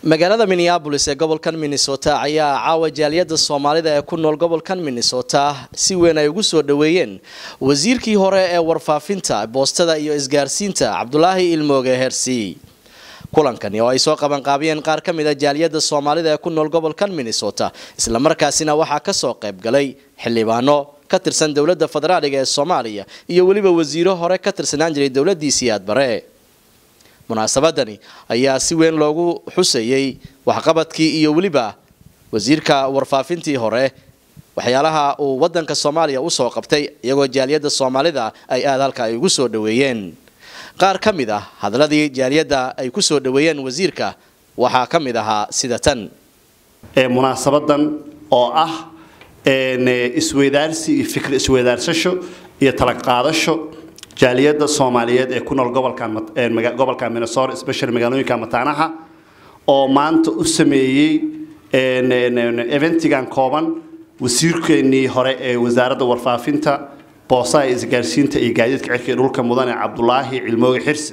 magaalada minneabolis ee gobolkan minnesota ayaa caawa jaaliyada soomaalida ee ku nool gobolkan minnesota si weyn ay ugu soo dhaweeyeen wasiirkii hore ee warfaafinta boostada iyo isgaarsiinta cabdulaahi ilmooge hersi kulankani oo ay soo qabanqaabiyeen qaar ka mid a jaaliyada soomaalida ee ku nool gobolkan minnesota islamarkaasina waxaa kasoo qayb galay xildhibaano ka tirsan dowlada federaaliga ee soomaaliya iyo weliba wasiiro hore ka tirsanaan jiray dowladiisii aadbare munaasabadani ayaa si weyn loogu xusayey waxqabadkii iyo weliba wasiirka warfaafintii hore waxyaalaha uu wadanka soomaaliya usoo qabtay iyagoo jaaliyada soomaalida ay aada halka ay ugu soo dhaweeyeen qaar ka mid ah hadalladii jaaliyadda ay ku soo dhaweeyeen wasiirka waxaa ka mid ahaa sida tan munaasabadan oo ah isweydaarsi iyo fikr isweydaarsasho iyo talaqaadasho jaaliyada soomaaliyeed ee ku nool gobolka minnesota especially magaalooyinka mataanaha oo maanta u sameeyey eventigan kooban wasiirkeenii hore ee wasaaradda warfaafinta boosaha isgaarsiinta iyo gaadiidka cirka ee dhulka mudane cabdulaahi cilmooge xirsi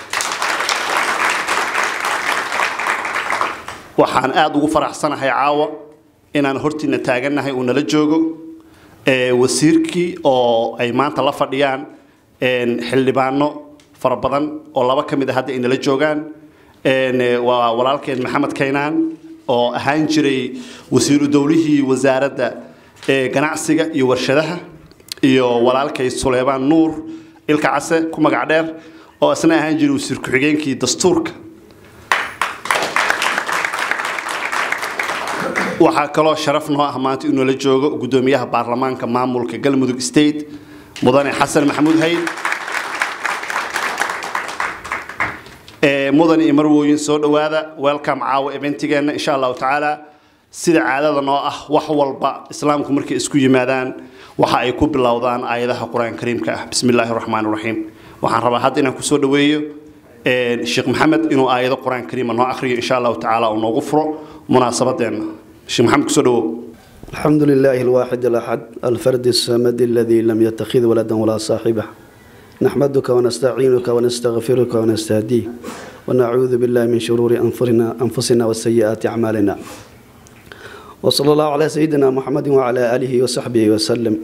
waxaan aada ugu faraxsanahay caawa inaan hortiina taagannahay uu nala joogo wasiirkii oo ay maanta la fadhiyaan xildhibaano fara badan oo laba ka mid a hadda ay nala joogaan waa walaalkeen maxamed kaynaan oo ahaan jiray wasiiru dowlihii wasaaradda ganacsiga iyo warshadaha iyo walaalkay suleymaan nuur ilka case ku magac dheer oo isna ahaan jiray wasiir ku-xigeenkii dastuurka waxaa kaloo sharaf noo ah maanta inuu la joogo guddoomiyaha baarlamaanka maamulka galmudug state mudane xasan maxamuud hayd mudan iyo marwooyin soo dhowaada welcome caawa eventigeenna insha allahu tacaala sida caadada noo ah wax walba islaamku markay isku yimaadaan waxa ay ku bilowdaan aayadaha qur-aan kariimka ah bismi illaahi raxmaan raxiim waxaan rabaa hadda inaan kusoo dhaweeyo sheekh maxamed inuu aayado qur-aan kariima noo akhriyo insha allahu tacaala uu noogu furo munaasabadeenna sheekh maxamed kusoo dhawow الحمد لله الواحد الأحد الفرد الصمد الذي لم يتخذ ولدا ولا صاحبه نحمدك ونستعينك ونستغفرك ونستهديه ونعوذ بالله من شرور أنفسنا أنفسنا وسيئات أعمالنا وصلى الله على سيدنا محمد وعلى آله وصحبه وسلم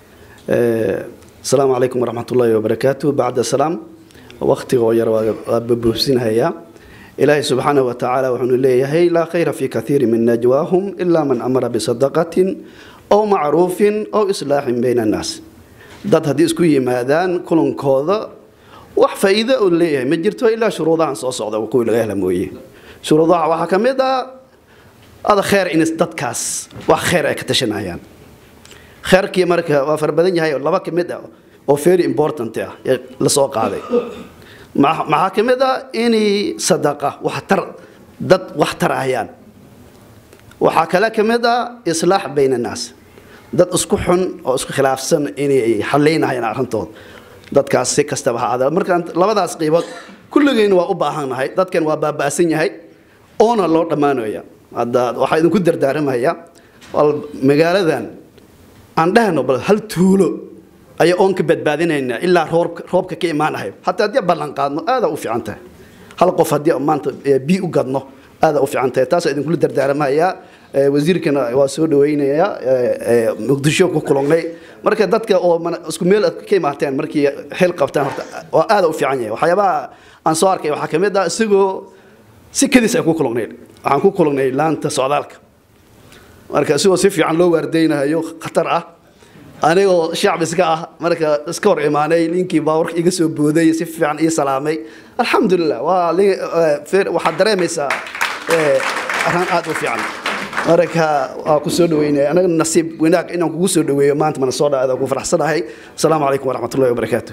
السلام عليكم ورحمة الله وبركاته بعد السلام وقت غير وببوسين هيا إلهي سبحانه وتعالى وحن ليه لا خير في كثير من نجواهم إلا من أمر بصدقة أو معروف أو إصلاح بين الناس dad haddii isku yimaadaan kulankooda wax faa'iido uu leeyahay ma jirto ilaa shuruudahan soo socda kuwii laga hela mooye shuruudaha waxaa ka mid ah ada kheer in dadkaas wax kheer ay ka tashanayaan kheerkii marka waa fara badan yahay oo laba ka mid ah oo very important ah ee la soo qaaday maxaa ka mid ah inay sadaqa waxtar dad wax tarayaan waxaa kale ka mid ah islaax bayna annaas dad isku xun oo isku khilaafsan inay xalaynayaan arrintood dadkaas si kastaba ha ahaada markaan labadaas qiibood kulligeen waa u baahannahay dadkan waa baaba'san yahay oona loo dhammaanaya hadda waxaa idinku dardaaramaya magaaladan aan dhahno bal hal tuulo ayaa oon ka badbaadinaynaa ilaa roobka ka imaanayo hataa haddii ballan qaadno aadaa u fiican tahay hal qof haddii maanta bii u gadno aadaa u fiican tahay taasaa idinkula dardaaramayaa wasiirkana waa soo dhaweynaya muqdisho ku kulannay marka dadka oo isku meel ka imaateen markii xil qabtaan horta waa aada u fiican yahay waxyaabaha aan soo arkay waxaa ka mid ah isagoo si kadis ay ku kulannay waxaan ku kulannay laanta socdaalka marka isagoo si fiican loo waardeynayo khatar ah anigoo shacbi iska ah marka iska hor imaanay ninkii baawarka iga soo booday si fiican ii salaamay alxamdulilah waa waxaad dareemaysaa arrin aada u fiican marka waa ku soo dhaweynaya anaga nasiib wanaag inaan kugu soo dhaweeyo maanta mana soo dhaada ku faraxsanahay asalaamu calaykum waraxmat ullahi wabarakaatu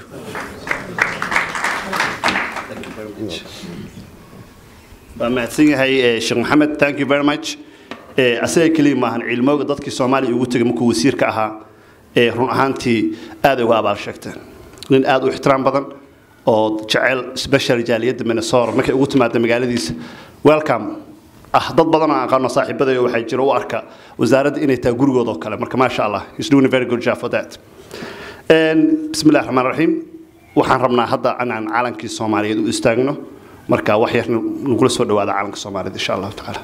waa mahadsan yahay sheekh maxamed thank you very much asaga keliya maahan cilmooga dadkii soomaaliya ugu tegay markuu wasiirka ahaa ee run ahaantii aad uga abaal sheegteen nin aad u ixtiraam badan oo jecel special jaaliyadda minnesota markay ugu timaada magaaladiisa welcome ah dad badan oo aqaano saaxiibadayga waxaa jira u arka wasaaradda inay tahay gurigooda oo kale marka maasha allah he's doing a very good job for that bismi illahi raxmaan raxiim waxaan rabnaa hadda inaan calankii soomaaliyeed u istaagno marka wax yar nagula soo dhawaada caalamka soomaalida insha allahu tacaala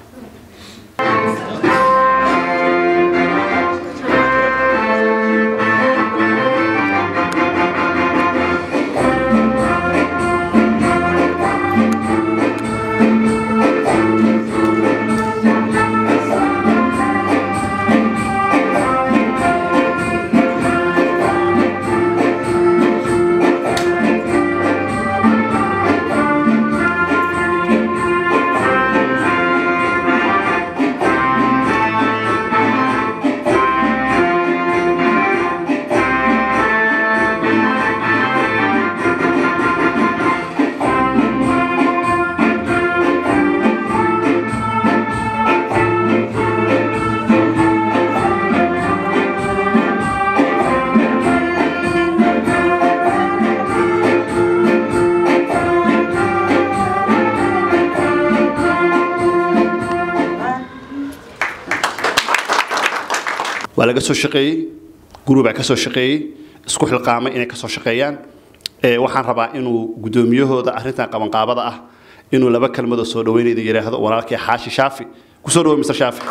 waa laga soo shaqeeyey gurubaa ka soo shaqeeyey isku xilqaamay inay ka soo shaqeeyaan waxaan rabaa inuu guddoomiyahooda arrintan qabanqaabada ah inuu laba kelmadoo soo dhaweynayda yidhaahdo walaalkii xaashi shaafi kusoo dhawo mr shaafi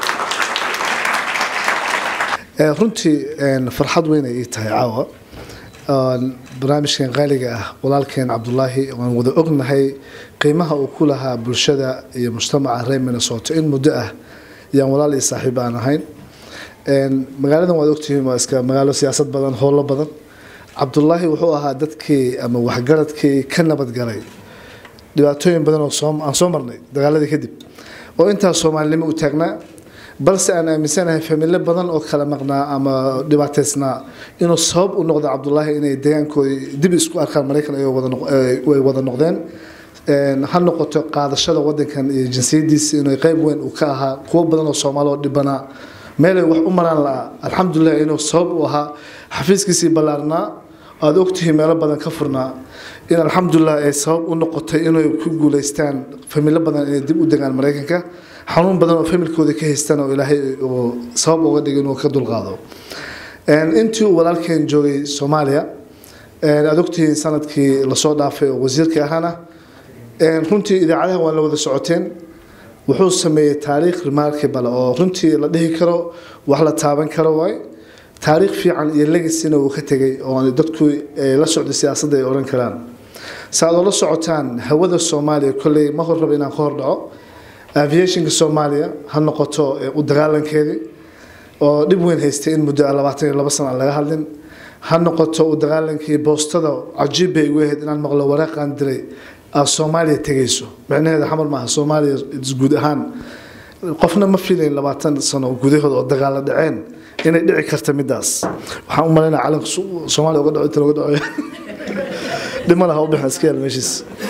runtii farxad weyn ay ii tahay caawa barnaamijkan qaaliga ah walaalkeen cabdulaahi waan wada ognahay qiimaha uu ku lahaa bulshada iyo mujtamaca reer minnesota in muddo ah yaan walaal iyo saaxiib aan ahayn magaaladan waad ogtihiin waa iska magaalo siyaasad badan howlo badan cabdulaahi wuxuu ahaa dadkii ama waxgaradkii ka nabadgalay dhibaatooyin badan oo aan soo marnay dagaaladii kadib oo intaas soomaalinimo u taagnaa balse aan aaminsanahay familo badan oo kala maqnaa ama dhibaateysnaa inuu sabab u noqdo cabdulaahi inay deegaankoodii dib isku arkaan maraykan ay wada noqdeen ha noqoto qaadashada wadankan iyo jinsiyadiisa inuu qeyb weyn uu ka ahaa kuwo badan oo soomaali oo dhibanaa meelay wax u maraan la'a alxamdulilah inuu sabab u ahaa xafiiskiisii ballaarnaa aada ogtihiin meelo badan ka furnaa in alxamdulilah ay sabab u noqotay inay ku guuleystaan familo badan inay dib u degaan maraykanka xanuun badan oo familkooda ka haystaan oo ilaahay uu sabab uga dhigay inuu ka dulqaado intii uu walaalkeen joogay soomaaliya aada ogtihiin sanadkii lasoo dhaafay oo wasiirka ahaana runtii idaacadaha waa la wada socoteen wuxuu sameeyey taariikh remarkable oo runtii la dhihi karo wax la taaban karo waay taariikh fiican iyo legacyna uu ka tegay oo dadku la socda siyaasadda ay odhan karaan saaad oo la socotaan hawada soomaaliya kolley ma hor rabo inaan ka hor dhaco aviationka soomaaliya ha noqoto u dagaalankeedii oo dhib weyn haystay in muddo labaatan iyo labo sana aan laga hadlin ha noqoto u dagaalankii boostada cajiib bay igu ahayd inaan maqlo waraaqaan diray aad soomaaliya tegayso micnaheeda xamar maaha soomaaliya guud ahaan qofna ma filayn labaatan sano gudahooda oo dagaalo dhaceen inay dhici karta midaas waxaan u malaynaa calanka soomaaliya uga dhaco inta looga dhaco dhima laha u bixin iska yaal meeshiis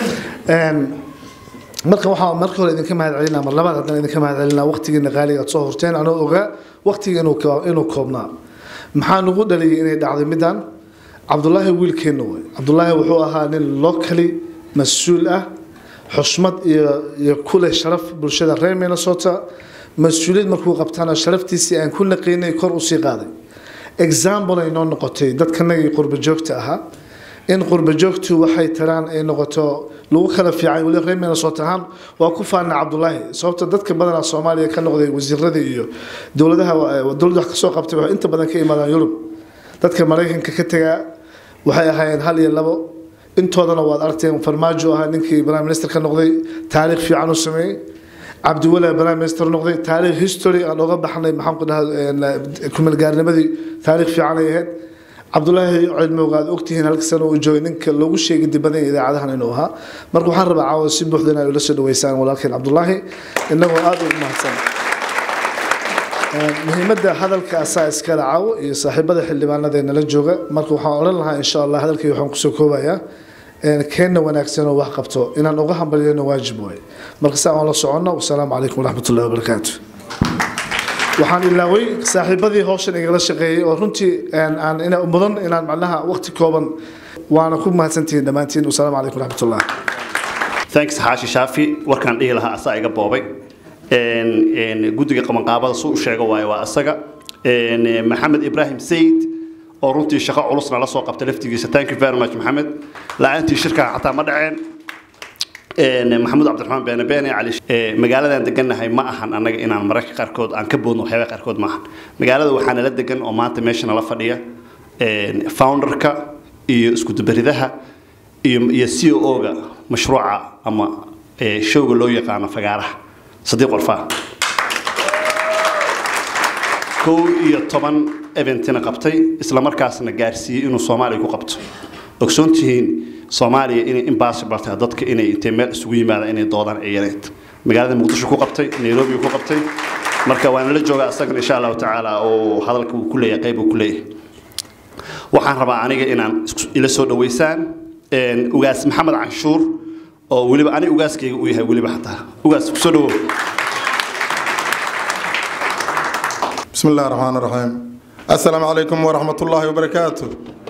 marka waxaa marka hore idinka mahad celinaa mar labaad haddana idinka mahad celinaa waqtigiina qaaliga aad soo horteen anoo ogaa waqtiga inuu koobnaa maxaa nagu dhaliyay inay dhacday midaan cabdulaahi wiilkeenna wey cabdulaahi wuxuu ahaa nin locally mas-uul ah xushmad iyo iyo kuleh sharaf bulshada reer minnesota mas-uuliyad markuu qabtaana sharaftiisii aan ku naqiinay kor usii qaaday example ay noo noqotay dadkanagii qurba joogta ahaa in qurba joogtu waxay taraan ay noqoto lagu kala fiican weli reer minnesota ahaan waa ku faana cabdulaahi sababta dadka badanaa soomaaliya ka noqday wasiirada iyo dowladaha dowladda wax kasoo qabtay waxay inta badan ka imaadaan yurub dadka maraykanka ka tagaa waxay ahaayeen hal iyo labo intoodana waad aragteen farmaajo ahaa ninkii prime minister ka noqday taariikh fiican u sameeyey cabdiwala prime minister noqday taariikh history aan oga baxnay maxaan ku dhahaa kumeelgaarnimadii taariikh fiican ay ahayd cabdulaahi cilmowga aad ogtihiin halka sano uu joogay ninka loogu sheegay dibadan idaacadahan inuu ahaa marka waxaan rabaa caawa si buuxda in ay ula soo dhaweysaan walaalkeen cabdulaahi inagoo aada ugu mahadsan muhiimadda hadalka asaa iskala caawo iyo saaxiibada xildhibaanada ee nala jooga marka waxaan odhan lahaa insha allah hadalkii waxaan kusoo koobayaa keenna wanaagsan oo wax qabto inaan uga hambalyano waajib waay marka saa aan la soconno wasalaamu calaykum waraxmat ullahi wabarakaatu waxaan ilaaway saaxiibadii hawshan igala shaqeeyey oo runtii aan ina mudan inaan macnaha waqti kooban waana ku mahadsantihiin dhammaantiin wasalaamu calaykum waraxmat ullah thanks xaashi shaafi warkaan dhihi lahaa asaa iga boobay guddiga qabanqaabada suu u sheego waaye waa asaga maxamed ibrahim sayid oo runtii shaqo culusna la soo qabtay laftigiisa thank you very much maxamed la-aantii shirkaa xataa ma dhaceen maxamuud cabdiraxmaan beene beene cali magaaladan degannahay ma ahan annaga inaan mararka qaarkood aan ka boodno waxyaabaha qaarkood ma ahan magaalada waxaa nala degan oo maanta meesha nala fadhiya founderka iyo iskudubaridaha iyo iyo c o ga mashruuca ama showga loo yaqaano fagaaraha sadiiq warfaa kow iyo toban eventina qabtay isla markaasna gaarsiiyey inuu soomaaliya ku qabto ogsoon tihiin soomaaliya inay impossible tahay dadka inay intay meel isugu yimaadaan inay doodaan ay yareed magaalada muqdisho ku qabtay nairobi ku qabtay marka waana la joogaa isagana insha allahu tacaala oo hadalka uu ku leeyahay qayb uu ku leeyahay waxaan rabaa aniga inaan ila soo dhaweysaan ugaas maxamed canshuur oo weliba aniga ugaaskayga uu yahay weliba xataa ugaas kusoo dhawow بسم الله الرحمن الرحيم السلام عليكم ورحمة الله وبركاته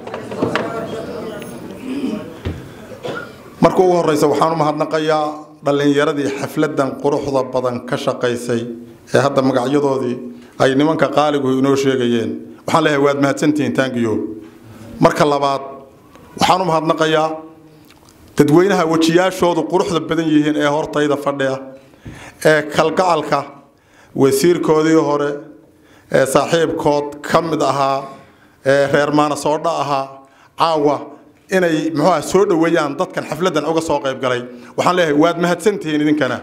marka ugu horeysa waxaan u mahadnaqayaa dhallinyaradii xafladan quruxda badan ka shaqaysay ee hadda magacyadoodii ay nimanka qaaligu inoo sheegayeen waxaan leeyahay waad mahadsantihiin taangiyo marka labaad waxaan u mahadnaqayaa dadweynaha wejiyaashoodu quruxda badan yihiin ee hortayda fadhiya ee kalgacalka wasiirkoodii hore ee saaxiibkood ka mid ahaa ee reer maanasoodha ahaa caawa inay muxuuha soo dhoweeyaan dadkan xafladan uga soo qayb galay waxaan leeyahay waad mahadsantihiin idinkana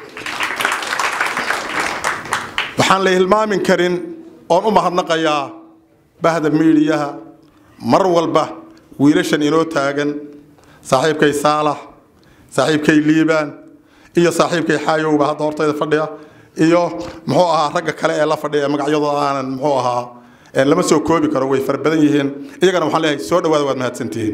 waxaan la hilmaamin karin oon u mahadnaqayaa bahda miidiyaha mar walba wiilashan inoo taagan saaxiibkay saalax saaxiibkay liibaan iyo saaxiibkay xaayowba hadda hortayda fadhiya iyo muxuu ahaa ragga kale ee la fadhiya magacyadooda aanan muxuu ahaa lama soo koobi karo way fara badan yihiin iyagana waxaan leeyahay soo dhawaada waad mahadsantihiin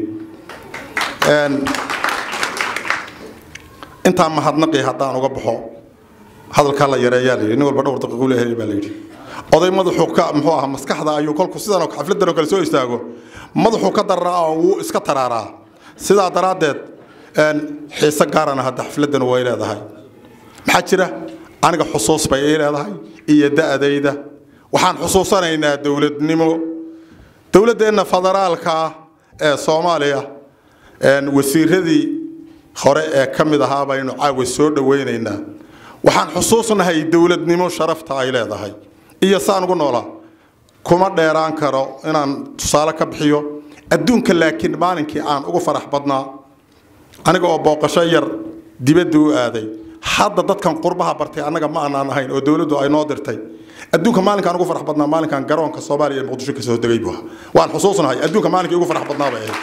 intaan mahadnaqi haddaan uga baxo hadalkaa la yareeyaa la yidhi nin walba dhowr daqiiqu leeyahay baa la yidhi oday madaxuu ka muxuu ahaa maskaxda ayuu kolku sidan oo xafladan oo kale soo istaago madaxuu ka dararaa oo wuu iska taraaraa sidaa daraaddeed xiise gaarana hadda xafladan way leedahay maxaa jira aniga xusuus bay ii leedahay iyo da-dayda waxaan xusuusanaynaa dowladnimo dowladdeenna federaalka ah ee soomaaliya wasiiradii hore ee ka mid ahaa baynu caawa soo dhowaynaynaa waxaan xusuusnahay dowladnimo sharafta ay leedahay iyo saan ugu noolaa kuma dheeraan karo inaan tusaale ka bixiyo adduunka laakiin maalinkii aan ugu farax badnaa aniga oo booqasho yar dibadda u aaday hadda dadkan qurbaha bartay annaga ma aanaan ahayn oo dowladdu ay noo dirtay adduunka maalinkaan ugu farax badnaa maalinkaan garoonka soomaaliya ee muqdisho kasoo degay buu ahaa waan xusuusnahay adduunka maalinkii ugu farax badnaa bay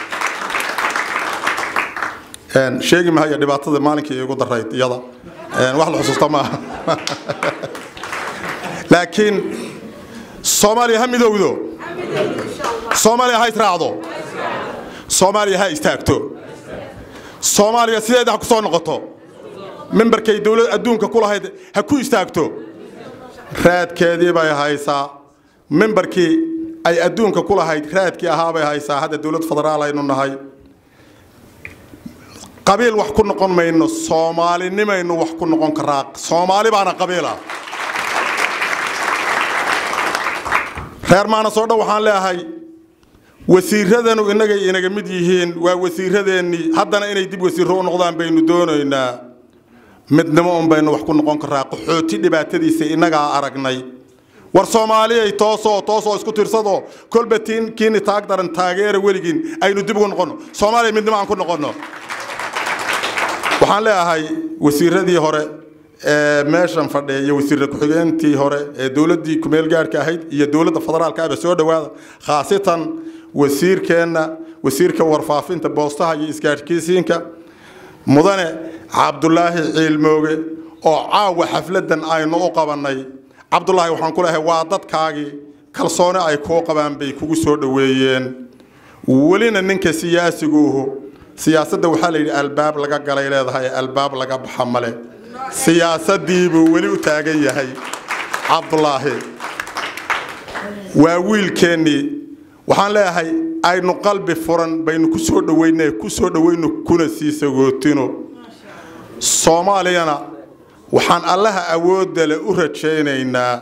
ahayd sheegi mahaya dhibaatada maalinkii igu darayd iyada wax la xusuusta maaha laakiin soomaaliya ha midowdo soomaaliya ha israacdo soomaaliya ha istaagto soomaaliya sideeda ha ku soo noqoto memberkay dowlad adduunka ku lahayd ha ku istaagto raadkeedii bay haysaa memberkii ay adduunka ku lahayd raadkii ahaabay haysaa hadda dowlad federaal aynu nahay qabiil wax ku noqon mayno soomaalinimaynu wax ku noqon karaa soomaali baana qabiila reer maanasoo dhan waxaan leeyahay wasiiradanu innagay inaga mid yihiin waa wasiiradeennii haddana inay dib wasiirro u noqdaan baynu doonaynaa midnimo un baynu wax ku noqon karaa qaxooti dhibaatadiisa innagaa aragnay war soomaaliyay toosoo toosoo isku tirsado kolba tiin kiini taag daran taageera weligiin aynu dib ugu noqonno soomaaliya midnimo aan ku noqonno waxaan leeyahay wasiiradii hore ee meeshan fadhiya iyo wasiirra ku-xigeentii hore ee dowladdii kumeel gaarhka ahayd iyo dowladda federaalka ahba soo dhowaada khaasatan wasiirkeenna wasiirka warfaafinta boostaha iyo isgaadhkiisiinka mudane cabdulaahi ciilmooge oo caawa xafladan aynu u qabannay cabdulaahi waxaan ku leeyahay waa dadkaagii kalsooni ay kuu qabaan bay kugu soo dhoweeyeen welina ninka siyaasiguuhu siyaasadda waxaa la yidhi albaab laga galay leedahay albaab laga baxa male siyaasadiibuu weli u taagan yahay cabdulaahi waa wiilkeennii waxaan leeyahay aynu qalbi furan baynu ku soo dhoweyne ku soo dhoweyno kuna sii sagootino soomaaliyana waxaan allaha awoodda le u rajaynaynaa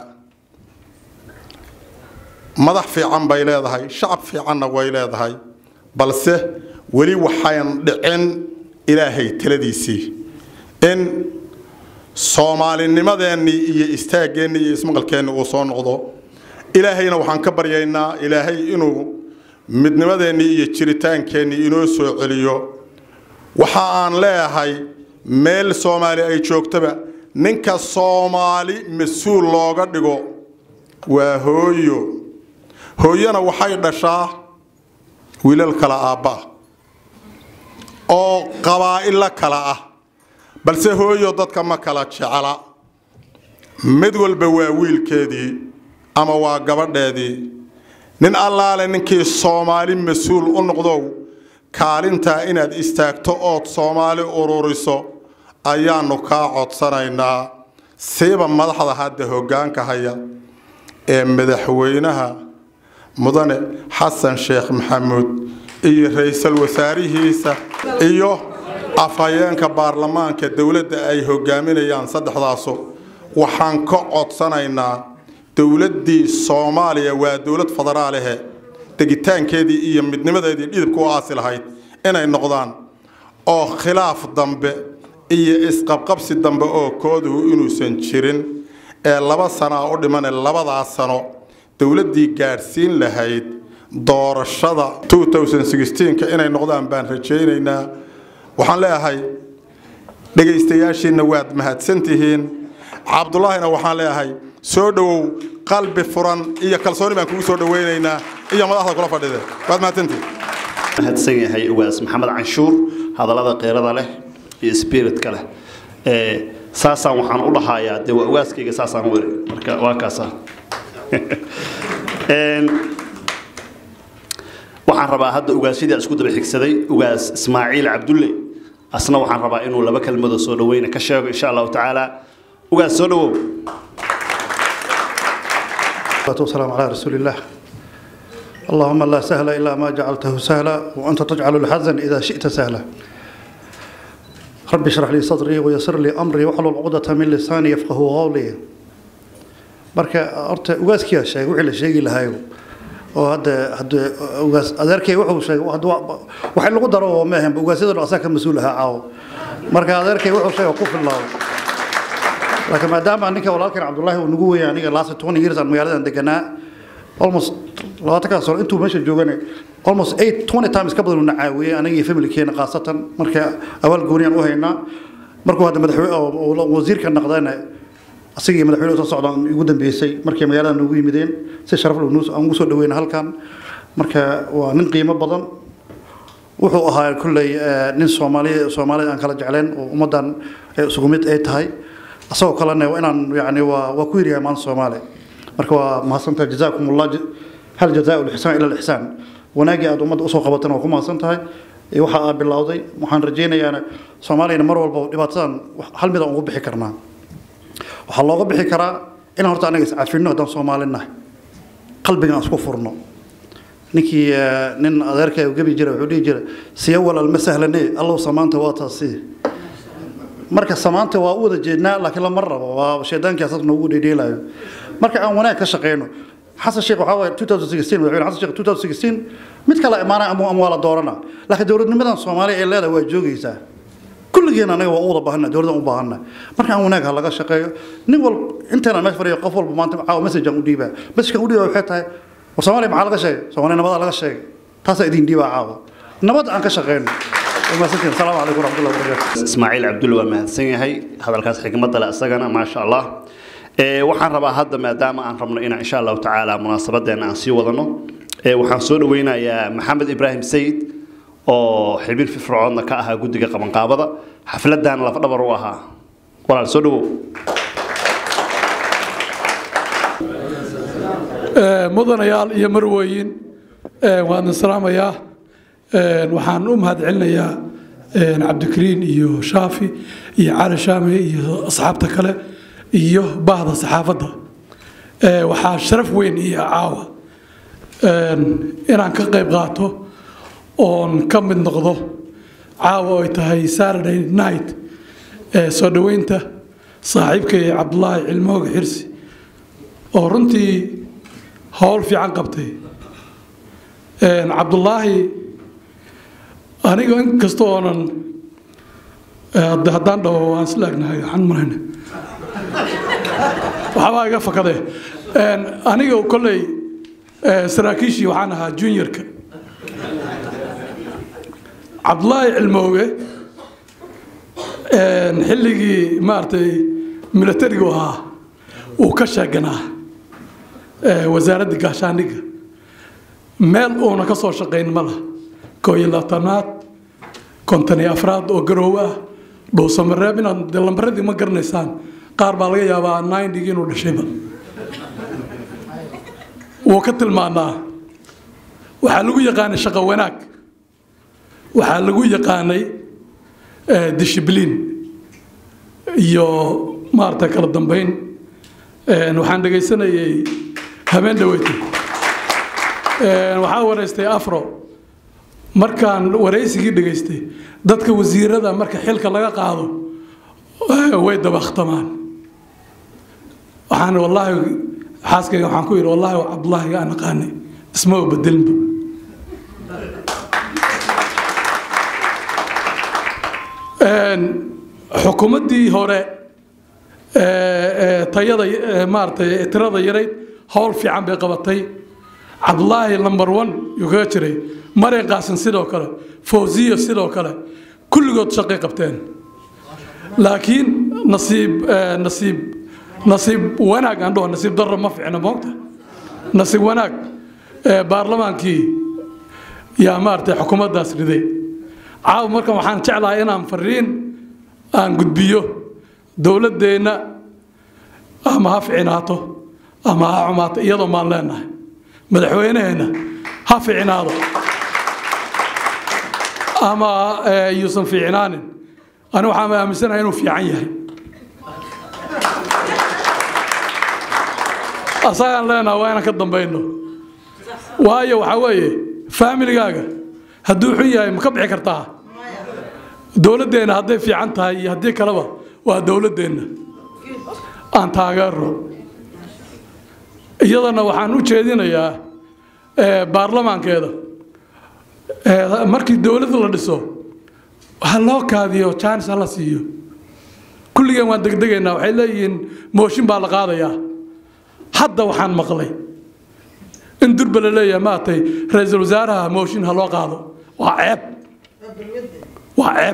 madax fiican bay leedahay shacab fiicanna way leedahay balse weli waxayn dhicin ilaahay taladiisii in soomaalinimadeennii iyo istaaggeenni iyo ismaqalkeenni uu soo noqdo ilaahayna waxaan ka baryaynaa ilaahay inuu midnimadeennii iyo jiritaankeenii inoo soo celiyo waxa aan leeyahay meel soomaali ay joogtaba ninka soomaali mas-uul looga dhigo waa hooyo hooyana waxay dhashaa wiilal kala aabbaah oo qabaa'ilo kala ah balse hooyo dadka ma kala jecla mid walba waa wiilkeedii ama waa gabadheedii nin allaale ninkii soomaali mas-uul u noqdow kaalintaa inaad istaagto ood soomaali ururiso ayaannu kaa codsanaynaa siiba madaxda hadda hoggaanka haya ee madaxweynaha mudane xasan sheekh maxamuud iyo ra-iisul wasaarihiisa iyo afhayeenka baarlamaanka dowladda ay hogaaminayaan saddexdaasu waxaan ka codsanaynaa dowladdii soomaaliya waa dowlad federaalehe degitaankeedii iyo midnimadeedii dhidibka u aasi lahayd inay noqdaan oo khilaaf dambe iyo isqabqabsi dambe oo kooduhu inuusan jirin ee laba sanaa u dhimane labadaas sano dowladdii gaadhsiin lahayd doorashada inay noqdaan baan rajaynaynaa waxaan leeyahay dhegaystayaashiinna waad mahadsantihiin cabdulaahina waxaan leeyahay soo dhowow qalbi furan iyo kalsooni baan kugu soo dhowaynaynaa iyo madaxda kula fadhide waad mahadsantihiin mahadsan yahay ugaas maxamed canshuur hadallada qeyrada leh iyo spiritka leh ee saasaan waxaan u dhahayaa dee waa ugaaskayga saasaan u eri marka waa kaasa waxaan rabaa hadda ugaasyadii isku daba xigsaday ugaas ismaaciil cabdulle asna waxaan rabaa inuu laba kelmadoo soo dhaweyna ka sheego insha allahu tacaala ugaas soo dhawow والسلام على رسول الله اللهم لا سهل إلا ما جعلته سهلا وأنت تجعل الحزن إذا شئت سهلا رب اشرح لي صدري ويسر لي أمري واحلل عقدة من لساني يفقه قولي marka horta ugaaskiyaa sheegay wixii la sheegi lahayo oo hadda hadda ugaas adeerkay wuxuu sheegay waxay lagu daro oo maahan ugaasyada asaa ka mas-uul ahaa caawo marka adeerkay wuxuu sheegay ku filaado laakiin maadaama ninka walaalkan cabdullaahi uu nagu weeyay aniga last twenty years aan magaaladan deganaa almost labaatankaa sano intuu meesha joogana almost eight twenty times ka badan uu na caawiyey aniga iyo familkeena khaasatan marka awaal gooniyaan u haynaa markuu hadda madaxweyne wasiirka naqdana asaga iyo madaxweyne soo socdaan ugu dambeysay markay magaalada noogu yimideen si sharaf leh aan ugu soo dhaweyna halkan marka waa nin qiimo badan wuxuu ahaa kulley nin soomaali soomaalida aan kala jecleen oo ummaddan isugu mid ay tahay asagoo kalena inaan yani waa waa ku yiriyaa maanta soomaali marka waa mahadsantahay jazaakum allah hal jazaa lixsaan ila lixsaan wanaagii aad ummadda usoo qabatana waa ku mahadsan tahay waxa aad bilowday waxaan rajaynayaana soomaaliyana mar walba dhibaatadan hal mid aan ugu bixi karnaa waxaa looga bixi karaa inaan horta anaga iscafino haddaan soomaali nahay qalbigan aan isku furno ninkii nin adeerka gabi jira wuxuu dhihi jira siya walal ma sahlane allow samaanta waa taasi marka samaanta waa u wada jeednaa laakiin lama rabo waa shaydaankii asaas noogu dheedheelayo marka aan wanaag ka shaqeyno xasan sheekh waxaa waaye 2016 madaxweyne xasan sheekh 2016 mid kale imaanaya ama ama waa la doorana laakiin dowladnimadan soomaaliya ee leedahay waa joogaysaa kulligeena anaga waa u wada baahana dowladdan u baahana marka aan wanaag ha laga shaqeeyo nin wal intaana meesha fadhiyo qof walba maanta caawa message aan u dhiibaa message-kan u dhiibaa waxay tahay war soomaaliya maxaa laga sheegay soomaaliya nabadaa laga sheegay taasaa idin dhiibaa caawa nabad aan ka shaqeyno السلام عليكم ورحمه الله وبركاته ismaaciil cabdulle waa mahadsan yahay hadalkaas xigmadda le isagana maasha allah waxaan rabaa hadda maadaama aan rabno inaan insha allahu tacaala munaasabadeena aan sii wadano waxaan soo dhaweynayaa maxamed ibraahim sayid oo xibin firfircoodna ka ahaa guddiga qabanqaabada xafladan lafdhabar u ahaa walaal soo dhawow mudanayaal iyo marweyin waan salaamayaa waxaan u mahadcelinayaa cabdikariin iyo shaafi iyo cali shaame iyo asxaabta kale iyo bahda saxaafadda waxaa sharaf weyn iyo caawa inaan ka qayb qaato oon ka mid noqdo caawa ay tahay saturday night soo dhoweynta saaxiibkay cabdulaahi cilmooga xirsi oo runtii howl fiican qabtay cabdulaahi aniga inkasta oonan hadda haddaan dhaho waan isla egnahay waxaan marayna waxbaa iga fakadee aniga kolley saraakiishii waxaan ahaa juniorka cabdulaahi cilmooge xilligii maaragtay milatarigu ahaa uu ka sheeganaa wasaaradda gaashaandhigga meel uuna ka soo shaqayn ma laha koo iyo labaatanaad konton iyo afraad oo garoowe ah dhuusamareeb inaad de lambaradii ma garanaysaan qaar baa laga yaabaa nindigii inuu dhashayba wuu ka tilmaanaa waxaa lagu yaqaanay shaqo wanaag waxaa lagu yaqaanay dishibliin iyo maaragtay kala dambeyn waxaan dhegaysanayay habeen dhaweyta waxaa wareystay afro markaan waraysigii dhegaystay dadka wasiirada marka xilka laga qaado way dabakhtamaan waxaan wallaahi xaaskayga waxaan ku yidhi wallaahi cabdullaahi aan aqaanay isma u bedelinba xukuumaddii hore tayada maaratay tirada yarayd howl fiican bay qabatay cabdulaahi number one yuu kaga jiray maray qaasin sidoo kale fawziyo sidoo kale kulligood shaqay qabteen laakiin nasiib nasiib nasiib wanaag aan dhaho nasiib darro ma fiicna moogta nasiib wanaag baarlamaankii yaa maaragtay xukuumaddaas riday caawa markan waxaan jeclahay inaan fariin aan gudbiyo dowladdeenna ama ha ficinaato ama ha xumaato iyadoo maan leenahay madaxweyneheenna ha ficinaado ama yuusan fiicnaanin ani waxaan aaminsanahay inuu fiican yahay asagaan leenaha waa inaan ka dambayno waayo waxaa weeye faamiligaaga hadduu xun yahay ma ka bixi kartaa dowladdeenna hadday fiican tahay iyo haddii kaleba waa dowladdeenna aan taageero iyadana waxaan u jeedinayaa baarlamaankeeda markii dowladda la dhiso ha loo kaadiyo jaanis ha la siiyo kulligeen waan degdegaynaa waxay leeyihiin mooshin baa la qaadayaa hadda waxaan maqlay in durba la leeyahay maatay ra-iisul wasaaraha mooshin ha loo qaado waa ceeb waa ceeb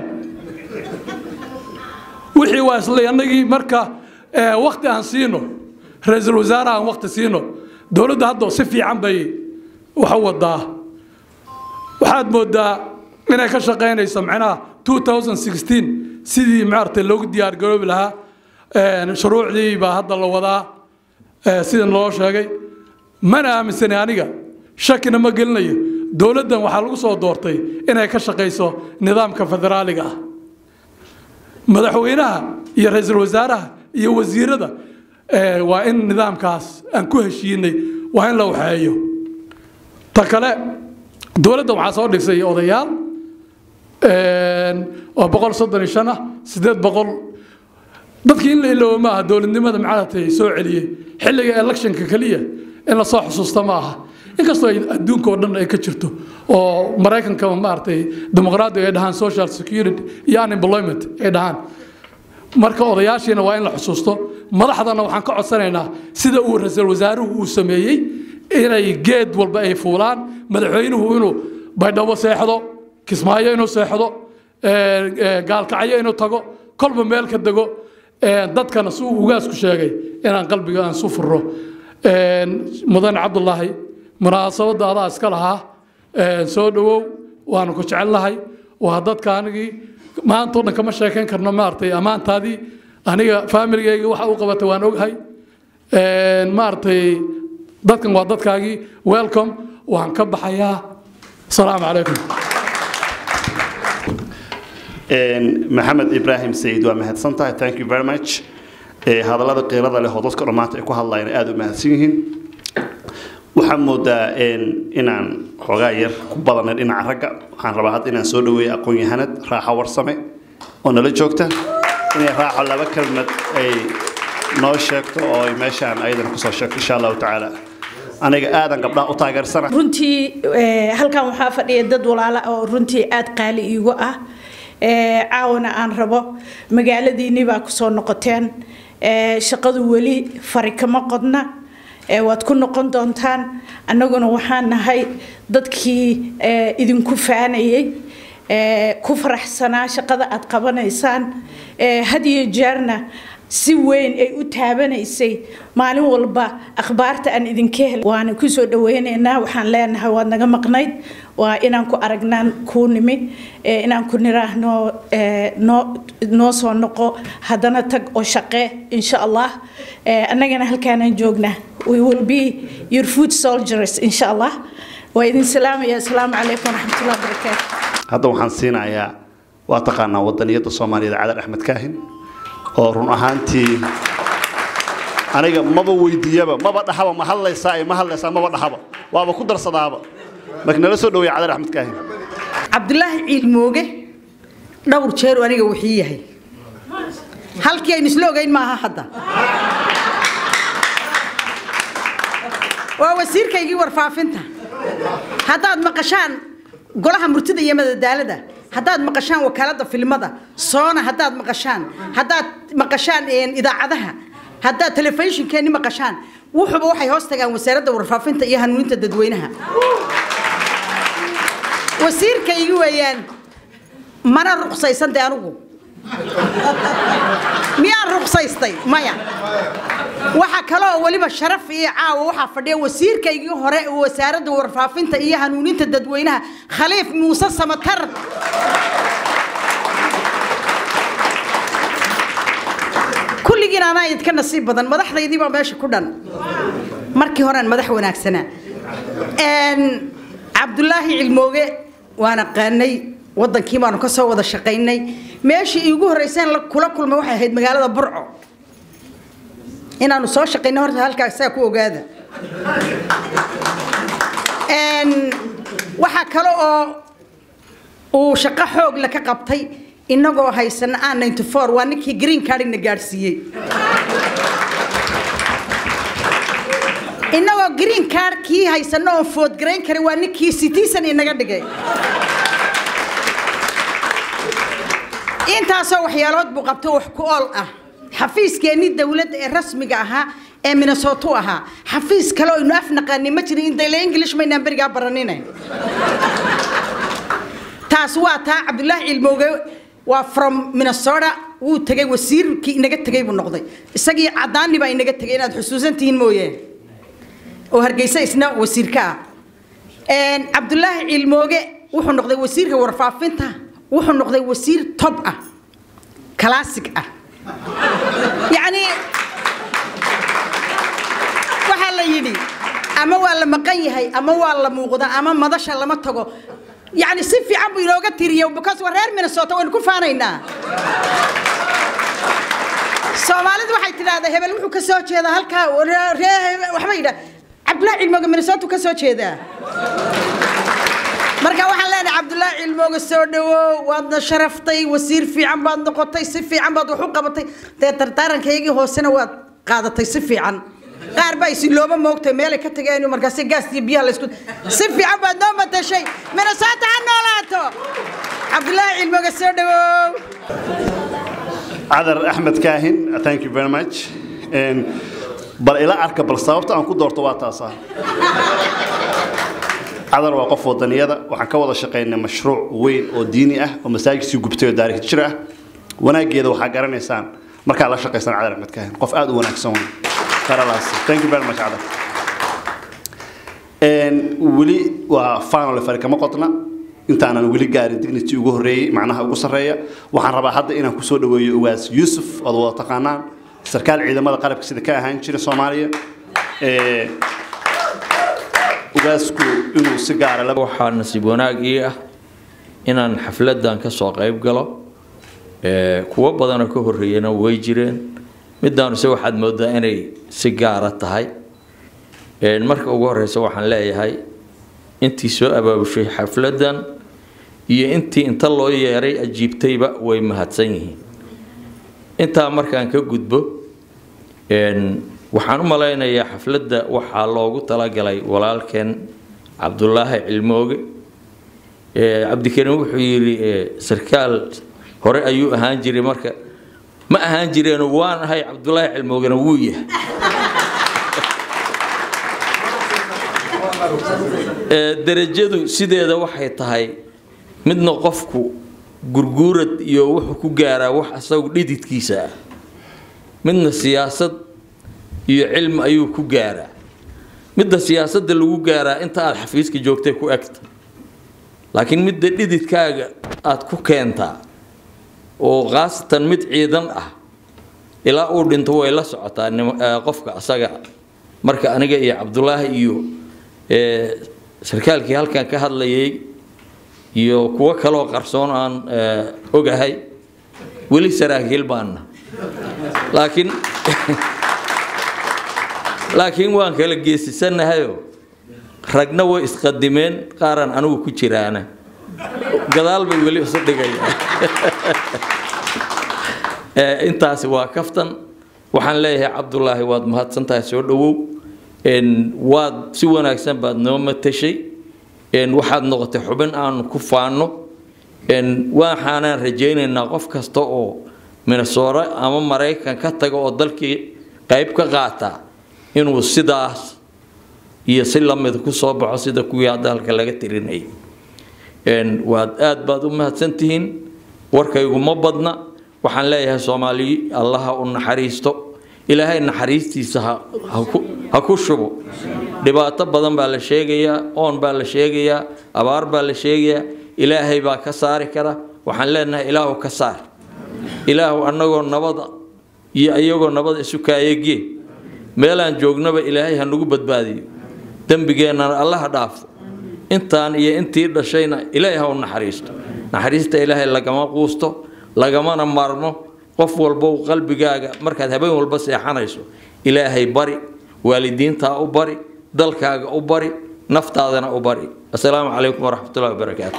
wixii waa isla annagii marka wakti aan siino ra-iisul wasaaraha aan wakti siino dowladda hadda si fiican bay wax u wadaa waxaad moodaa inay ka shaqaynayso macnaha 2016 sidii maaragtay loogu diyaargaroobi lahaa shuruucdii baa hadda la wadaa sida loo sheegay mana aaminsani aniga shakina ma gelinayo dowladdan waxaa lagu soo doortay inay ka shaqayso nidaamka federaaliga ah madaxweynaha iyo ra-iisul wasaaraha iyo wasiirada waa in nidaamkaas aan ku heshiinay waa in la waxeeyo ta kale dowladda waxaa soo dhisay odayaal oo boqol soddon iyo shan ah siddeed boqol dadkii in la iloobo ma aha dowladnimada macaratay soo celiyey xilliga electionka keliya in lasoo xusuusta ma aha inkastoo ay adduunka oo dhan ay ka jirto oo maraykanka maaragtay dimuqraadiga ay dhahaan social security iyo unemployment ay dhahaan marka odayaashiina waa in la xusuusto madaxdana waxaan ka codsanaynaa sida uu ra-iisul wasaaruhu uu sameeyey inay geed walba ay fuulaan madaxweynuhu inuu baydhabo seexdo kismaayo inuu seexdo gaalkacyo inuu tago kolba meel ka dego dadkana si uu ugaasku sheegay inaan qalbiga aan su furo mudane cabdulaahi munaasabadda adaa iska lahaa soo dhowow waanu ku jecelnahay waa dadka anigii maantao dhan kama sheekayn karno maaragtay ammaantaadii aniga faamiligayga waxa u qabatay waan oghay maaragtay dadkan waa dadkaagii welcome waan ka baxayaa asalaamu calaykum maxamed ibraahim sayid waa mahadsan tahay thank you very much hadallada qiirada leh oo dadka dhammaanta ay ku hadlayaan aada u mahadsan yihiin waxaan moodaa inaan xoogaa yar ku badanay dhinaca ragga waxaan rabaa hadda inaan soo dhaweeyo aqoon-yahanad raaxa warsame oo nala joogta inay raaxo laba kelmad ay noo sheegto oo ay meeshaan ayadana kusoo sheegto insha allahu tacaala aniga aadan gabdhaha u taageersana runtii halkan waxaa fadhiya dad walaala oo runtii aada qaali iigu ah caawna aan rabo magaaladiinni baa kusoo noqoteen shaqadu weli fari kama qodna waad ku noqon doontaan annaguna waxaan nahay dadkii idinku faanayay ku faraxsanaa shaqada aad qabanaysaan had iyo jeerna si weyn ay u taabanaysay maalin walba akhbaarta aan idinka hel waana kusoo dhaweynaynaa waxaan leenahay waad naga maqnayd waa inaan ku aragnaan kuu nimi inaan ku niraahno noo noo soo noqo haddana tag oo shaqee insha allah annagana halkaanaan joognaa we will be your food soldiers insha allah waa idin salaamaya asalaamu calaykum waraxmatullahi wabarakaatu hadda waxaan siinayaa waa taqaanaa wadaniyadda soomaaliyeed cadar axmed kaahin oo run ahaantii aniga maba weydiiyaba maba dhahaba ma hadlaysaa ma hadlaysaa maba dhahaba waaba ku darsadaaba marka nala soo dhaweeya cadar axmed kaahin cabdulaahi ciilmooge dhowr jeeru aniga wixii yahay halkii aynu isla ogeyn maaha hadda waa wasiirkaygii warfaafinta haddaad maqashaan golaha murtida iyo madadaalada haddaad maqashaan wakaalada filmada soona haddaad maqashaan haddaad maqashaan idaacadaha haddaad telefishinkeeni maqashaan wuxuba waxay hoos tagaan wasaaradda warfaafinta iyo hanuuninta dadweynaha wasiirkaygi weeyaan mana ruqsaysan de anugu miyaan ruqsaystay maya waxa kale oo weliba sharaf iyo caawa waxaa fadhiya wasiirkaygii hore ee wasaaradda warfaafinta iyo hanuuninta dadweynaha khaliif muuse samatar kulligiin anaa idinka nasiib badan madaxdaydii baa meesha ku dhan markii horean madax wanaagsanaa cabdulaahi cilmooge waan aqaanay wadankii baanu ka soo wada shaqaynay meeshii iigu horreyseen kula kulmay waxay ahayd magaalada burco inaanu soo shaqayno horta halkaa saa ku ogaada waxaa kale oo uu shaqo xoog la ka qabtay inagoo haysana a ninety four waa ninkii green cardina gaadhsiiyey inagoo green card kii haysano oo foodgarayn karay waa ninkii citizen inaga dhigay intaasoo waxyaalood buu qabto wax ku ool ah xafiiskeenii dowladda ee rasmiga ahaa ee minnesota ahaa xafiis kale oo aynu af naqaanin ma jirin indale english maynaan berigaa baraninayn taas waa taa cabdulaahi cilmooge waa from minnesota wuu tegay wasiirkii inaga tegay buu noqday isagii cadaani baa inaga tegay inaad xusuusan tihiin mooyee oo hargeysa isna wasiirka ah cabdulaahi cilmooge wuxuu noqday wasiirka warfaafinta wuxuu noqday wasiir tob ah classic ah yacni waxaa la yidhi ama waa la maqan yahay ama waa la muuqda ama madasha lama tago yacni si fiican buu inooga tiriya because waa reer minnesota waynu ku faanaynaa soomaalidu waxay tidhaahdaa hebel wuxuu ka soo jeedaa halkaa ree waxbay yidhaa cabdulaahi cilmooga minnesota ka soo jeedaa marka waxaan leenahay cabdulaahi cilmooga soo dhawow waadna sharaftay wasiir fiican baad noqotay si fiican baad wax u qabatay dee dardaarankaygii hoosena waad qaadatay si fiican qaar baa isilooba moogtay meelay ka tageen markaasi gaas iyo biyaha laysku si fiican baad noo matashay minnesota ha noolaato cabdulaahi cilmooga soo dhawow cadar axmed kaahin thank you very much bal ila arka bal sababta aan ku doorto waa taasa cadar waa qof wadaniyada waxaan ka wada shaqaynay mashruuc weyn oo diini ah oo masaajidkii gubtay oo taariikh jir ah wanaageeda waxaa garanaysaan markaa la shaqaysan cadar axmed kaahin qof aad u wanaagsan wey karalaas thank you very much cadar weli waa final fari kama qodna intaanan weli gaarin dignity ugu horeeyey macnaha ugu sarreeya waxaan rabaa hadda inaan kusoo dhaweeyo uwaas yuusuf ood wada taqaanaan sarkaal ciidamada qalabka sida ka ahaan jira soomaaliya ugaasku inuu si gaara waxaa nasiib wanaag ii ah inaan xafladan ka soo qayb galo kuwo badanoo ka horreeyana way jireen midaanuse waxaad moodaa inay si gaara tahay marka ugu horeysa waxaan leeyahay intii soo abaabushay xafladan iyo intii inta loo yeeray ajiibtayba way mahadsan yihiin intaa markaan ka gudbo waxaan u malaynayaa xafladda waxaa loogu talagalay walaalkeen cabdulaahi cilmooge cabdikariim wuxuu yidhi sarkaal hore ayuu ahaan jiray marka ma ahaan jireeno waan ahay cabdulaahi cilmoogana wuu yahay derajadu sideeda waxay tahay midna qofku gurguurad iyo wuxuu ku gaaraa wax asagu dhididkiisa ah midna siyaasad iyo cilmi ayuu ku gaaraa midda siyaasadda lagu gaaraa inta aada xafiiska joogtay ku egta laakiin midda dhididkaaga aada ku keentaa oo khaasatan mid ciidan ah ilaa uu dhinto way la socotaa qofka asaga marka aniga iyo cabdulaahi iyo sarkaalkii halkan ka hadlayay iyo kuwo kaloo qarsoon aan ogahay weli saraakiil baanna laakiin laakiin waan kala geesisanahayo ragna way isqadimeen qaaraan anigu ku jiraana gadaal bay weli isu dhigayaan intaasi waa kaftan waxaan leeyahay cabdulaahi waad mahadsantahay soo dhowow waad si wanaagsan baad noo matashay waxaad noqotay xubin aanu ku faano waxaanaan rajaynaynaa qof kasta oo minnesota ama maraykan ka taga oo dalkii qayb ka qaata inuu sidaas iyo si lamid ku soo baxo sida kuwii hadda halka laga tirinayay waad aad baad u mahadsantihiin warkaygu ma badna waxaan leeyahay soomaaliyi allaha u naxariisto ilaahay naxariistiisa ha ku shubo dhibaato badan baa la sheegayaa oon baa la sheegayaa abaar baa la sheegayaa ilaahay baa ka saari kara waxaan leenahay ilaahu ka saar ilaahu annagoo nabada iyo iyagoo nabada isu kaayagee meelaan joognaba ilaahay ha nagu badbaadiyo dembigeennana allaha dhaafo intaan iyo intii dhashayna ilaahay ha u naxariisto naxariista ilaahay lagama quusto lagamana maarmo qof walbow qalbigaaga markaad habeen walba seexanayso ilaahay bari waalidiintaa u bari dalkaaga u bari naftaadana u bari assalaamu calaykum waraxmatullahi wabarakaatu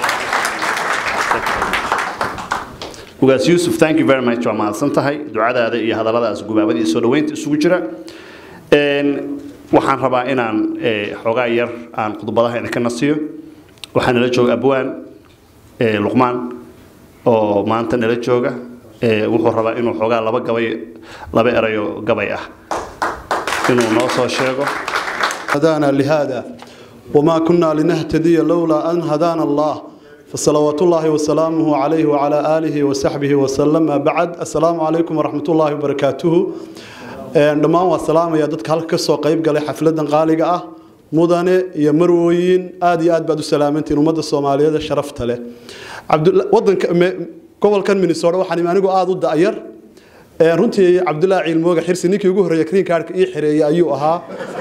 ugaas yuusuf thank you very much waa mahadsan tahay ducadaada iyo hadalladaas gubaabada iyo soo dhaweynta isugu jira waxaan rabaa inaan xoogaa yar aan khudbadaha idinka nasiyo waxaa nala jooga abwaan luqmaan oo maanta nala jooga wuxuu rabaa inuu xoogaa laba gabay laba erayo gabay ah inuu noo soo sheego هدانا لهذا وما كنا لنهتدي لولا أن هدانا الله فصلوات الله وسلامه عليه وعلى آله وصحبه وسلم بعد السلام عليكم ورحمة الله وبركاته dhammaan waa salaamaya dadka halka kasoo qayb galay xafladan qaaliga ah mudane iyo marwooyin aad iyo aad baad u salaamantiin ummadda soomaaliyeed ee sharafta leh wadanka gobolkan minnesota waxaan anigu aada u da'yar runtii cabdullaahi ciilmooga xirsi ninkii ugu horreeya green cardka ii xireeyay ayuu ahaa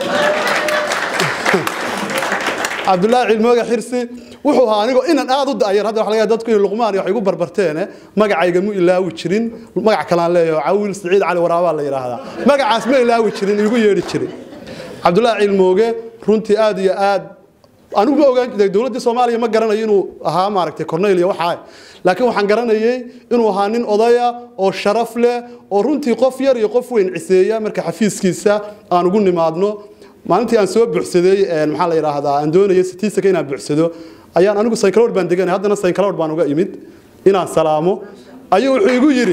cabdullaahi ciilmooga xirsi wuxuu ahaa anigoo inan aada u da'yar hadda waxa laga yahay dadku inay luqmaan iyo wax igu barbarteene magacayga mu ilaawi jirin magac kalaan leeyahay cawiil siciid cali waraabaa la yidhaahdaa magacaas ma ilaawi jirin igu yeedhi jiray cabdullaahi ciilmooge runtii aad iyo aad anigu ma ogaan jiray dowladda soomaaliya ma garanayo inuu ahaa maaragtay cornel iyo waxaa laakiin waxaan garanayay inuu ahaa nin odaya oo sharaf leh oo runtii qof yar iyo qof weyn ciseeya marka xafiiskiisa aan ugu nimaadno maalintii aan soo buuxsaday maxaa la yidhaahdaa aan doonayay sitiisaka inaan buuxsado ayaan anigu saykalood baan deganay haddana saykalood baan uga imid inaan salaamo ayuu wuxuu igu yidhi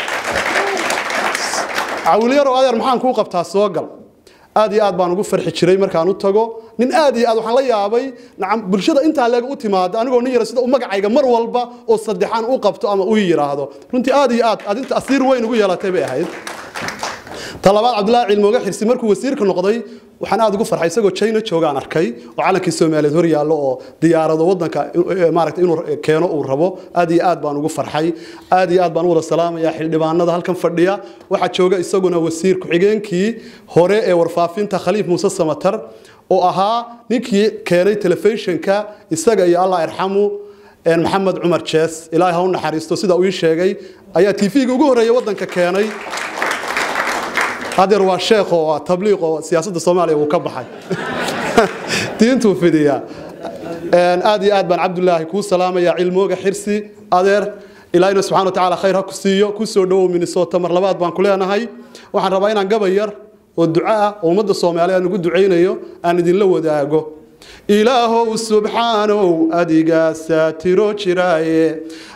cawiilyarow adeer maxaan kuu qabtaa soo gal aad iyo aad baan ugu farxi jiray markaan u tago nin aad iyo aad waxaan la yaabay nacam bulshada intaa leeg u timaada anigoo nin yara sida u magacayga mar walba oo saddexaan u qabto ama u yiraahdo runtii aad iyo aad adinta asiir weyn ugu yeelatay bay ahayd talabaad cabdullaahi cilmooga xirsi markuu wasiirka noqday waxaan aad ugu farxay isagoo china joogaan arkay oo calankii soomaaliyeed hor yaallo oo diyaarado wadanka maaragtay inuu keeno uu rabo aad iyo aad baan ugu farxay aad iyo aad baan u wada salaamayaa xildhibaanada halkan fadhiya waxaa jooga isaguna wasiir ku-xigeenkii hore ee warfaafinta khaliif muuse samatar oo ahaa ninkii keenay telefishinka isaga iyo allah irxamu maxamed cumar jees ilaahay ha u naxariisto sida uu ii sheegay ayaa tv-ga ugu horreeya wadanka keenay hadeer waa sheekh oo tabliiq oo siyaasadda soomaaliya uu ka baxay diintuu fidiyaa aad iyo aad baan cabdulaahi kuu salaamaya cilmooga xirsi adeer ilaahina subxana wa tacaala khayr ha ku siiyo ku soo dhowow minnesota mar labaad baan ku leenahay waxaan rabaa inaan gabay yar oo duco ah oo ummadda soomaaliya aan ugu ducaynayo aan idinla wadaago ilaahow subxaanow adigaa saatiro jiraaye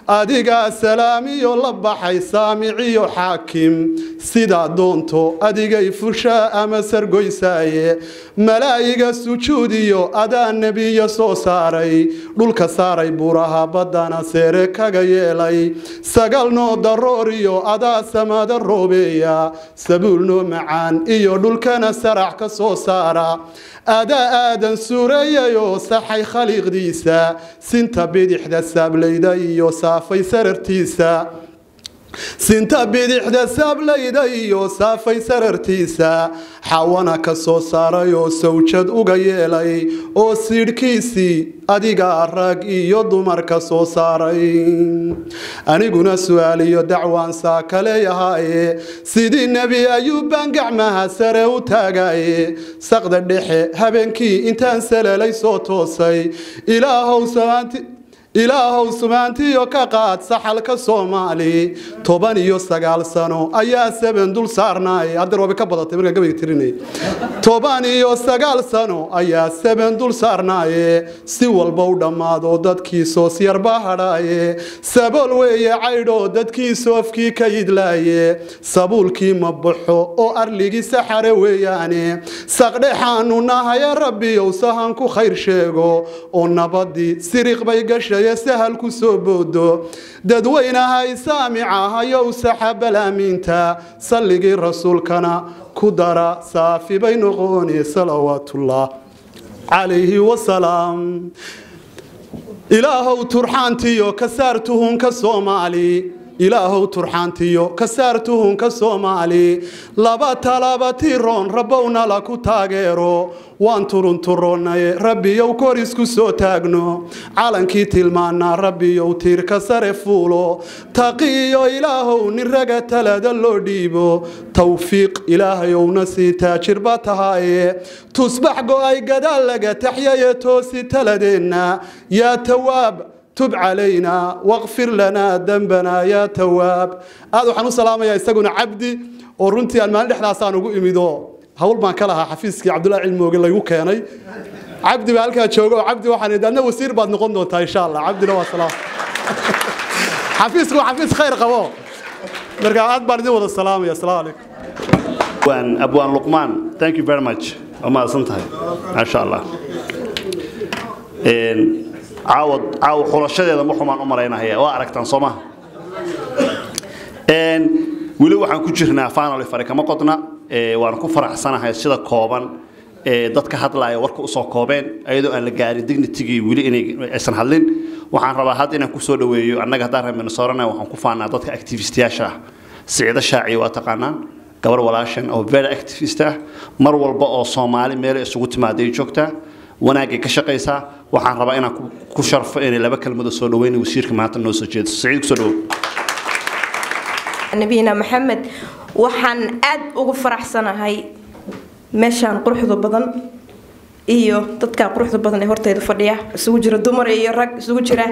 adigaa salaamiyo la baxay saamiciyo xaakim sidaa doonto adigay fushaa ama sargoysaaye malaa'iga sujuudiyo adaa nebiya soo saaray dhulka saaray buraha baddana seere kaga yeelay sagalnoo darooriyo adaa samada roobeeya sabuulnoo macaan iyo dhulkana sarax ka soo saara adaa aadan suureeyayoo saxay khaliiqdiisa sinta bidixda saablayda iyo saafay sarartiisa sinta bidixda saablayda iyo saafay sarartiisa xawana ka soo saaray oo sawjad uga yeelay oo siidhkiisii adigaa rag iyo dumar ka soo saaray aniguna su-aaliyo dacwaan saa kaleeyahaaye sidii nebi ayuubbaan gacmaha sare u taagaye saqda dhexe habeenkii intaan salelay soo toosay ilaahow samaanti ilaahow sumaantiyo ka qaad saxalka soomaali toban iyo sagaal sano ayaa saban dul saarnaay haddar waaba ka badatay markaan gabayga tirinay toban iyo sagaal sano ayaa saban dul saarnaaye si walba u dhammaado dadkii soosyarba hadhaaye sabool weeye caydhoo dadkii soofkii ka yidlaaye sabuulkii ma baxo oo arligii saxare weeyaane saqdhexaanu nahaye rabbiyow sahan ku khayr sheego oo nabadii siriq bay gashay sahal ku soo boodo dadweynahay saamica hayow saxabalaamiinta salligii rasuulkana ku dara saafi bay noqone salawaatullah calayhi wasalaam ilaahow turxaantiyo ka saar tuhunka soomaali ilaahow turxaantiyo ka saar tuhunka soomaali laba talaba tiroon rabownala ku taageero waan turunturoonnaye rabbiyow kor isku soo taagno calankii tilmaanaa rabbiyow tiirka sare fuulo taqiyo ilaahow nin raga talada loo dhiibo tawfiiq ilaahayowna sii taajirba tahaaye tusbax go-ay gadaal laga taxyaye toosi taladeenna yaa tawaab tub calayna waqfir lanaa dembana yaa tawaab aad waxaan u salaamayaa isaguna cabdi oo runtii aan maalin dhexdaasaan ugu imido hawl baan ka lahaa xafiiskii cabdullahi cilmooge laygu keenay cabdi baa halkaa jooga oo cabdi waxaan idhi adna wasiir baad noqon doontaa insha allah cabdina waa salaam xafiisku waa xafiis khayr qabo marka aad baan idin wada salaamaya asalaamu calaykum abwaan luqmaan thank you very much waa mahadsan tahay maasha allah caawa caawa xulashadeeda ma xumaan u maraynahaya waa aragtaan soo maha weli waxaan ku jirnaa finally fari kama qodna waan ku faraxsanahay sida kooban ee dadka hadlaaya warka usoo koobeen ayadoo aan la gaarin dignitigii weli inay aysan hadlin waxaan rabaa hadda inaan kusoo dhaweeyo annaga haddaan reer minnesota waxaan ku faanaa dadka activistiyaasha ah siciido shaaciyo waa taqaanaan gabar walaashan oo very activist ah mar walba oo soomaali meel isugu timaaday joogtaa wanaagay ka shaqaysaa waxaan rabaa inaan ku sharfo inay laba kelmado soo dhaweyna wasiirka maanta noo soo jeedo siciid kusoo dhawow nabiyina maxamed waxaan aad ugu faraxsanahay meeshaan quruxda badan iyo dadka quruxda badan ee horteyda fadhiya isugu jira dumar iyo rag isugu jira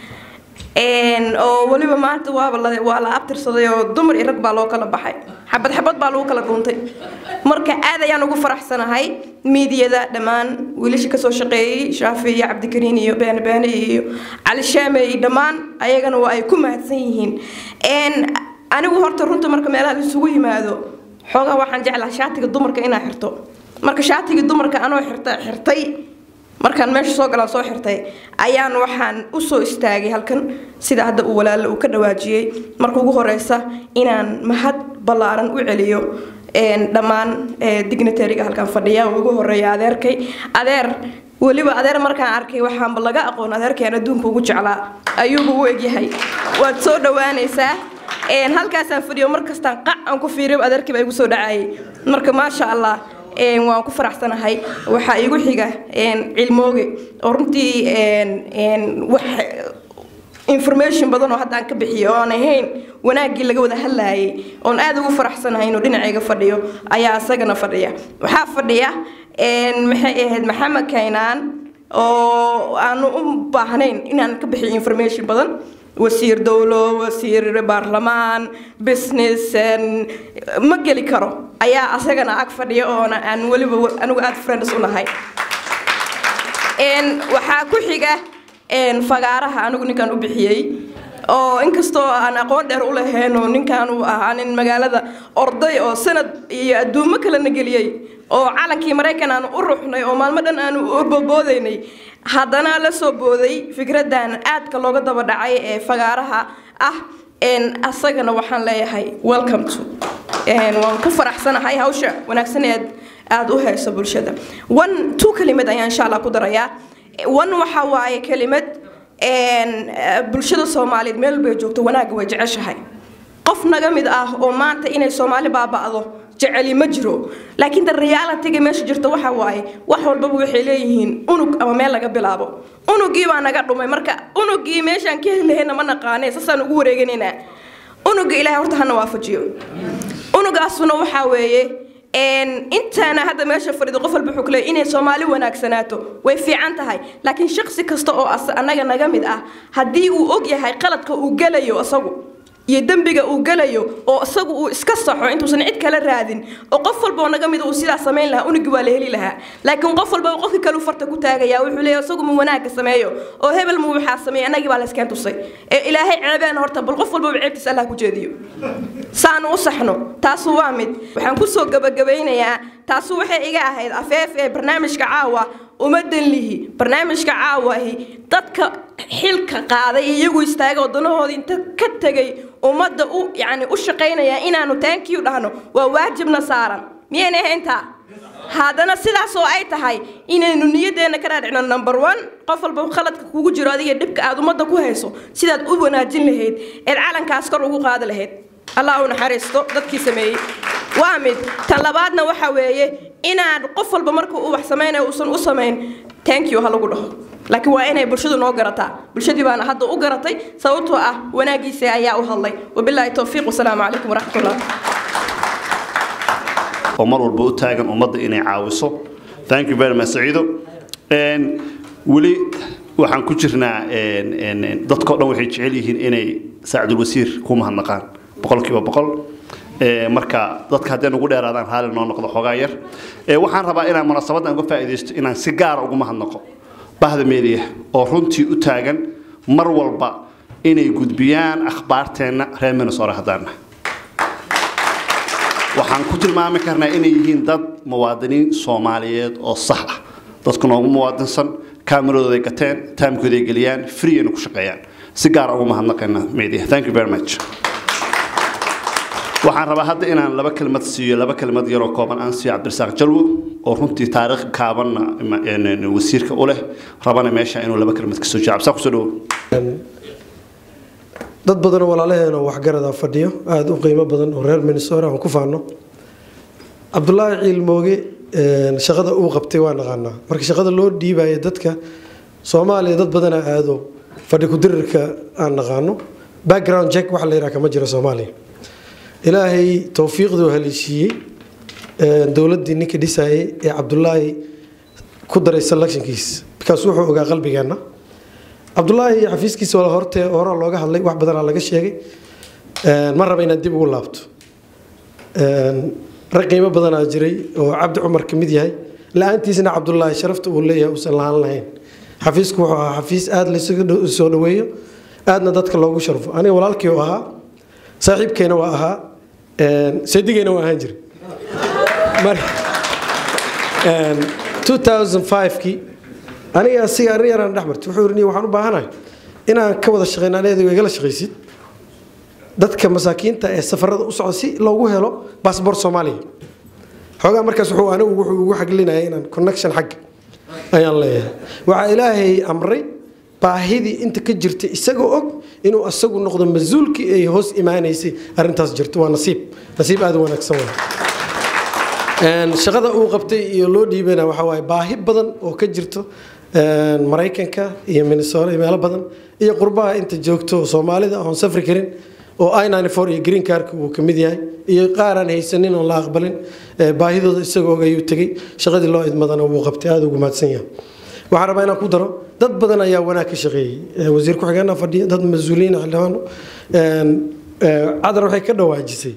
oo weliba maanta waaba la waa la abtirsaday oo dumar iyo rag baa loo kala baxay xabad xabad baa lagu kala dhuuntay marka aad ayaan ugu faraxsanahay miidiyada dhammaan wiilasha kasoo shaqeeyey shaafi iyo cabdikariin iyo beene beene iyo cali shaame iyo dhammaan ayagana waa ay ku mahadsan yihiin anigu horta runta marka meelaha isugu yimaado xoogaa waxaan jeclaha shaatiga dumarka inaa xirto marka shaatigii dumarka anoo xirta xirtay markaan meesha soo galaan soo xirtay ayaan waxaan usoo istaagay halkan sida hadda uu walaalo uu ka dhawaajiyey marka ugu horeysa inaan mahad ballaaran u celiyo dhammaan dignitariga halkan fadhiya uu ugu horeeya adeerkay adeer weliba adeer markaan arkay waxaanba laga aqoon adeerkeen adduunka ugu jeclaa ayuuba u egyahay waad soo dhawaanaysaa halkaasaan fadhiyo markastaan qac aan ku fiiriyo adeerkiiba igu soo dhacayay marka maasha allah waan ku faraxsanahay waxaa igu xiga cilmooge oo runtii wax information badan oo hadda aan ka bixiyo oo aan ahayn wanaaggii laga wada hadlayay oon aad ugu faraxsanahay inuu dhinacayga fadhiyo ayaa isagana fadhiya waxaa fadhiya maxay ahayd maxamed kaynaan oo aanu u baahnayn inaan ka bixiyo information badan wasiir dowlo wasiir baarlamaan business ma geli karo ayaa asagana ag fadhiya oona aan weliba anigu aad friends u nahay waxaa ku xiga fagaaraha anigu ninkan u bixiyey oo inkastoo aan aqoon dheer u lahayn oo ninkan uu ahaa nin magaalada orday oo sanad iyo adduumo kalena geliyey oo calankii maraykan aanu u ruxnay oo maalmo dhan aanu u boboodaynay haddana la soo booday fikradan aadka looga daba dhacay ee fagaaraha ah asagana waxaan leeyahay welcome to waan ku faraxsanahay hawsha wanaagsan ee aada u hayso bulshada one two kelimad ayaan insha allah ku darayaa one waxa waaye kelimad bulshada soomaaliyeed meel bay joogto wanaagga way jeceshahay qof naga mid ah oo maanta inay soomaali baaba'do jeceli ma jiro laakiin da realityga meesha jirta waxa waaye wax walbaba waxay leeyihiin unug ama meel laga bilaabo unugii baa naga dhumay marka unugii meeshaan ka helahayna ma naqaane saasaan ugu wareeganaynaa unuga ilaahay horta hana waafajiyo unugaasuna waxaa weeye intaana hadda meesha fadhido qof walba wuxuu ku leeyahay inay soomaali wanaagsanaato way fiican tahay laakiin shaqsi kasta oo annaga naga mid ah haddii uu og yahay qaladka uu gelayo isagu iyo dembiga uu gelayo oo isagu uu iska saxo intuusan cid kala raadin oo qof walba oo naga mid uu sidaa samayn lahaa unigi waa la heli lahaa laakiin qof walba qofka kale farta ku taagaya wuxuu leeyahay isagu mu wanaagga sameeyo oo hebel mu waxaa sameeya annagii baa la iskeen tusay ee ilaahay ceebeen horta bal qof walbaba ceebtiisa allah ku jeediyo saanu u saxno taasu waa mid waxaan kusoo gabagabaynayaa taasu waxay iga ahayd afeef ee barnaamijka caawa umadan lihi barnaamijka caawahi dadka xilka qaaday iyagu istaaga wadanahoodii inta ka tegay ummadda u yani u shaqaynaya inaanu taankiyu dhahno waa waajibna saaran miyayna ahayntaa haddana sidaas oo ay tahay inaynu niyadeenna ka dhaadhicno number one qof walba khaladka kugu jiro adiga dhibka aad ummadda ku hayso sidaad u wanaajin lahayd eed calankaas kor ugu qaadi lahayd allah u naxariisto dadkii sameeyey waa mid tan labaadna waxa weeye inaan qof walba marka uu wax samaynayo uusan u samayn thank you ha lagu dhaho laakiin waa inay bulshadu noo garataa bulshadii baana hadda u garatay sababtoo ah wanaagiisa ayaa u hadlay wabilaahi towfiiq wasalaamu calaykum waraxmatullah oo mar walba u taagan ummadda inay caawiso thank you very much saciido weli waxaan ku jirnaa dadkao dhan waxay jecel yihiin inay saacdul wasiir ku mahadnaqaan boqolkiiba boqol marka dadka haddee nugu dheeraadaan raali noo noqdo xoogaa yar waxaan rabaa inaan munaasabadan uga faa'iidaysto inaan si gaara ugu mahadnaqo bahda meediya oo runtii u taagan mar walba inay gudbiyaan akhbaarteenna reer minnesota haddaana waxaan ku tilmaami karnaa inay yihiin dad muwaadiniin soomaaliyeed oo sax ah dadku noogu muwaadinsan kaameradooday gateen taamkooday geliyaan freeyana ku shaqeeyaan si gaara ugu mahadnaqayna media thank you very much waxaan rabaa hadda inaan laba kelmad siiyo laba kelmad yaroo kooban aan siiyo cabdirasaaq jalwo oo runtii taariikh kaabanna wasiirka u leh rabana meesha inuu laba kelmad kasoo jiro cabdisaaq kusoo dhawo dad badanoo walaalaheenoo waxgarada fadhiyo aada u qiimo badan oo reer minnesota aan ku faano cabdulaahi ciilmooge shaqada uu qabtay waa naqaanaa marka shaqada loo dhiibaya dadka soomaaliya dad badanaa aado fadhi kudirirka aan naqaano background check waxa la yidhaha kama jiro soomaaliya ilaahay towfiiqduu haleeshiiyey dowladdii ninka dhisayay ee cabdulaahi ku daray selectionkiis bikaas wuxuu ogaa qalbigeenna cabdulaahi xafiiskiisa wala horte horaa looga hadlay wax badanaa laga sheegay ma raba inaad dib ugu laabto rag qiimo badanaa jiray oo cabdi cumar ka mid yahay la-aantiisna cabdulaahi sharafta uu leeyahay uusan lahaan lahayn xafiisku wuxuu ahaa xafiis aada laysugu soo dhaweeyo aadna dadka loogu sharfo aniga walaalkii u ahaa saaxiibkeena waa ahaa seedigeena waa ahaan jiray 2005kii aniga asiga arrin yaraan dhex martay wuxuu yidhi waxaan u baahanahay inaan ka wada shaqeyno aneedago igala shaqaysid dadka masaakiinta ee safarada u socda si loogu helo baasboor soomaaliya xoogaa markaas wuxuu anigu wuxuu ugu xaglinaya inaan connection xagga ayaan leeyahay waxaa ilaahay amray baahidii inta ka jirtay isagoo og inuu asagu noqdo mas-uulkii ay hoos imaanaysay arrintaas jirto waa nasiib nasiib aada u wanaagsan waa shaqada uu qabtay iyo loo dhiibana waxa waaye baahi badan oo ka jirto maraykanka iyo minnesota iyo meelo badan iyo qurbaha inta joogto soomaalida oon safri karin oo i iyo green carka uu ka mid yahay iyo qaaraan haysanin oon la aqbalin baahidooda isagoo og ayuu tegey shaqadii loo idmadana wuu qabtay aada ugu mahadsan yahay waxaan rabaa inaan ku daro dad badan ayaa wanaag ka shaqeeyey wasiir ku-xigeenna fadhiya dad mas-uuliyiin xildhibaano cadar waxay ka dhawaajisay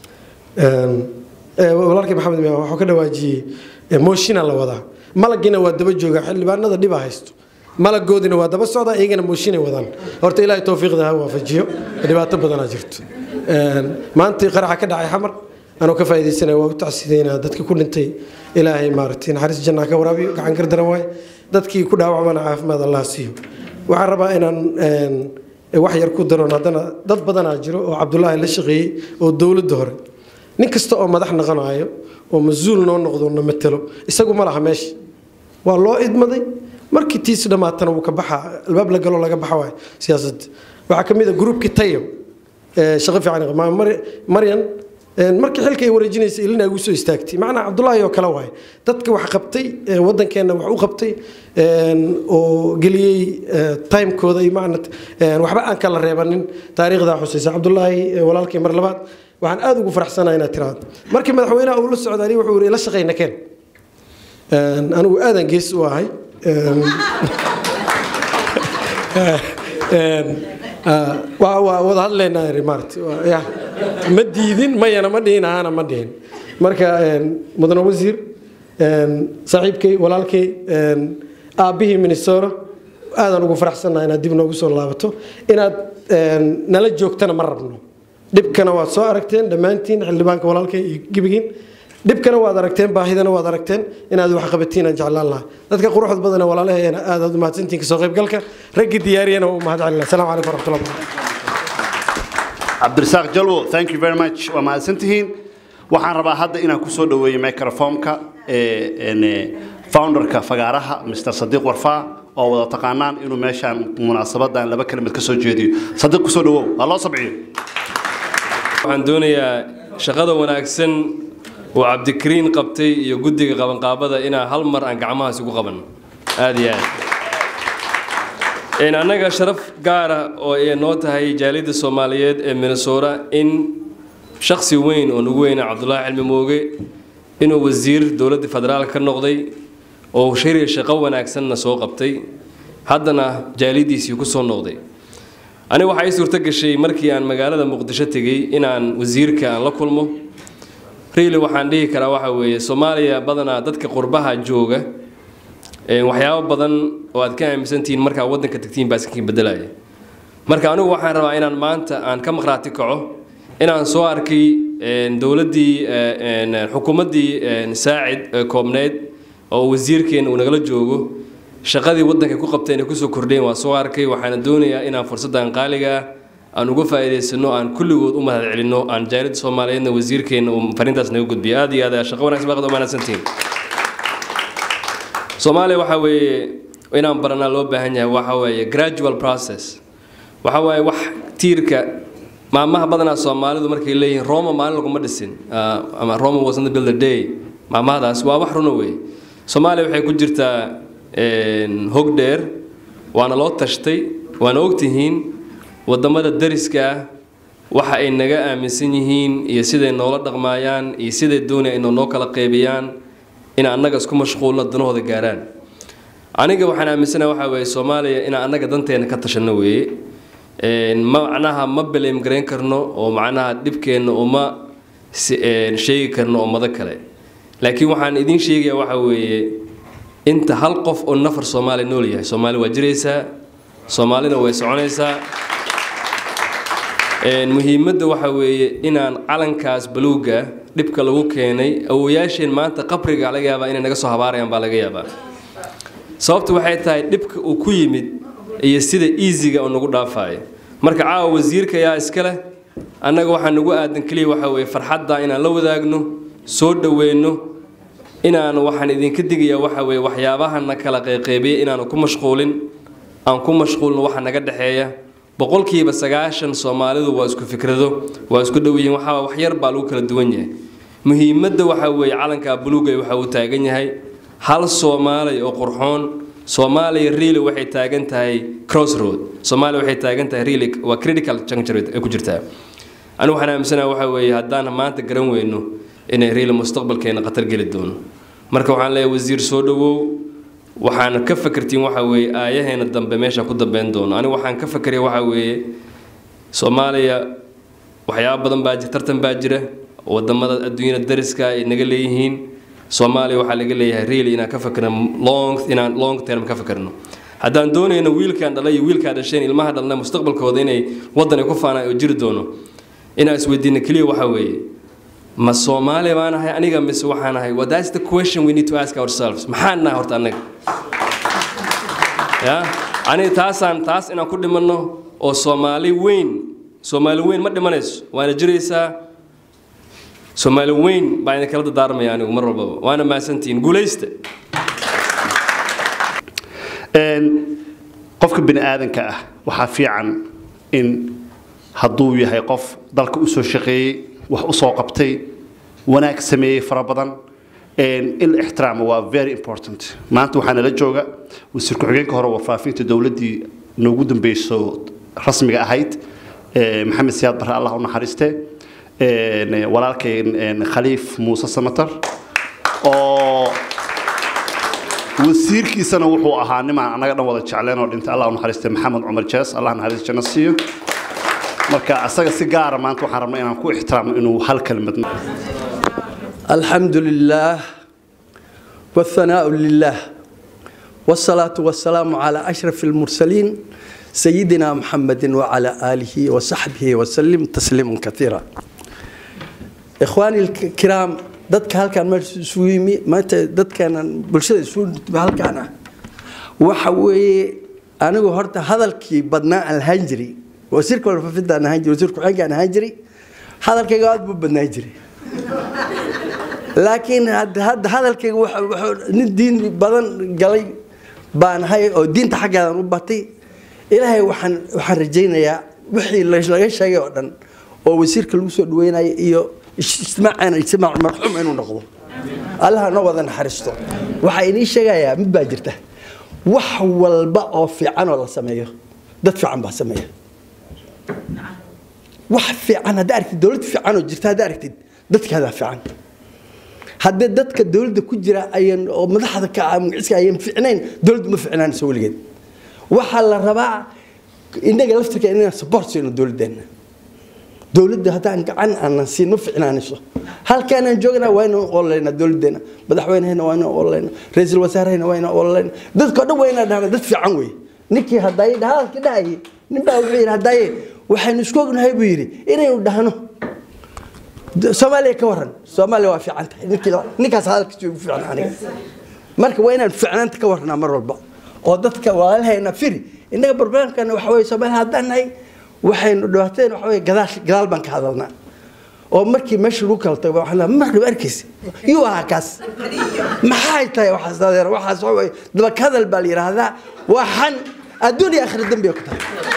walaalkii maxamed waxuu ka dhawaajiyey moshina la wadaa malagina waa daba jooga xildhibaanada dhibaa haysto malagoodina waa daba socda iyagana mooshinay wadaan horta ilaahay towfiiqda ha waafajiyo dhibaato badanaa jirto maantii qaraxa ka dhacay xamar anoo ka faa'iidaysanaya waa u tacsideynaa dadka ku dhintay ilaahay maaragtay naxariis jannaa ka waraabiyo gacan gar daran waaye dadkii ku dhaawacmana caafimaad allah siiyo waxaan rabaa inaan wax yar ku daroon haddana dad badanaa jiro oo cabdulaahi la shaqeeyey oo dowladda hore nin kasta oo madax noqonayo oo mas-uul noo noqdo na matelo isagu ma laha meesha waa loo idmaday markii tiis dhammaatana wuu ka baxaa albaab la galo laga baxa waayo siyaasadda waxaa ka mid a gruubkii tayo shaqo fiican maryan markii xilka ay wareejinaysa ilina ugu soo istaagtay macnaa cabdulaahi oo kale waaye dadka wax qabtay wadankeenna wax u qabtay oo geliyey timekooda iyo macna waxba aan kala reebanin taariikhdaa xusaysa cabdulaahi walaalkay mar labaad waxaan aada ugu faraxsanahay inaad tiraahdo markii madaxweynaha uu la socda ani wuxuu yidhi la shaqayna keen anigu aadan gees u ahay waa wada hadlaynaa maarata ma diidin mayana ma dhihin ahana ma dhihin marka mudane wasiir saaxiibkay walaalkay aabbihii minnesota aadaan ugu faraxsannaha inaad dib noogu soo laabato inaad nala joogtana ma rabno dhibkana waad soo aragteen dhammaantiin xildhibaanka walaalkay iyo gebigiin dhibkana waad aragteen baahidana waad aragteen inaad wax qabatiin aan jeclaan lahaa dadka quruxda badana walaalaheena aad aad umahadsantiin kasoo qaybgalka raggii diyaariyana waa u mahad celina asalaamu calaykum waraxmatullahi wabarakatu cabdirasaaq jalwo thank you very much waa mahadsantihiin waxaan rabaa hadda inaan kusoo dhaweeyo microphoneka founderka fagaaraha mr sadiiq warfaa oo wada taqaanaan inuu meeshaan munaasabadan laba kelimad kasoo jeediyo sadiiq kusoo dhawow ha loo sabciyo waxaan doonayaa shaqada wanaagsan oo cabdikariin qabtay iyo guddiga qabanqaabada inaa hal mar aan gacmahaas ugu qaban aad iyo aad annaga sharaf gaara oo ay noo tahay jaaliyadda soomaaliyeed ee minnesota in shaksi weyn oo nagu weyna cabdulaahi cilmi mooge inuu wasiir dowladda federaal ka noqday oo shariya shaqo wanaagsanna soo qabtay haddana jaaliyaddiisii ku soo noqday aniga waxaa ii suurto gashay markii aan magaalada muqdisho tegey inaan wasiirka aan la kulmo riili waxaan dhihi karaa waxa weeye soomaaliya badanaa dadka qurbaha jooga waxyaabo badan oo aad ka aaminsantihiin markaa waddanka tagtiin baa iskakin bedelaya marka anigu waxaan rabaa inaan maanta aan ka maqhraati kaco inaan soo arkay dowladdii xukuumaddii saacid ee koobneyd oo wasiirkeena uu nagala joogo shaqadii waddanka ku qabteen ay kusoo kordheen waa soo arkay waxaana doonayaa inaan fursaddan qaaliga ah aan uga faa'iidaysano aan kulligood u mahad celinno aan jaaliyadda soomaaliyeedna wasiirkeena uu fariintaas naga gudbiyo aad iyo aad shaqo wanaagsan baaqad u mahadsantihiin soomaaliya waxaa weeye inaan baranaa loo baahan yahay waxa weeye gradual process waxa waaye wax tiirka maamaha badanaa soomaalidu markay leeyihiin roma maalin laguma dhisin ama roma wasn't build a day maamahadaas waa wax runa weeye soomaaliya waxay ku jirtaa hog dheer waana loo tashtay waana ogtihiin wadamada dariska ah waxa ay naga aaminsan yihiin iyo siday noola dhaqmaayaan iyo siday doonaya inay noo kala qeybiyaan in annaga isku mashquulno danahooda gaaraan aniga waxaan aaminsanaha waxaa weeye soomaaliya inaan annaga danteena ka tashanno weeye macnaha ma beleem garayn karno oo macnaha dhibkeenna uma sheegi karno ummado kale laakiin waxaan idiin sheegayaa waxaa weeye inta hal qof oo nafar soomaaliya nool yahay soomaali waa jiraysaa soomaalina way soconaysaa muhiimadda waxa weeye inaan calankaas baluuga dhibka lagu keenay awoyaasheen maanta qabriga laga yaabaa inay naga soo habaarayaan baa laga yaabaa sababtu waxay tahay dhibka uu ku yimid iyo sida easyga uu nagu dhaafayo marka caawa wasiirka ayaa iska leh annaga waxaa nagu aadan keliya waxa weeye farxadda inaan la wadaagno soo dhoweyno inaan waxaan idinka digayaa waxa weeye waxyaabahana kala qeyqeybiyay inaanu ku mashquulin aan ku mashquulno waxa naga dhexeeya boqolkiiba sagaashan soomaalidu waa isku fikrado waa isku dhow yihiin waxaa wax yar baa lagu kala duwan yahay muhiimadda waxaa weeye calanka buluuga waxa uu taagan yahay hal soomaali oo qurxoon soomaaliya really waxay taagan tahay crossroad soomaaliya waxay taagan tahay really waa critical juncture ay ku jirtaa anigu waxaan aaminsanaha waxa weeye haddaan maanta garan weyno inay really mustaqbalkeena khatar geli doono marka waxaan leeyahay wasiir soo dhowow waxaan ka fakartiin waxa weeye aayaheena dambe meeshaan ku dambeyn doono anigu waxaan ka fakaraya waxa weeye soomaaliya waxyaabo badan baa tartan baa jira wadamada adduunyada dariska ay naga leeyihiin soomaaliya waxaa laga leeyahay really inaan ka fakarno long inaan long term ka fakarno haddaan doonayno wiilkaan dhalay iyo wiilkaa dhasheen ilmaha dhalna mustaqbalkooda inay wadani ku faanaan oo jiri doono inaan isweydiino keliya waxaa weeye ma soomaali baan ahay aniga mise waxaan ahay well, that's the question we need to ask ourselves maxaan nahay horta annaga ya aniga taasaan taas inaan ku dhimanno oo soomaali weyn soomaali weyn ma dhimanayso waana jiraysaa soomaali weyn baa idin kala dadaarmaya anigu mar walbaba waana mahadsantihiin guulaysta qofka bini aadanka ah waxaa fiican in hadduu yahay qof dalka usoo shaqeeyey wax usoo qabtay wanaag sameeyey fara badan in la ixtiraamo waa very important maanta waxaa nala jooga wasiir ku-xigeenka hore warfaafinta dowladdii noogu dambeyso rasmiga ahayd maxamed siyaad barre allah u naxariiste walaalkay khaliif muuse samatar oo wasiirkiisana wuxuu ahaa nimaan annaga dhan wada jecleen oo dhintay allah u naxariiste maxamed cumar jees allah naxariis janno siiyo marka asaga si gaara maanta waxaan rabnaa inaan ku ixtiraamno inuu hal kelmad الحمد لله والثناء لله والصلاة والسلام على أشرف المرسلين سيدنا محمد وعلى آله وصحبه وسلم تسليما كثيرا إخواني الكرام dadka halkaan meesha isugu yimi maanta dadkeenan bulshada isugu halkaana waxa weeye anigu horta hadalkii badnaa aan lahaan jiray wasiirka warfaafinta aan ahaan jiray wasiir ku-xigeenka aan ahaan jiray hadalkayga aad buu badnaan jiray laakiin hadda hadalkayga nin diin badan galay baan ahay oo diinta xaggeedan u batay ilaahay waxaan waxaan rajaynayaa wixii laga sheegay oo dhan oo wasiirka lagu soo dhaweynaya iyo ijtimaacana ijtimaac marxuum inuu noqdo allaha noo wada naxariisto waxaa inii sheegayaa mid baa jirta wax walba oo fiican oo la sameeyo dad fiican baa sameeya wax fiican haddaa aragtid dowlad fiican oo jirta haddaa aragtid dadkaadaa fiican haddii dadka dowladda ku jira ayan oo madaxda ka ah magaciiska ayan fiicnayn dowladdu ma fiicnaanayso weligeed waxaa la rabaa innaga laftirka inaan support siino dowladdeena dowladda haddaan gacan aanan siin ma fiicnaanayso halkaanaan joognaa waa inaan ololeynaa dowladdeena madaxweynehena waa inaan ololeynaa ra-iisul wasaarehena waa inaan ololeynaa dadkao dhan waa inaan dhahna dad fiican wey ninkii hadaaye hadalka dhahayay ninbaa wuxuu yidhi hadaaye waxaynu isku ognahay buu yidhi inaynu dhahno soomaaliya ka waran soomaaliya waa fiican tahay ninkaas hadalkiisa ugu fiican aniga marka waa inaan fiicnaanta ka warnaa mar walba oo dadka walaalahayna firi innaga barbaamkana waxa weye soomaaliya haddaan nahay waxaynu dhibaateen waxa weye gadaash gadaal baan ka hadalnaa oo markii meesha lagu kala tago waxaan mar dhib arkaysa yuu ahaa kaas maxay tahay waxaas adeer waxaas waxa weye dabak hadal baa la yidhaahdaa waa xan adduun iyo aakhira dembiga ku tahay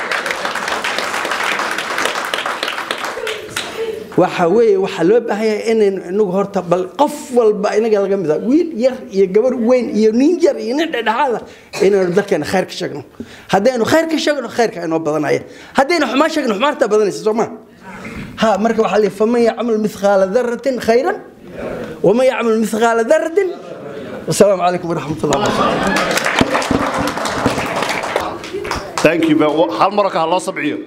waxa weeye waxaa loo baahan yahay inaynu inagu horta bal qof walba inaga laga mid ah wiil yar iyo gabar weyn iyo nin yar iyo nin dhexdhexaada inaynu dalkeena khayr ka sheegno haddaynu khayr ka sheegno khayrka inoo badanaya haddaynu xumaan sheegno xumaantaa badanaysa soo ma ha marka waxaa leeyahay faman yacmal mithqaala daratin khayran waman yacmal mithqaala daratin wasalaamu calaykum waraxmat ullah thank you hal maro ka ha loo sabciyo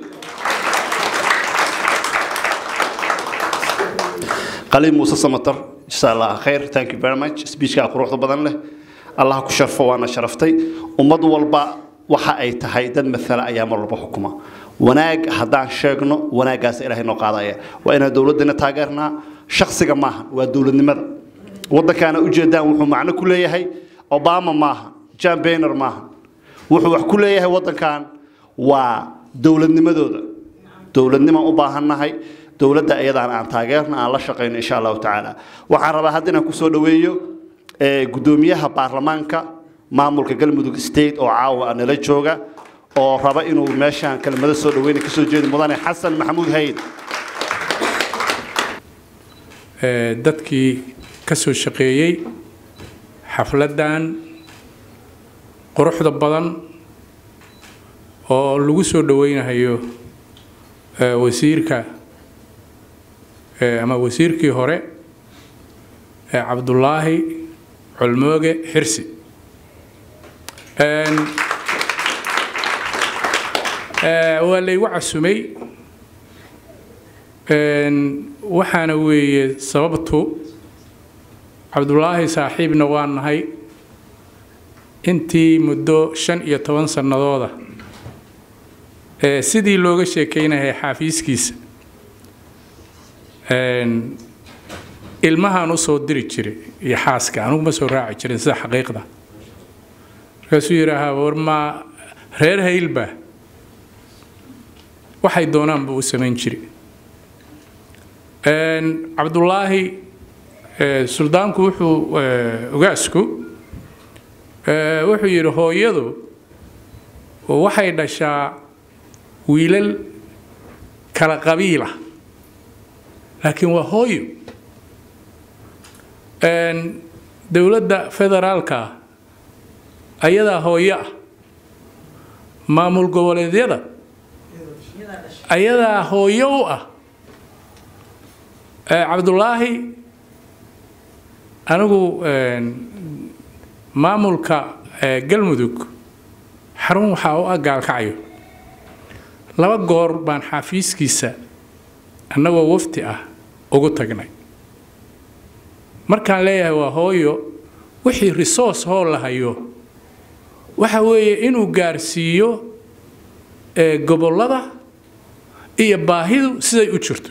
qaliin muuse samatar jasa allah khayr thank you very much speechkaa quruxda badan leh allah ku sharfo waana sharaftay ummad walba waxa ay tahay dad maala ayaa mar walba xukuma wanaag haddaan sheegno wanaaggaas ilaahay noo qaadaya waa inaan dowladdana taageernaa shaksiga maaha waa dowladnimada waddankaana ujeedaan wuxuu macno ku leeyahay obama maaha jan bayner maaha wuxuu wax ku leeyahay waddankan waa dowladnimadooda dowladnimaan u baahannahay dowladda iyadaan aan taageerno aan la shaqayno insha allahu tacaala waxaan rabaa hadda inaan kusoo dhaweeyo gudoomiyaha baarlamaanka maamulka galmudug state oo caawa nala jooga oo raba inuu meeshaan kelmado soo dhaweyna kasoo jeedi mudane xasan maxamuud hayd dadkii ka soo shaqeeyey xafladdan quruxda badan oo lagu soo dhaweynayo wasiirka ama wasiirkii hore cabdulaahi colmooge xirsi waa laygu casumay waxaana weeye sababtu cabdulaahi saaxiibna waa nahay intii muddo shan iyo toban sannadooda ee sidii looga sheekeynayay xaafiiskiisa ilmahaan usoo diri jiray iyo xaaska anugu ma soo raaci jirin sida xaqiiqda markaasuu yidhaahaa war maa reer haylba waxay doonaan buu u samayn jiray cabdulaahi suldaanku wuxuu ogaasku wuxuu yidhi hooyadu waxay dhashaa wiilal kala qabiila laakiin waa hooyo dowladda federaalka ayadaa hooyo ah maamul goboleedyada ayadaa hooyo u ah cabdulaahi anigu maamulka galmudug xarun waxaa u ah gaalkacyo laba goor baan xafiiskiisa annagoo wafti ah ugu tagnay markaan leeyahay waa hooyo wixii resource hoo la hayo waxa weeye inuu gaarsiiyo gobollada iyo baahidu siday u jirto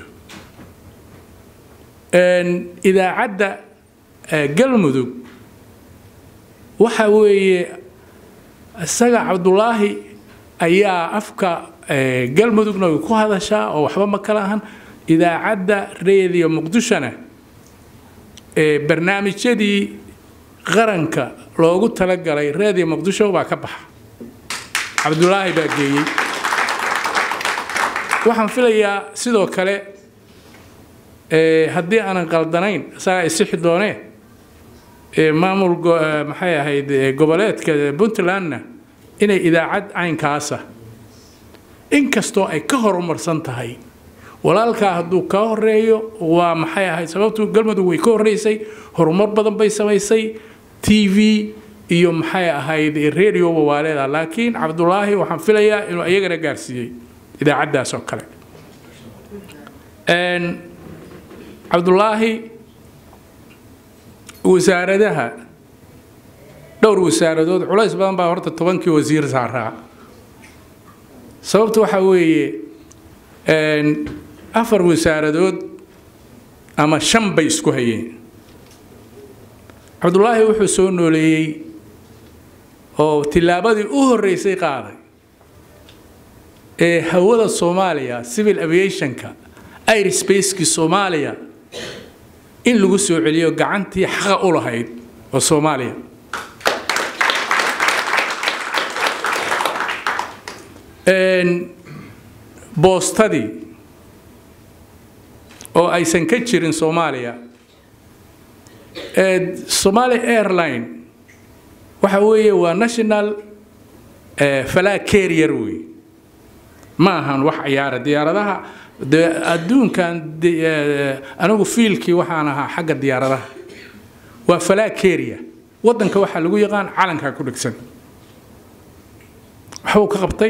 idaacadda galmudug waxa weeye isaga cabdulaahi ayaa afka galmudugna way ku hadashaa oo waxba ma kala ahan idaacadda reediyo muqdishona barnaamijyadii qaranka loogu talagalay reediyo muqdisho baa ka baxa cabdulaahi baa geeyey waxaan filayaa sidoo kale haddii aanan qaldanayn isagaa isixi doonee maamul maxay ahayd goboleedka puntlandna inay idaacad caynkaasa inkastoo ay ka horumarsan tahay walaalkaa hadduu kaa horeeyo waa maxay ahayd sababtu galmudug way ka horreysay horumar badan bay samaysay t v iyo maxay ahayd radioba waa leedaha laakiin cabdulaahi waxaan filayaa inuu iyagana gaarsiiyey idaacaddaas oo kale cabdulaahi wasaaradaha dhowr wasaaradood culays badan baa horta tobankii wasiir saaraa sababta waxaa weeye afar wasaaradood ama shan bay isku hayeen cabdulaahi wuxuu soo nooleeyey oo tillaabadii u horreysay qaaday ee hawada soomaaliya civil aviationka airsbacekii soomaaliya in lagu soo celiyo gacantii xaqa u lahayd oo soomaaliya boostadii oo aysan ka jirin soomaaliya somaali airline waxa weeye waa national falaa carrier wey ma ahan wax ciyaara diyaaradaha de adduunkan anigu fiilkii waxaan ahaa xagga diyaaradaha waa falaa carrier waddanka waxaa lagu yaqaan calankaa ku dhegsan waxbuu ka qabtay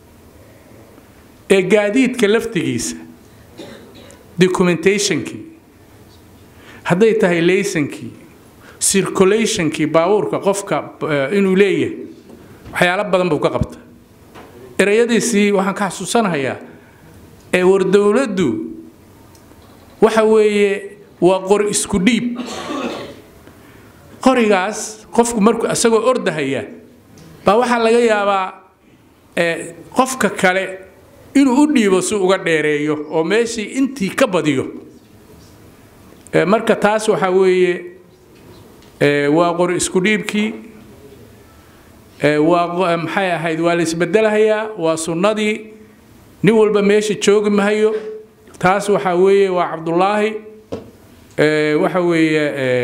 ee gaadiidka laftigiisa documentationkii hadday tahay laysankii circulationkii baabuurka qofka inuu leeyahay waxyaalo badan buu ka qabta erayadiisii waxaan ka xasuusanahayaa ee war dowladdu waxa weeye waa qor isku dhiib qorigaas qofku markuu isagoo ordahaya baa waxaa laga yaabaa qofka kale inuu u dhiibo si uga dheereeyo oo meeshii intii ka badiyo marka taas waxaa weeye waa qori isku dhiibkii waa maxay ahayd waa la isbedelahayaa waa sunnadii nin walba meesha joogi mahayo taas waxaa weeye waa cabdulaahi waxa weeye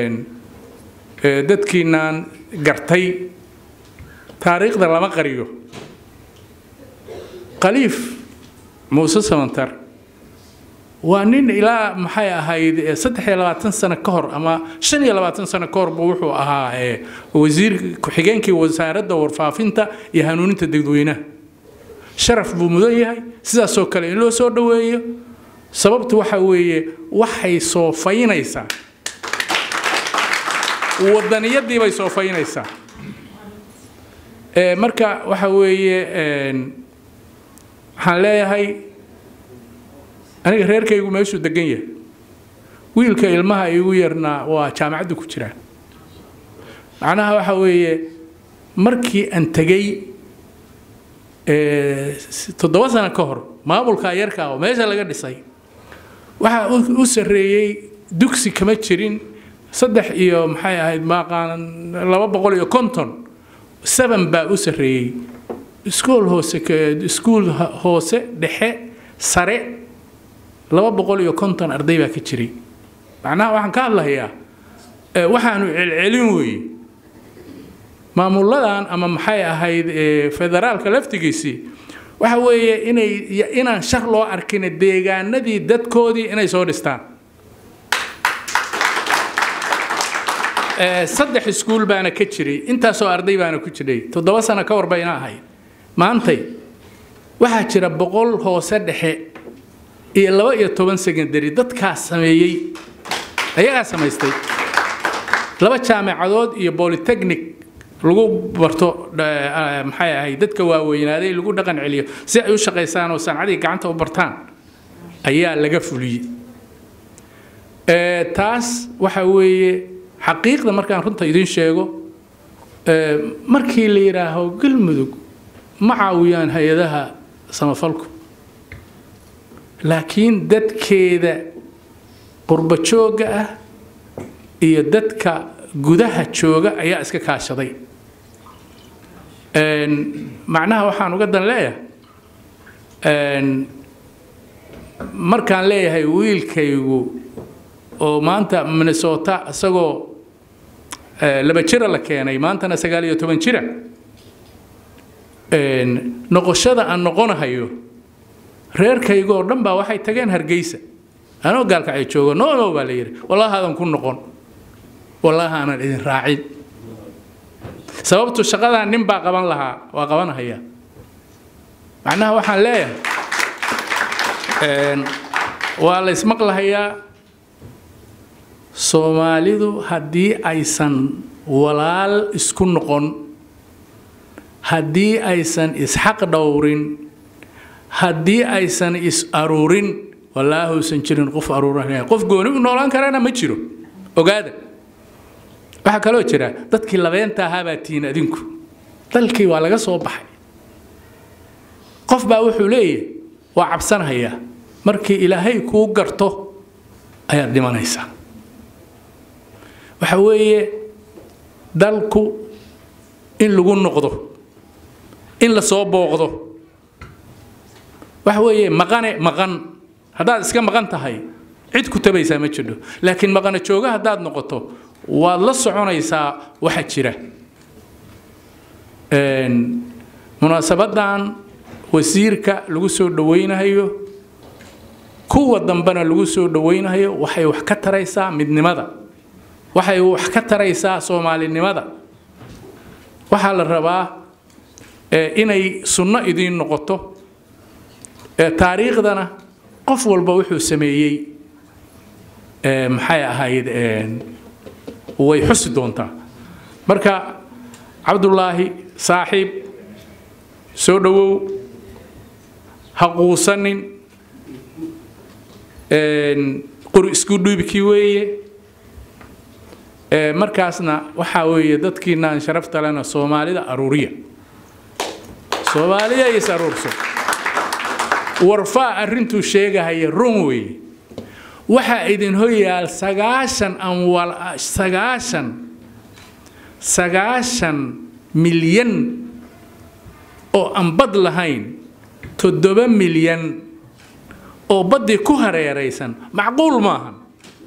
dadkiinaan gartay taariikhda lama qariyo khaliif muuse samantar waa nin ilaa maxay ahayd saddex iyo labaatan sano ka hor ama shan iyo labaatan sano ka hor buu wuxuu ahaa wasiir ku-xigeenkii wasaaradda warfaafinta iyo hanuuninta dadweynaha sharaf buu mudan yahay sidaasoo kale in loo soo dhoweeyo sababtu waxa weeye waxay soofaynaysaa wadaniyadii bay soofaynaysaa Ee, marka waxa weeye een, waxaan leeyahay aniga reerkaygu meeshuu degan yahay wiilka ilmaha igu yarnaa waa jaamacadda ku jiraa macnaha waxa weeye markii aan tegey ee, s- toddoba sano ka hor maamulka yarka oo meesha laga dhisay waxaa u- u sarreeyey dugsi kama jirin saddex iyo maxay ahayd maaqaan laba boqol iyo konton seven baa u sarreeyey iskuol hoose ka- iskuul ha- hoose dhexe sare laba boqol iyo konton arday baa ka jiray macnaha waxaan ka hadlahayaa ee, waxaanu celcelin weeye maamuladan ama maxay ahayd ee, federaalka laftigiisii waxa weeye inay ya- inaan shar loo arkin deegaanadii dadkoodii inay soo dhistaan Ee, saddex iskuul baana ka jiray intaasoo arday baana ku jiray toddoba sano ka hor bayna ahayd maantay waxaa jira boqol hoose dhexe iyo laba iyo toban secondary dadkaas sameeyey ayagaa samaystay laba jaamacadood iyo polytechnic lagu barto eh, maxay ahayd dadka waaweynaaday lagu dhaqan celiyo si ay u shaqaysaan oo sancadii gacanta u bartaan ayaa laga fuliyey Eh, taas waxa weeye xaqiiqda markaan runta idin sheego eh, markii la yidhaaho galmudug ma caawiyaan hay-adaha samafalku laakiin dadkeeda qurba joogga ah iyo dadka gudaha jooga ayaa iska kaashaday Een, macnaha waxaan uga dan leeyahay een, markaan leeyahay wiilkaygu oo maanta minnesota isagoo eh, laba jira la keenay maantana sagaal iyo toban jira Een, noqoshada aan noqonahayo reerkayga oo dhan baa waxay tageen hargeysa anoo gaalka ay joogo no no baa la yidhi wallaahi aadan ku noqon wallaahi aanan idin raacin sababtu shaqadan nin baa qaban lahaa waa qabanahaya macnaha waxaan leeyahay een, waa la ismaqlahayaa soomaalidu haddii aysan walaal isku noqon haddii aysan isxaq dhowrin haddii aysan is aruurin wallaahi uusan jirin qof aruuranaya qof gooni u noolaan karana ma jiro ogaada waxaa kaloo jira dadkii labeenta ahaa baa tihiin adinku dalkii waa laga soo baxay qof baa wuxuu leeyahay waa cabsanayaa markii ilaahay kuu garto ayaad dhimanaysaa waxa weeye dalku in lagu noqdo in la soo booqdo waxa weeye maqane maqan haddaad iska maqan tahay cid ku tabaysaa ma jidho laakiin maqana jooga haddaad noqoto waad la soconaysaa waxa jira Een, munaasabadan wasiirka lagu soo dhawaynayo kuwa dambena lagu soo dhawaynayo waxay wax ka taraysaa midnimada waxay wax ka taraysaa soomaalinimada waxaa la rabaa eh, inay sunno idiin noqoto Eh, taariikhdana qof walba wuxuu sameeyey eh, maxay ahayd een, way xusi doontaa marka cabdulaahi saaxiib soo dhowow ha quusanin een, qori isku dhiibkii weeye Eh, markaasna waxaa weeye dadkiinaan sharafta lena soomaalida aruuriya soomaalida is aruurso warfaa arrintuu sheegahaya run weeye waxaa idin hoyaal sagaashan amwal sagaashan sagaashan milyan oo aan bad lahayn toddoba milyan oo baddii ku hareeraysan macquul maahan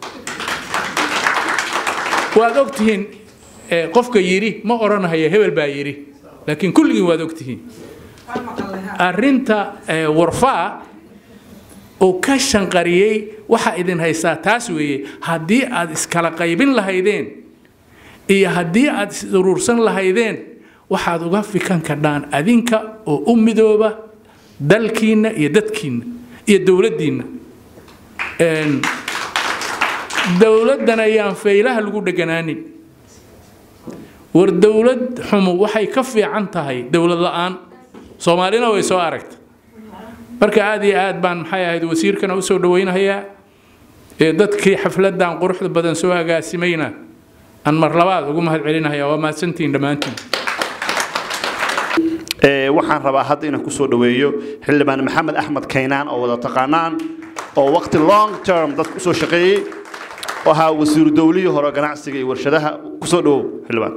waad ogtihiin eh, qofka yidhi ma odhanahaya hebel baa yidhi laakiin kulligiin waad ogtihiin arrinta eh, warfaa oo ka shanqariyey waxa idin haystaa taas weeye haddii aad iskala qaybin lahaydeen iyo haddii aad is uruursan lahaydeen waxaad uga fikan kadhaan adinka oo u midooba dalkiinna iyo dadkiinna iyo dowladdiinna Een, dowladdan ayaan faylaha lagu dheganaanin war dowlad xumo waxay ka fiican tahay dowlad la-aan soomaalina way soo aragta marka aada iyo aad baan maxay ahayd wasiirkana usoo dhaweynahayaa ee dadkii xafladan quruxda badan soo agaasimayna aan mar labaad ugu mahad celinahaya waa mahadsantihiin dhammaantiin Ee, waxaan rabaa hadda inaan kusoo dhaweeyo xildhibaan maxamed axmed kaynaan oo wada taqaanaan oo waqti long term dadka usoo shaqeeyey oo ahaa wasiiru dowlihii hore ganacsiga iyo warshadaha kusoo dhawow xildhibaan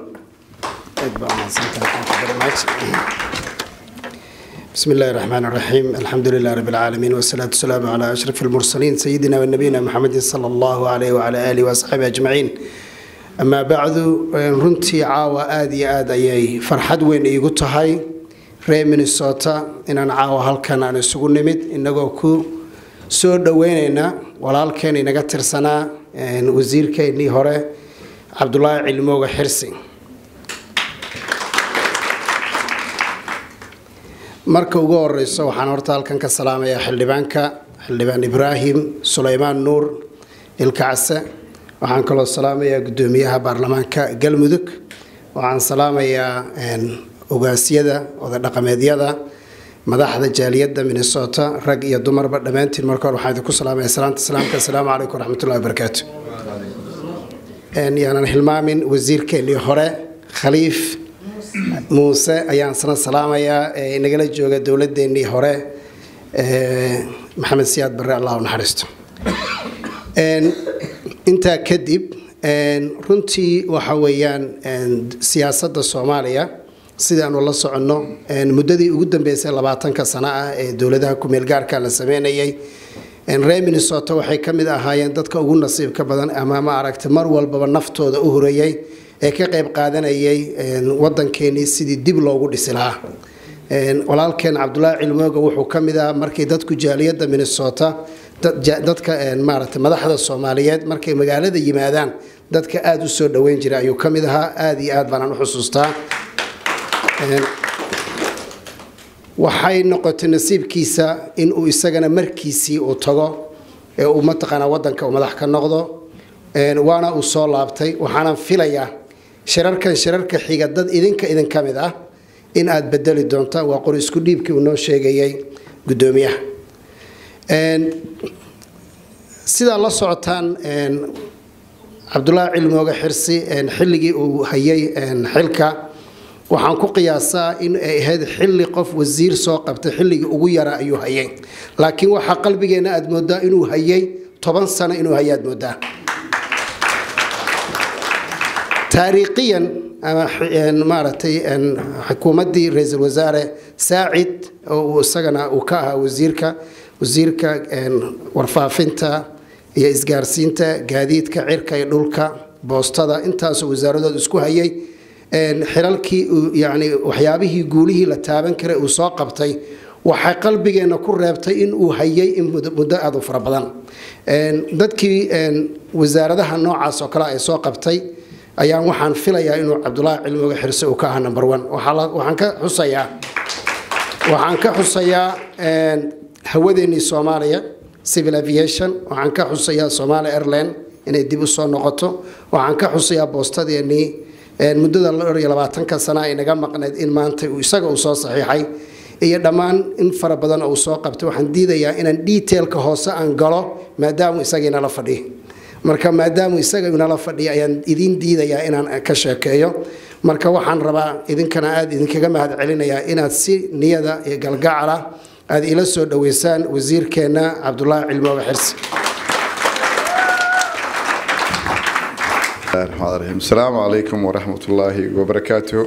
بسم الله الرحمن الرحيم الحمد لله رب العالمين والصلاة والسلام على أشرف المرسلين سيدنا ونبينا محمد صلى الله عليه وعلى آله وأصحابه أجمعين أما بعد runtii caawa aad iyo aad ayay farxad weyn iigu tahay reer minnesota inaan caawa halkan aan isugu nimid inagoo ku soo dhaweynayna walaalkeen inaga tirsanaa wasiirkeennii hore cabdulaahi cilmooga xirsi marka ugu horeyso waxaan horta halkan ka salaamayaa xildhibaanka xildhibaan ibraahim sulaymaan nuur ilkacse waxaan kaloo salaamayaa gudoomiyaha baarlamaanka galmudug waxaan salaamayaa ogaasyada odadhaqameedyada madaxda jaaliyadda minnesota rag iyo dumarba dhammaantiin marka hore waxaan idinku salaamaya salaanta islaamka asalaamu calaykum waraxmatullahi wabarakaatu yaanan hilmaamin wasiirkeennii hore khaliif muuse ayaan sana salaamayaa ee nagala jooga dowladeennii hore maxamed siyaad barre allah u naxariisto intaa kadib runtii waxa weeyaan siyaasadda soomaaliya sidaanu la soconno muddadii ugu dambeysay labaatanka sano ah ee dowladaha kumeel gaarka la sameynayay reer minnesota waxay ka mid ahaayeen dadka ugu nasiibka badan ama ma aragta mar walbaba naftooda u horeeyey ee ka qayb qaadanayay wadankeenii sidii dib loogu dhisi lahaa walaalkeen cabdulaahi cilmooga wuxuu ka mid ahaa markii dadku jaaliyadda minnesota dadka maaragta madaxda soomaaliyeed markay magaalada yimaadaan dadka aada u soo dhaweyn jiray ayuu ka mid ahaa aada iyo aad baanaan u xusuustaa waxay noqotay nasiibkiisa in uu isagana markiisii uu tago ee uu mataqaanaa wadanka uu madax ka noqdo waana uu soo laabtay waxaanan filayaa shirarkan shirarka xiga dad idinka idin ka mid ah in aad bedeli doontaan waa qor isku dhiibkii uu noo sheegayay gudoomiyaha sidaa la socotaan cabdulaahi cilmooga xirsi xilligii uu hayay xilka waxaan ku qiyaasaa in ay ahayd xilli qof wasiir soo qabtay xilligii ugu yara ayuu hayay laakiin waxaa qalbigeenna aad moodaa inuu hayay toban sano inuu hayay aad moodaa taariikhiyan ama maaragtay xukuumaddii ra-iisul wasaare saacid oo uu isagana uu ka ahaa wasiirka wasiirka warfaafinta iyo isgaarsiinta gaadiidka cirka iyo dhulka boostada intaasoo wasaaradooda isku hayay xilalkii yani waxyaabihii guulihii la taaban karay uu soo qabtay waxay qalbigeenna ku reebtay in uu hayay in muddo aada u fara badan dadkii wasaaradaha noocaas oo kale ay soo qabtay ayaan waxaan filayaa inuu cabdulaahi cilmiga xirse uu ka ahaa number one waxaan ka xusayaa waxaan ka xusayaa hawadeennii soomaaliya civil aviation waxaan ka xusayaa somalia airline inay dib u soo noqoto waxaan ka xusayaa boostadeenii muddada dhowr iyo labaatanka sana ay naga maqnayd in maanta isaga uu soo saxiixay iyo dhammaan in fara badan uu soo qabtay waxaan diidayaa inaan detailka hoose aan galo maadaamu isagiinala fadhiyo marka maadaamu isaga inala fadhiya ayaan idin diidayaa inaan ka sheekeeyo marka waxaan rabaa idinkana aada idinkaga mahad celinayaa inaad si niyada iyo galgacala aada ila soo dhoweysaan wasiirkeenna cabdulaahi cilmooga xirsi الرحمن الرحيم السلام عليكم ورحمة الله وبركاته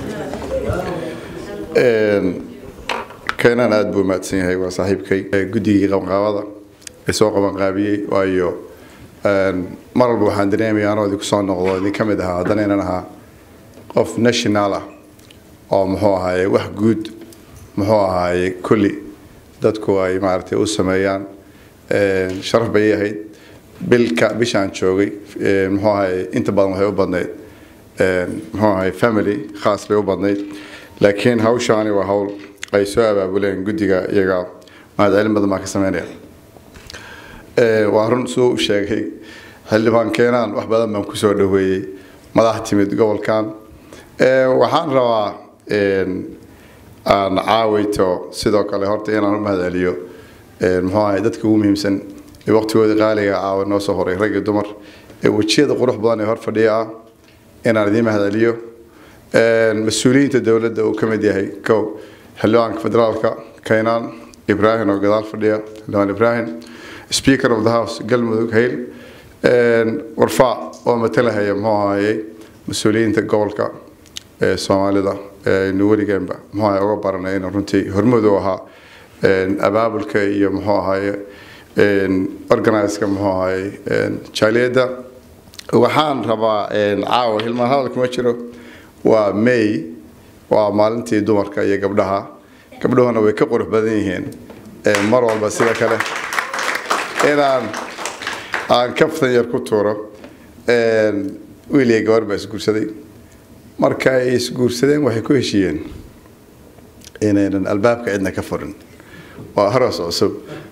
كينان aad buu mahadsan yahay waa saaxiibkay guddigii qabanqaabada ee soo qabanqaabiyey waayo mar walba waxaan dareemaya anoo idinku soo noqdo idin ka mid ahaa haddana inaan ahaa qof national ah oo muxuu ahaaye wax guud muxuu ahaaye kulli dadku ay maaragtay u sameeyaan sharaf bay ahayd bilka bishaan joogay muxuu ahay inta badan waxay u badnayd muxuu ahay family khaas bay u badnayd laakiin hawshaani waa hawl ay soo abaabuleen guddiga iyaga mahadcelin badan baa ka sameynaya waa run suu u sheegay xildhibaan keenaan wax badan baan kusoo dhaweeyey madax timid gobolkan Ee, waxaan rabaa een, aan caawayto sidoo kale horta inaan u mahadceliyo een, muxuu ahay dadka ugu muhiimsan ee waqtigooda qaaliga caawa noo soo horay rag iyo dumar ee wejiyada qurux badan ee hor fadhiya ah inaan idiin mahadceliyo Een, mas-uuliyiinta dowladda uu ka mid yahay kow xildhibaanka federaalka kaynaan ibraahim oo gadaal fadhiya xildhibaan ibraahim speaker of the house galmudug hayl Een, warfaa oo matalahaya muxuu ahayey mas-uuliyiinta gobolka ee soomaalida ee aynu weligeenba muxuu ahay uga baranay inuu runtii hormuud u ahaa een, abaabulka iyo muxuu ahaye organiska muxuu ahaye een, jaaliyadda waxaan rabaa een, caawa hilmaan hadalka ma jiro waa may waa maalintii dumarka iyo gabdhaha gabdhuhuna way ka qurux badan yihiin ee mar walba sida kale inaan aan kaftan yar ku tuuro een, wiil iyo gabar baa isguursaday marka ay isguursadeen waxay ku heshiiyeen inaynan albaabka cidna ka furin waa aroos cusub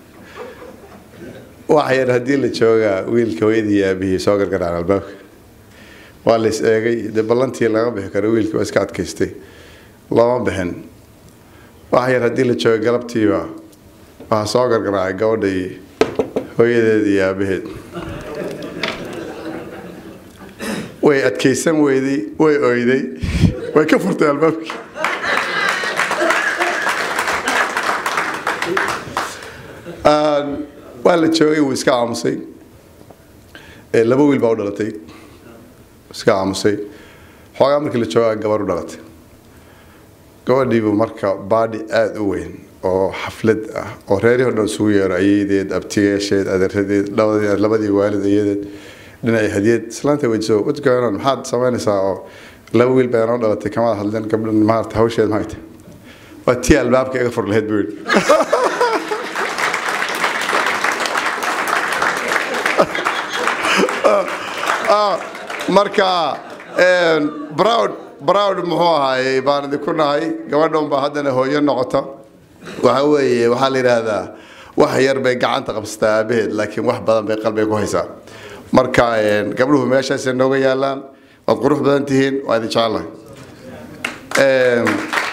wax yar haddii la joogaa wiilka hooyadii iyo aabihii soo gargaraan albaabka waa la is eegay dee ballantii laga bixi karo wiilkii waa iska adkaystay looma bixin wax yar haddii la jooga galabtiiba waxaa soo gargaraacay gabadha iyo hooyadeed iyo aabaheed way adkaysan weyday way oyday way ka furtay albaabkii Aan- waa la joogay wuu iska aamusay Ee, laba wiil baa u dhalatay iska aamusay xoogaa markii la joogaa gabar u dhalatay gabadhiibu marka baadhi aada u weyn oo xaflad ah oo reerihii o dhan isugu yeero ayadeed abtigeesheed adeeradeed labadii labadii waalid ayadeed dhinacii hadiyad islaanta weydiso what's going on maxaad samaynaysaa oo laba wiil baa inoo dhalatay kamaad hadleen gabdhan maarata hawsheed maxay tahay waa tii albaabka iga fur lahayd buu yidhi Ah, marka een, proud proud muxuu ahaayey baan idinku nahay gabadha unbaa haddana hooyo noqota waxa weeye waxaa la yidhaahdaa wax yar bay gacanta qabsataa aabaheed laakiin wax badan bay qalbiga ku haysaa marka een, gabdhuhu meeshaasay nooga yaalaan waad qurux badan tihiin waa idin jecelahay Een,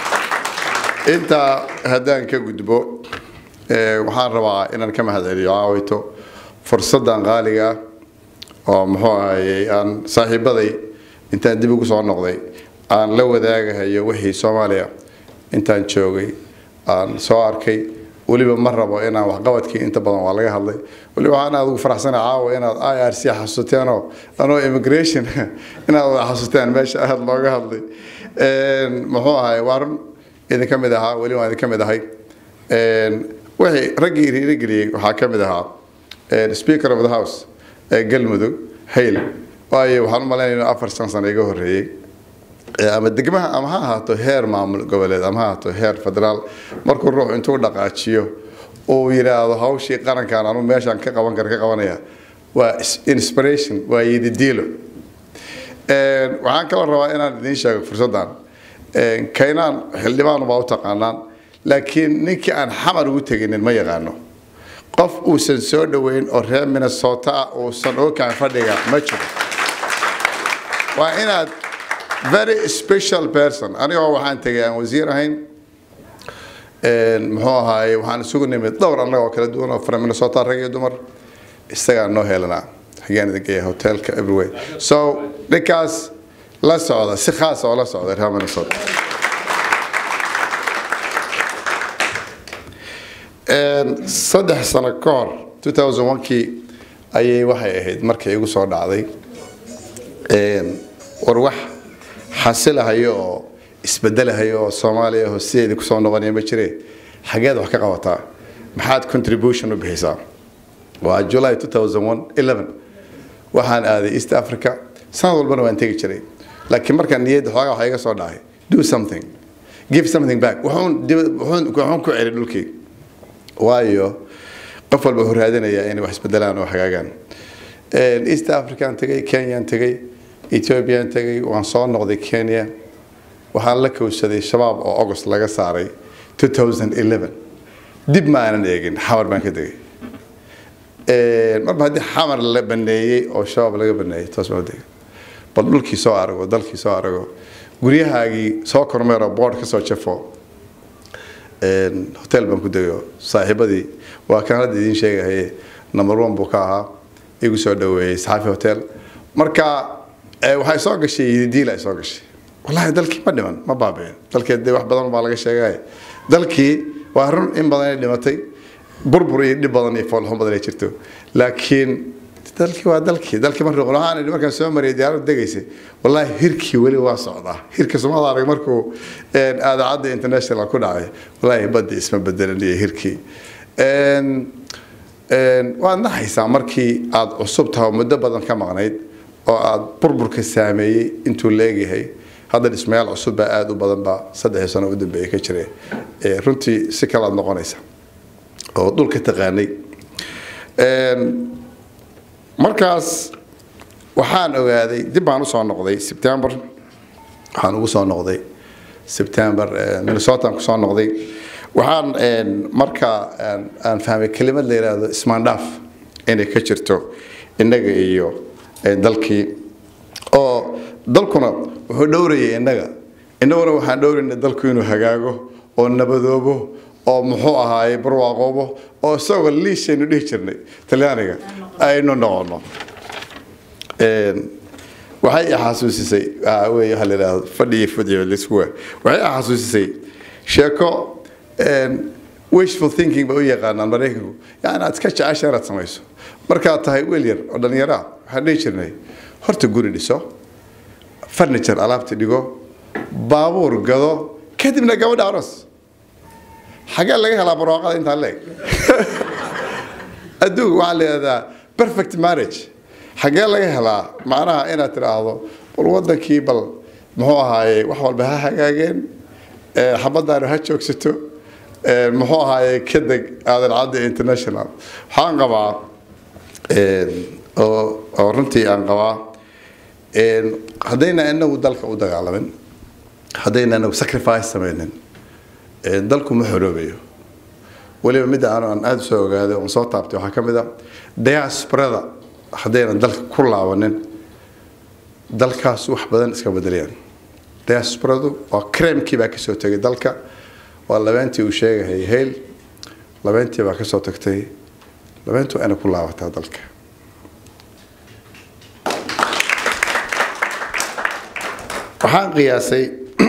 intaa haddaan ka gudbo ee, waxaan rabaa inaan ka mahadceliyo caawito fursaddan qaaliga ah oo muxuu ahayey aan saaxiibaday intaan dib ugu soo noqday aan la wadaagahayo wixii soomaaliya intaan joogay aan soo arkay weliba ma rabo inaan waxqabadkii inta badan waa laga hadlay weliba waxaan aad ugu faraxsana caawa inaad i r c xasuuteenoo anoo immigration inaad wada xasuuteen meesha aad looga hadlay Een, muxuu ahay waa run idinka mid ahaa weli waan idinka mid ahay Een, wixii raggii riirigeliyey waxaa ka mid ahaa een, speaker of the house ee galmudug hayl waayo waxaan u malaynaya inuu afar shan sano iga horreeyey Ee, ama degmaha ama ha ahaato heer maamul goboleed ama ha ahaato heer federaal markuu ruux intuu dhaqaajiyo uu yidhaahdo hawshii qarankan anu meeshaan ka qaban kara ka qabanaya waa is- inspiration waa yididiilo Een, waxaan kaloo rabaa inaan idiin sheego fursaddan Een, kaynaan xildhibaan baa u taqaanaan laakiin ninkii aan xamar ugu teginin ma yaqaano qof uusan soo dhoweyn oo reer minnesota ah uusan okaan fadhiga ma jiro waa inaad very special person anigoo waxaan tegay aan wasiir ahayn Een, muxuu ahaaye waxaan isugu nimid dhowr annagoo kala duwan oo from minnesota rag iyo dumar isagaa noo helanaa xagaan idin geeya hotelka everywhere so ninkaas la socda si khaas oo la socda reer minnesota Een, saddex sano ka hor 2001kii ayay waxay ahayd markay igu soo dhacday Een, war wax xasilahayo oo isbedelahayo oo soomaaliya oo sideedii kusoo noqonaya ma jire xageed wax ka qabataa maxaad contribution u bixisaa waa july 2011 waxaan aaday east africa sanad walbana waan tegi jiray laakiin markaan niyadda xoogaa waxa iga soo dhacay do something give something back wuxuun dib- wuxuun wuxuun ku celi dhulkii waayo qof walba wuxuu raadinayaa inay wax isbedelaan oo hagaagaan Een, east african tegay kenyaan tegay ethiopian tegay waan soo noqday kenya waxaan la kowsaday shabaab oo august laga saaray 2011 dib ma aanan eegin xamar baan ka tegay Een, marba haddii xamar la baneeyey oo shabaab laga baneeyey toos baan u tegay bal dhulkii soo arago dalkii soo arago guryahaagii soo kormeero board ka soo jafo hotel baan ku degayo saaxiibadii waa kan hadda idiin sheegahaye number one buu ka ahaa igu soo dhaweeyey saxaafi hotel marka waxay soo gashay yididiil ay soo gashay wallaahi dalkii ma dhiman ma baabeen dalkii dee wax badan baa laga sheegay dalkii waa run in badan ay dhimatay burbur iyo dhib badan iyo foolxun badan ay jirto laakiin dalkii waa dalkii dalkii markii qolahaan markaan soo mariyay diyaarad degaysay wallaahi hirkii weli waa socdaa hirka sumada arag markuu aadaacadda international ku dhacay wallaahi badda isma bedelan iyo hirkii waad naxaysaa markii aad cusub tahay oo muddo badan ka maqnayd oo aad burburka saameeyey intuu leegyahay hadda dhismayaal cusub baa aada u badan baa saddexii sano u dambeeyay ka jira runtii si kale aad noqonaysa oo dhulka taqaanay markaas waxaan ogaaday dib baan usoo noqday sebtember waxaan ugu soo noqday sebtember minnesotaan kusoo noqday waxaan markaa aan fahmay kelimad la yidhaahdo ismaandhaaf inay ka jirto innaga iyo dalkii oo dalkuna wuxuu dhowrayay innaga innaguna waxaan dhowrayna dalku inuu hagaago oo nabadoobo oo muxuu ahaaye barwaaqoobo oo isagoo liishaynu dhihi jirnay talyaaniga aynu noqono waxay i xasuusisay wey waxa la yidhahdo fadhiyo fadhiyo liskuwa waxay i xasuusisay sheeko wishful thinking ba u yaqaanaan maraykanku yani aad iska jecesha inaad samayso markaad tahay weel yar oo dhallinyaro ah waxaan dhihi jirnay horta guri dhiso furniture alaabta dhigo baabuur gado kadibna gabadha aroos xagee laga helaa barwaaqada intaa leeg adduunka waxaa la yidhahdaa perfect marriage xagee laga helaa macnaha inaad tidhaahdo bal wadankii bal muxuu ahaaye wax walba ha hagaageen xabadaanu ha joogsato muxuu ahaaye ka deg aadan cadda international waxaan qabaa oo runtii aan qabaa haddayna inagu dalka u dagaalamin haddayna inagu sacrifice samaynin dalku ma xoroobayo weliba midda aan aan aada soo ogaaday oon soo taabtay waxaa ka mid a diasporada haddaynan dalka ku laabanin dalkaas wax badan iska bedelayaan diasporadu waa cremkii baa kasoo tegay dalka waa labeentii uu sheegahayay hayl labeentii baa kasoo tagtay labeentu waa inay ku laabataa dalka waxaan qiyaasay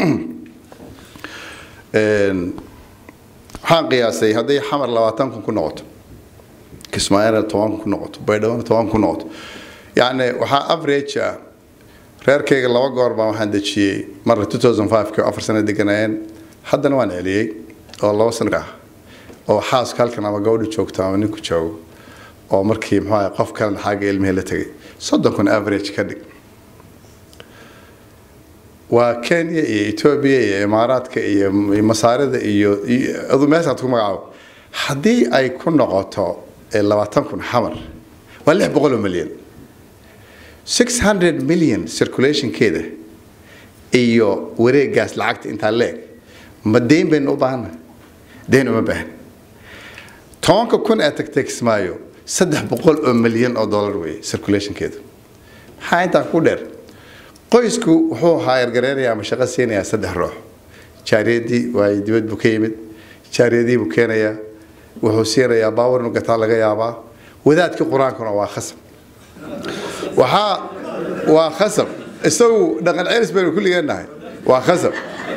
waxaan qiyaasay hadday xamar labaatan kun ku noqoto kismaayana toban kun ku noqoto baydhawona toban kun ku noqoto yacni waxaa average ah reerkayga laba goor baan waxaan dejiyey marna 2005 oo afar sano deganayeen haddana waan celiyey oo laba sano ah oo xaaska halkan ama gabadhu joogto ama ninku joogo oo markii muxuu ahay qof kalena xagga ilmihii la tegay soddon kun average ka dhig waa kenya iyo etoobiya iyo imaaraadka iyo masaarida iyo adu meeshaad ku magacaabo haddii ay ku noqoto labaatan kun xamar waa lix boqol oo milyan six hundred million circulationkeeda iyo wareegaas lacagta intaa leeg ma deyn baynu u baahana deyn uma baahan tobanka kun ee tagtay kismaayo saddex boqol oo milyan oo dollar weeye circulationkeeda maxaa intaa ku dheer qoysku wuxuu haayargareynayaa ama shaqo siinayaa saddex ruux jaariyadii waay dibad buu ka yimid jaariyadii buu keenayaa wuxuu siinayaa baawar inu gataa laga yaabaa wadaadkii qur-aankuna waa khasab waxaa waa khasab isagu dhaqan celis baynu kulligeen nahay waa khasab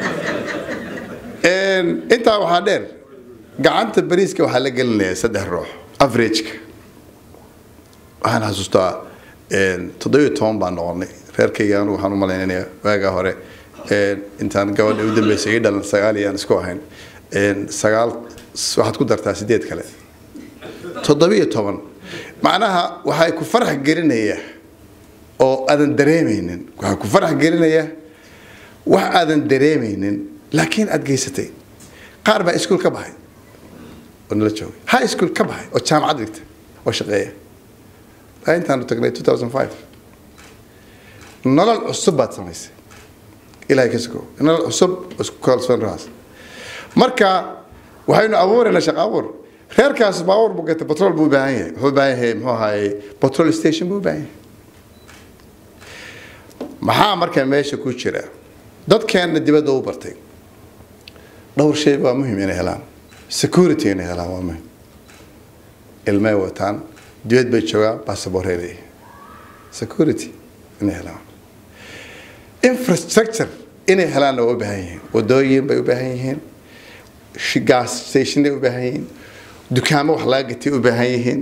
intaa waxaa dheer gacanta bariiska waxaa la gelinayaa saddex ruux averageka waxaan xasuustaa toddobiyo toban baan noqonay reerkayga anugu waxaan u malaynayaa waagaa hore intaan gabadha u dambeysay ii dhalan sagaal iyo aan isku ahayn sagaal waxaad ku dartaa sideed kale toddobiyo toban macnaha waxay ku farax gelinayaa oo aadan dareemaynin waxay ku farax gelinayaa wax aadan dareemaynin laakiin aad geysatay qaar baa iskuul ka baxay oo nala joogay high school ka baxay oo jaamacad dhigta oo shaqeeya intaanu tagnay 2005 nolol cusub baad samaysay ilaahay ka sugo nolol cusub isku kalsoon raas marka waxaynu abuuraynaa shaqo abuur reerkaas baabuur buu gatay batrool buu u baahan yahay wuxuu u baahan yahay muxuu ahaayey batrool station buu u baahan yahay maxaa marka meesha ku jira dadkeenna dibadda u bartay dhowr shay waa muhim inay helaan security inay helaan waa muhim ilmay wataan dibad bay joogaan basaboorey leeyihin security inay helaan infrastructure inay helaanna waa u baahan yihiin wadooyin bay u baahan yihiin gas stationay u baahan yihiin dukaamo wax laga gatay u baahan yihiin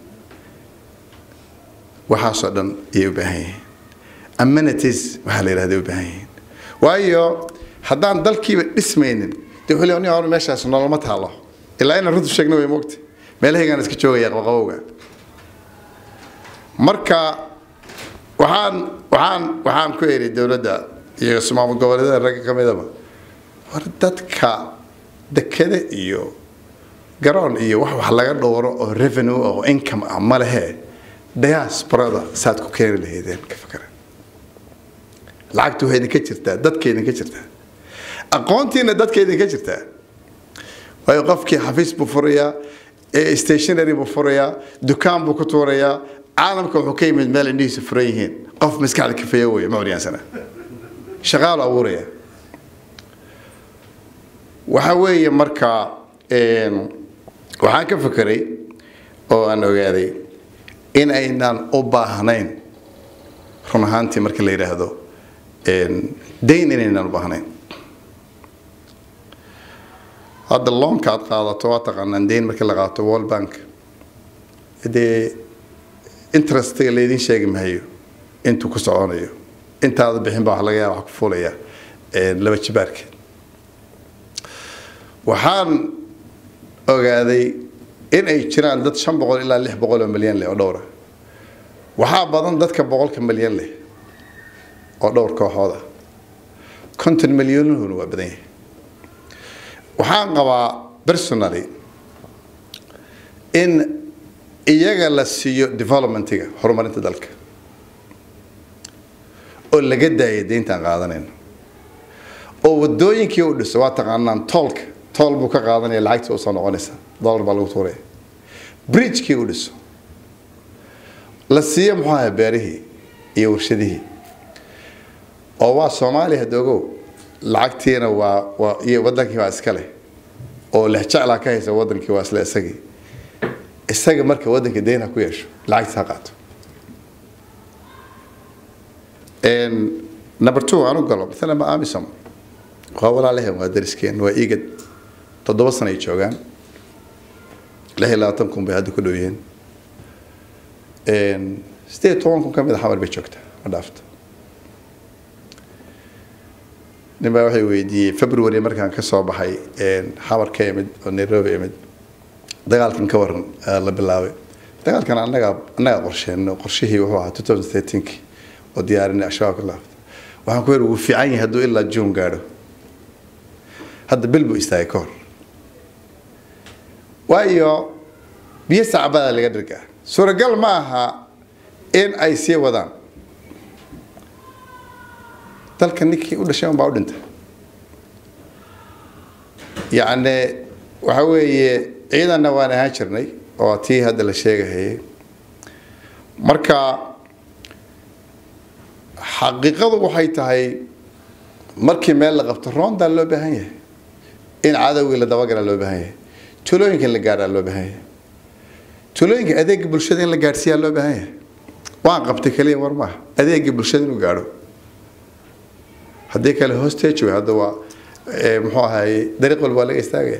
waxaasoo dhan ayay u baahan yihiin amenities waxaa la yidhahda u baahan yihiin waayo haddaan dalkiiba dhismaynin dee wuxuu leeyahay hore meeshaas noloma taalo ilaa inaan runtu sheegna way moogta meelahaygaan iska joogaya qabaqabowga marka waxaan waxaan waxaan ku eri dowladda iyo maamul goboleedyada ragga ka midaba war dadka dekada iyo garoon iyo wax wax laga dhowro oo revenue oo income ah ma lehe diasporada saad ku keeni lahaydeen ka fakara lacagtu waxay idinka jirtaa dadka idinka jirtaa aqoontiina dadka idinka jirtaa waayo qofkii xafiis buu furayaa stationary buu furayaa dukaan buu ku tuurayaa caalamka wuxuu ka yimid meel indhihiisu furan yihiin qof maskaxda kafeeya wey ma horyaansana shaqaalu abuuraya waxa weeye marka waxaan ka fekeray oo aan ogaaday in aynaan u baahnayn run ahaantii marka la yidhaahdo dayn inaynaan u baahnayn hadda loonka aad qaadato waa taqaanaan dayn markii la qaato world bank dee interestiga laydin sheegi mahayo intuu ku soconayo intaada bixin baa wax laga yaaba wax ku fulaya laba jibaarkeed waxaan ogaaday in ay jiraan dad shan boqol ilaa lix boqol oo milyan leh oo dhowra waxaa badan dadka boqolka milyan leh oo dhowr kooxooda konton milyanuhuna waa badan yahay waxaan qabaa personally in iyaga la siiyo developmentiga horumarinta dalka oo laga daaya deyntaan qaadanayno oo wadooyinkii u dhiso waa taqaanaan toolka tool buu ka qaadanaya lacagtii usoo noqonaysa dollar baa lagu tuuraya bridgekii u dhiso la siiyo muxuu ahaa beerihii iyo warshadihii oo waa soomaaliya hadoogow lacagtiina waa waa iyo wadankii baa iska leh oo lehjeclaa ka haysa wadankii waa isla isagii isaga marka wadanka deyn ha ku yeesho lacagtiis ha qaato number two aan u galo maalan ma amisom waa walaalaheen waa dariskeen waa igad toddoba sana ay joogaan lix iyo labaatan kun bay hadda ku dhow yihiin sideed toban kun ka mid a xamar bay joogtaa ma dhaafto nin baa waxay weydiiyey february markaan ka soo baxay xamar ka imid oo nairobi imid dagaalkan ka waran la bilaabay dagaalkan annagaa annagaa qorsheen qorshihii wuxuu ahaa two thousand thirteenki oo diyaarinay al-shabaab ka laabta waxaan ku yidhi wuu fiican yahay hadduu ilaa juun gaadho hadda bil buu istaagay ka hor waayo biyo sacbada laga dhirgaa suuragal ma aha in ay sii wadaan dalka ninkii u dhashay unbaa u dhintay yacni waxa weeye ciidanna waan ahaan jirnay oo tii hadda la sheegahayay marka xaqiiqadu waxay tahay markii meel la qabto roondaa loo baahan yahay in cadowgii la dabagalaa loo baahan yahay tulooyinka in la gaadhaa loo baahan yahay tulooyinka adeega bulshada in la gaadhsiiyaa loo baahan yahay waan qabtay keliya war maaha adeega bulshada inuu gaadho haddii kale hostage wey hadda waa muxuu ahaye dariiq walba waa laga istaagaya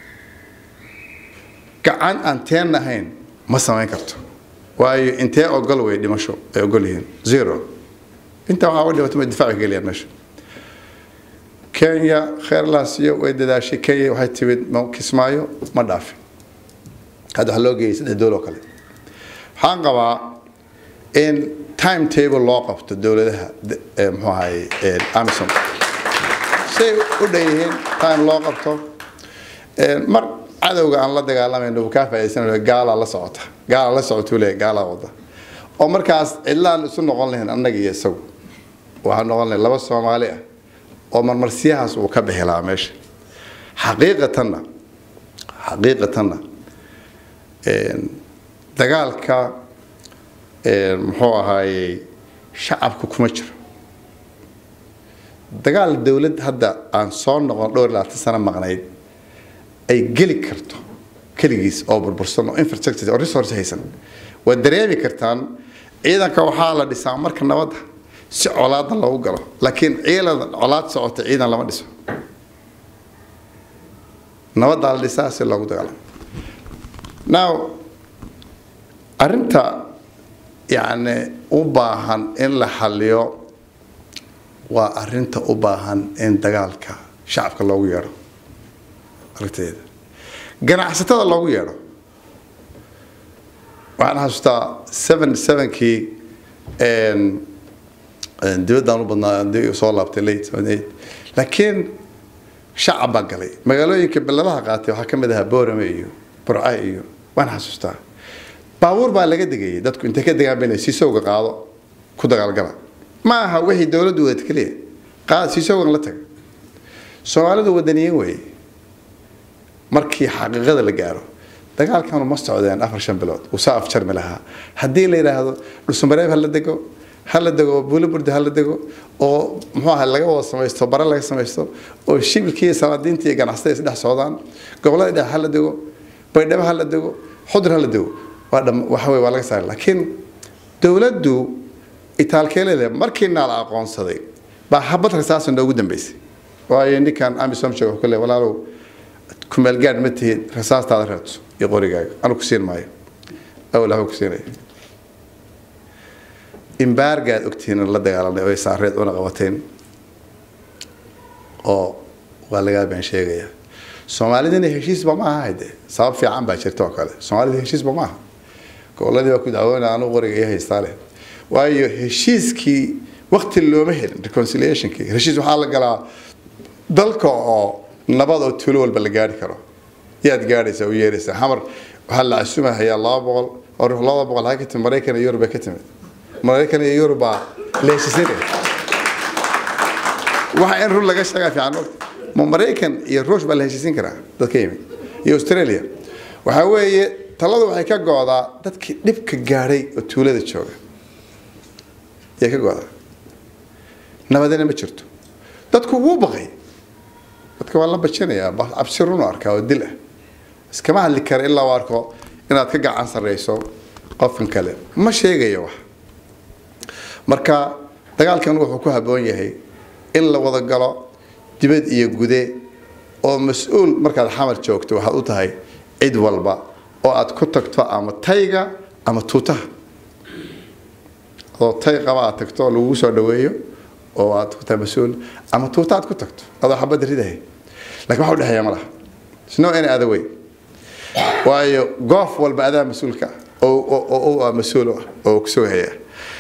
gacan aan teen ahayn ma samayn karto waayo intee ogol wey dhimasho ay ogol yihiin zero intaa waxaa uga dhimatay ma difaaci geliyaan meesha kenya kheerlaasiyo way dadaashay kenya waxay timid kismaayo ma dhaafin hadda waxaa loo geeyay saddex dool oo kale waxaan qabaa in time table loo qabto dowladaha muxuu ahaye amison say u dhan yihiin time loo qabto mar cadowga aan la dagaalamayno uu kaa faa'iidsanayo gaalaa la socota gaalaa la socota uu leeyahay gaalaa wada oo markaas cidlaan isu noqon lahayn annaga iyo isagu waxaan noqon lahayn laba soomaali ah oo marmarsiyahaas uu ka bixi lahaa meesha xaqiiqatanna xaqiiqatanna dagaalka muxuu ahaayey shacabka kuma jiro dagaal dowlad hadda aan soo noqon dhowr iyo labaatan sano maqnayd ay geli karto keligiis oo burbursan oo infrastructure oo resource haysan waad dareemi kartaan ciidanka waxaa la dhisaa marka nabadda si colaadna loogu galo laakiin ciidan colaad socota ciidan lama dhiso nabaddaa la dhisaa si loogu dagaalamo now arrinta yacni u baahan in la xaliyo waa arrinta u baahan in dagaalka shacabka loogu yeedho aragteeda ganacsatada loogu yeedho waxaan xasuustaa seven sevenkii dibaddaan u badnaa dib soo laabtay late seventy eight laakiin shacab baa galay magaalooyinka beladaha qaatay waxaa ka mid ahaa boorame iyo burca iyo waan xasuustaa baabuur baa laga degayay dadku intay ka degaan bayna siisowga qaado ku dagaalgala ma aha wixii dowladdu wadad keliya qaad siisowgan la taga soomaalidu wadaniyin weeye markii xaqiiqada la gaaro dagaalkanu ma socdeen afar shan bilood uu saa afjarmi lahaa haddii la yidhaahdo dhulsumareeb ha la dego ha la dego buuliburda ha la dego oo muxuu aha laga wada samaysto bare laga samaysto oo shibilkii iyo salaadiinta iyo ganacsatada is dhex socdaan gobollada dhex ha la dego baydhabo ha la dego xudur ha la dego waa dham waxa weye waa laga saari laakiin dowladdu itaalkeelede markiina la aqoonsaday baa habad rasaasa noogu dambeysay waayo ninkan amisom sheeg wuxuu ka leeyahay walaalow kumeelgaadh ma tihid rasaastaada reebto iyo qorigaaga anu ku siin maayo awal waxba ku siinaya imbaargaad ogtihiin la dagaalanay oo ay saareed una qabateen oo waa lagaa been sheegaya soomaalidina heshiisba ma aha hade sabab fiican baa jirta oo kale soomaalida heshiisba ma aha goboladii baa ku dacwoonaya anu qoriga iyo haystaa leh waayo heshiiskii wakti looma helin reconciliationkii heshiis waxaa la galaa dalka oo nabad oo tuulo walba la gaari karo yaad gaadhaysaa u yeeraysaa xamar waxaa la casumahayaa laba boqol oo ruux laba boqol ha ka timid maraykan iyo yurub bay ka timid maraykan iyo yurub baa la heshiisanaya waxa in run laga sheegaa fiican ogta ma maraykan iyo ruush baa la heshiisin karaa dadka yimid iyo australia waxaa weeye taladu waxay ka go'daa dadkii dhibka gaadhay oo tuulada jooga yay ka go'daa nabadina ma jirto dadku wuu baqay dadka waa la bajinayaa cabsi run u arkaa oo dil ah iskama hadli kara ilaa u arko inaad ka gacan sarreyso qofkan kale ma sheegayo wax marka dagaalkan wuxuu ku habboon yahay in la wada galo dibad iyo gude oo mas-uul markaad xamar joogto waxaad u tahay cid walba oo aad ku tagto ama tayga ama tuutaha adoo tay qaba aad tagto oo lagugu soo dhaweeyo oo aad ku tahay mas-uul ama tuuta aad ku tagto adoo xabadda ridahay lakin waxa udhexeeya ma laha sno any other way waayo goof walba adaa mas-uulka oo ah mas-uul ah oo kusugahaya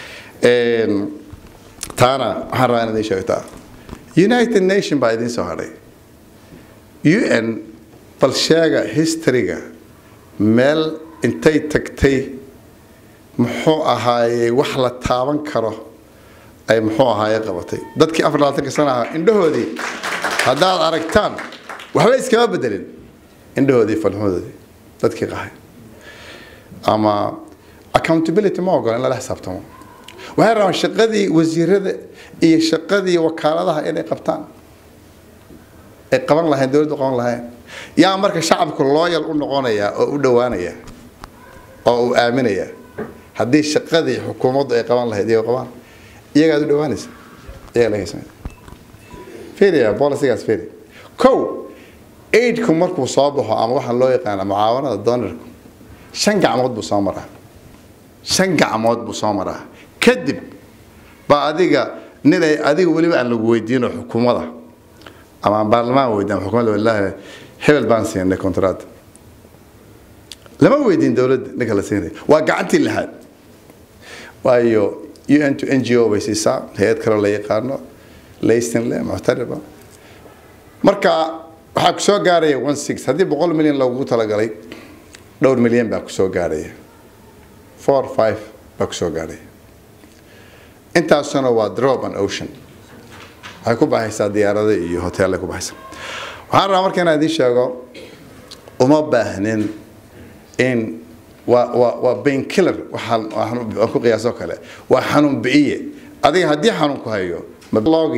taana waxaan rabaa inaad ii sheegtaa united nation baa idiin soo hadhay un bal sheega historyga meel intay tagtay muxuu ahaayey wax la taaban karo ay muxuu ahaaye qabatay dadkii afar labaatanka sana ahaa indhahoodii haddaad aragtaan waxba iskama bedelin indhahoodii falxumadoodii dadkii qahay ama accountability ma ogola in lala xisaabtamo waxay rabaan shaqadii wasiirada iyo shaqadii wakaaladaha inay qabtaan ay qaban lahayn dowladdu qaban lahayn yaa marka shacabku looyal u noqonaya oo u dhowaanaya oo uu aaminaya haddii shaqadii xukuumaddu ay qaban lahayd iyagoo qabaan iyagaad u dhowaanaysa iyaga laga samey fiiriya bolisigaas fiiri kow aidku markuu soo baxo ama waxaan loo yaqaana mucaawanada doonarku shan gacmood buu soo maraa shan gacmood buu soo maraa kadib baa adiga nin ay adiga weliba aan lagu weydiino xukuumada ama aan baarlamaan weydiin ama xukuumadda wallaahi hebel baan siinay kontraad lama weydiin dowladda ninka la siinay waa gacantii lixaad waayo un to n g o bay siisaa hay-ad kaloo la yaqaano laysinle muctariba marka waxaa ku soo gaaraya one six haddii boqol milyan loogu talagalay dhowr milyan baa ku soo gaaraya four five baa ku soo gaaraya intaasuna waa drop and ocean waxay ku baxaysaa diyaarada iyo hoteellay ku baxaysaa waxaan rabaa marka inaan idiin sheego uma baahnin in waa waa waa bain killer waxaan waxaan ku qiyaasoo kale waa xanuun bi'iye adiga haddii xanuun ku hayo mablogii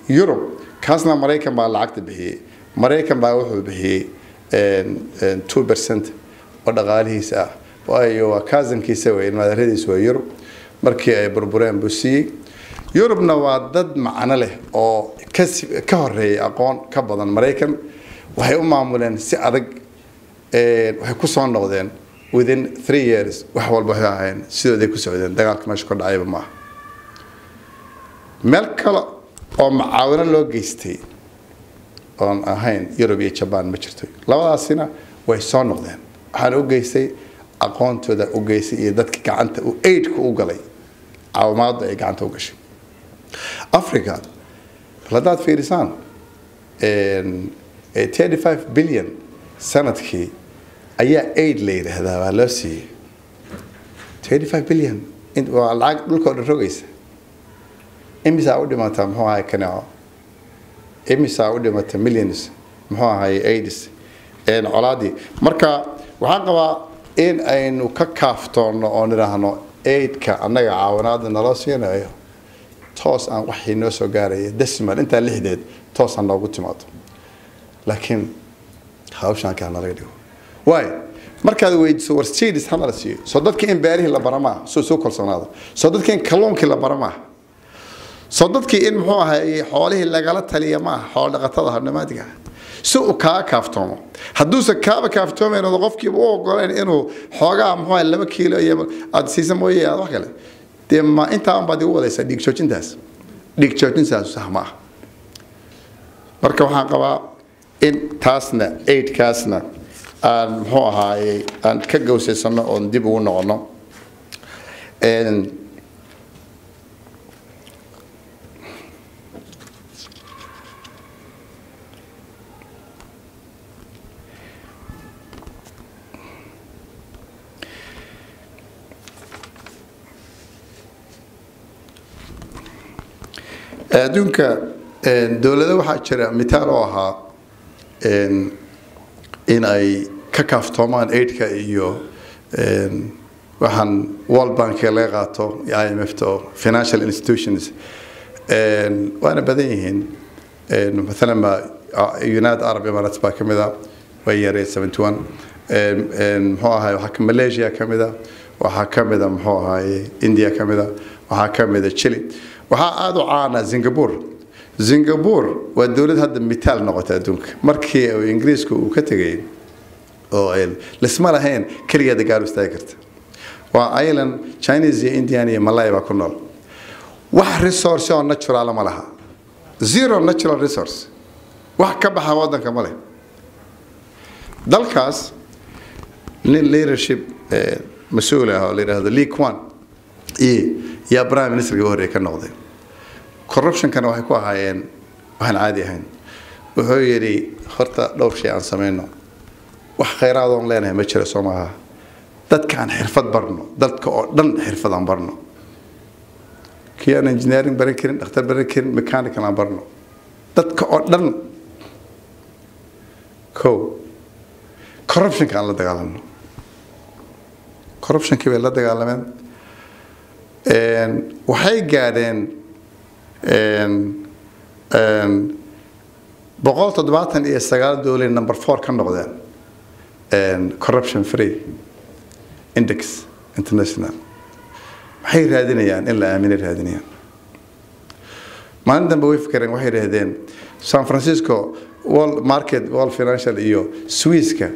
yurub kaasna maraykan baa lacagta bixiyey maraykan baa wuxuu bixiyey two percent oo dhaqaalihiisa ah waayo waa kaasankiisa wey ilmaadaradiisa waa yurub markii ay burbureen buu siiyey yurubna waa dad macno leh oo ka horeeyay aqoon ka badan maraykan waxay u maamuleen si adag waxay ku soo noqdeen within three years wax walba waxay ahayn sidooday ku socdeen dagaalka meesha ka dhacayba maaha meel kale oo macaawino loo geystay oon ahayn yurub iyo jabaan ma jirto labadaasina way soo noqdeen waxaana u geystay aqoontooda u geystay iyo dadka gacanta uu aidka u galay caawimaadu ay gacanta u gashay africa bal haddaad fiirisaan thirty five billion sanadkii ayaa aid la yidhaahdaa waa loo siiyey thirty five billion waa lacag dhulka oo dhan rogaysa imisaa u dhimata muxuu ahay kaneeco imisaa u dhimata millions muxuu ahay aids colaadii marka waxaan qabaa in aynu ka kaaftoonno oo nidhaahno aidka annaga caawinaada naloo siinayo toos aan waxii noo soo gaaraya decimal intaa lixdeed toos aan noogu timaado laakiin hawshaan kaa nalaga dhigo waayo markaad weydiiso war states hana la siiyo soo dadkii in beerihii la bara maaha soo soo kalsoonaada soo dadkii in kalluunkii la bara maaha soo dadkii in muxuu ahay xoolihii lagala taliya maaha xoolo dhaqatada habnamaadiga si uu kaa kaaftoomo hadduusan kaaba kaaftoomayn oo qofkiiba u ogoleen inuu xoogaa muxuu ahay laba kiilo iyo aad siisa mooye aad wax kale dee ma intaa baad igu wadaysaa dhiig joojintaas dhiig joojintaas sax ma ah marka waxaan qabaa in taasna aidkaasna aan muxuu ahaaye aan ka gawsaysano oon dib ugu noqono adduunka dowlado waxaa jira mitaal oo ahaa in ay ka kaaftoomaan aidka iyo waxaan world bankiga laga qaato i m f oo financial institutions waana badan yihiin maalan ba united arab emirates baa kamid a way yaree seventy one muxuu ahay waxaa malaysia kamid a waxaa kamid a muxuu ahaye india kamid a waxaa kamid a chile waxaa aada u caana singapore singapore waa dowlad hadda mitaal noqota adduunka markii ingiriisku uu ka tegay oo lisma lahayn keligeeda gaar u istaagi karta waa island chinese iyo indian iyo malay baa ku nool wax resource oo natural ma laha zero natural resource wax ka baxa wadanka ma leh dalkaas nin leadership mas-uul ah oo la yidhaahdo lee kwan iyo yaa prime ministerka u horreeya ka noqday corruptionkana waxay ku ahaayeen waxaan caadi ahayn wuxuu yidhi horta dhowr shay aan samayno wax khayraad oon leenahay ma jiro soo maaha dadkaan xirfad barno dadka oo dhan xirfad aan barno kii aan engineering baran karin dhakhtar baran karin mechanical aan barno dadka oo dhan ko corruptionka aan la dagaalamno corruptionkii bay la dagaalameen waxay gaadheen boqol toddobaatan iyo sagaal dowlad number four ka noqdeen corruption free index international maxay raadinayaan in la aaminay raadinayaan maalin dambe way fikereen waxay yidhaahdeen san francisco world market world financial iyo swisska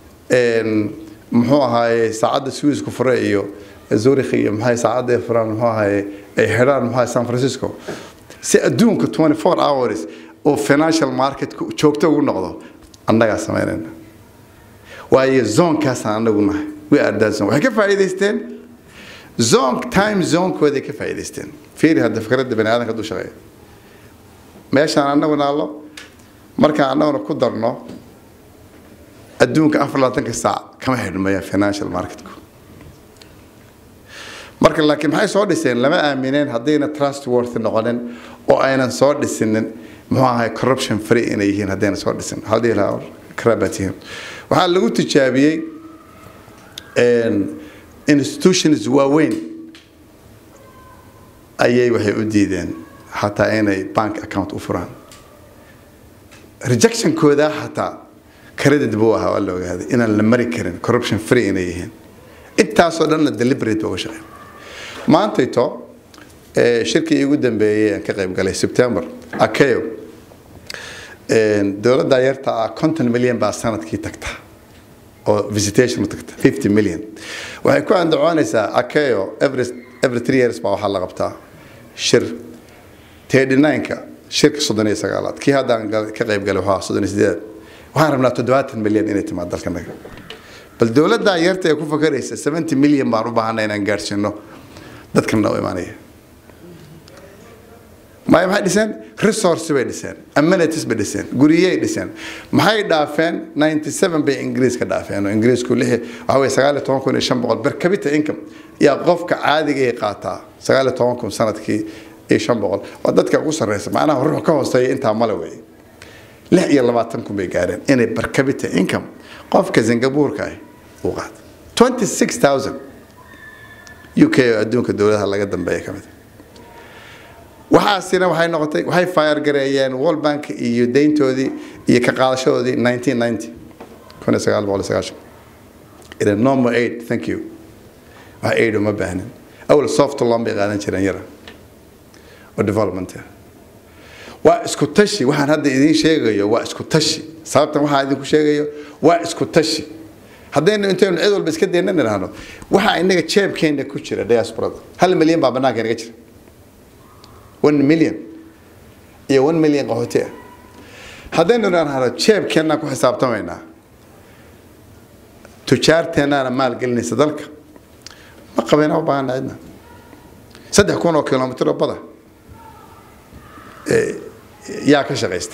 muxuu ahaaye saacadda swisku fure iyo zurich iyo maxay saacadda ay furaan muxuu ahaaye ay xidhaan muxuu ahaaye san francisco si adduunka 24 hours oo financial market joogto ugu noqdo annagaa samaynayna waayo zoonkaasaan annagu nahay we are that zone waxay ka faa'iidaysteen zone time zonekooday ka faa'iidaysteen fiiri hadda fikradda bani aadanka hadduu shaqeeyo meeshaan annagu naallo markaan annaguna ku darno adduunka afar labaatanka saac kama xidhmaya financial marketku marka laakiin maxay soo dhiseen lama aamineen haddayna trustworthy noqonin oo aynan soo dhisinin muxuu ahay corruption free inay yihiin haddayna soo dhisin haddii la karaabatihiin waxaa lagu tijaabiyey institutions waaweyn ayay waxay u diideen xataa inay bank account u furaan rejectionkooda xataa credit buu ahaa waa la ogaaday inaan la mari karin corruption free inay yihiin intaasoo dhanna deliberate baa uga shaqeyn maantayto shirkii igu dambeeyey aan ka qayb galay september akeo dowladda yarta ah konton milyan baa sanadkii tagta oo visitation u tagta fifty million waxay ku andacoonaysaa akeo every every three years baa waxaa la qabtaa shir thirty nine-ka shirka soddon iyo sagaalaad kii haddaan ka qayb galay waxaa soddon iyo sideed waxaan rabnaa toddobaatan milyan inay timaad dalkanaga bal dowladdaa yarta ee ku fakaraysa seventy milyan baan u baahanay inaan gaadhsiino dadkana u imaanaya maya maxay dhiseen resource bay dhiseen amenities bay dhiseen guriyey dhiseen maxay dhaafeen ninety seven bay ingiriis ka dhaafeen oo ingiriisku lix waxa weye sagaal iyo toban kun iyo shan boqol per capita income yaa qofka caadiga ay qaataa sagaal iyo toban kun sanadkii iyo shan boqol waa dadka ugu sarreysa macnaha ruux ka hooseeya intaa male wey lix iyo labaatan kun bay gaareen inay per capita income qofka singabuurka ah uu qaato twenty six thousand u k oo adduunka dowladaha laga dambeeya ka mid waxaasina waxay noqotay waxay fire gareeyeen world bank iyo deyntoodii iyo ka qaadashadoodii 1990 kun iyo sagaal boqol iyo sagaashan ila no more aid thank you wax aid uma baahnin awal soft loan bay qaadan jireen yara oo development waa isku tashi waxaan hadda idiin sheegayo waa isku tashi sababtan waxaan idinku sheegayo waa isku tashi haddaynu intaynu cid walba iska daynan idhaahno waxaa inaga jeebkeena ku jira diasporada hal milyan baa bannaanka inaga jira one million iyo one million qaxooti ah haddaynu idhaahno jeebkeennaa ku xisaabtamaynaa tujaarteennaana maalgelinaysa dalka ma qabayna u baahana cidna saddex kun oo kilomitr oo bada yaa ka shaqaysta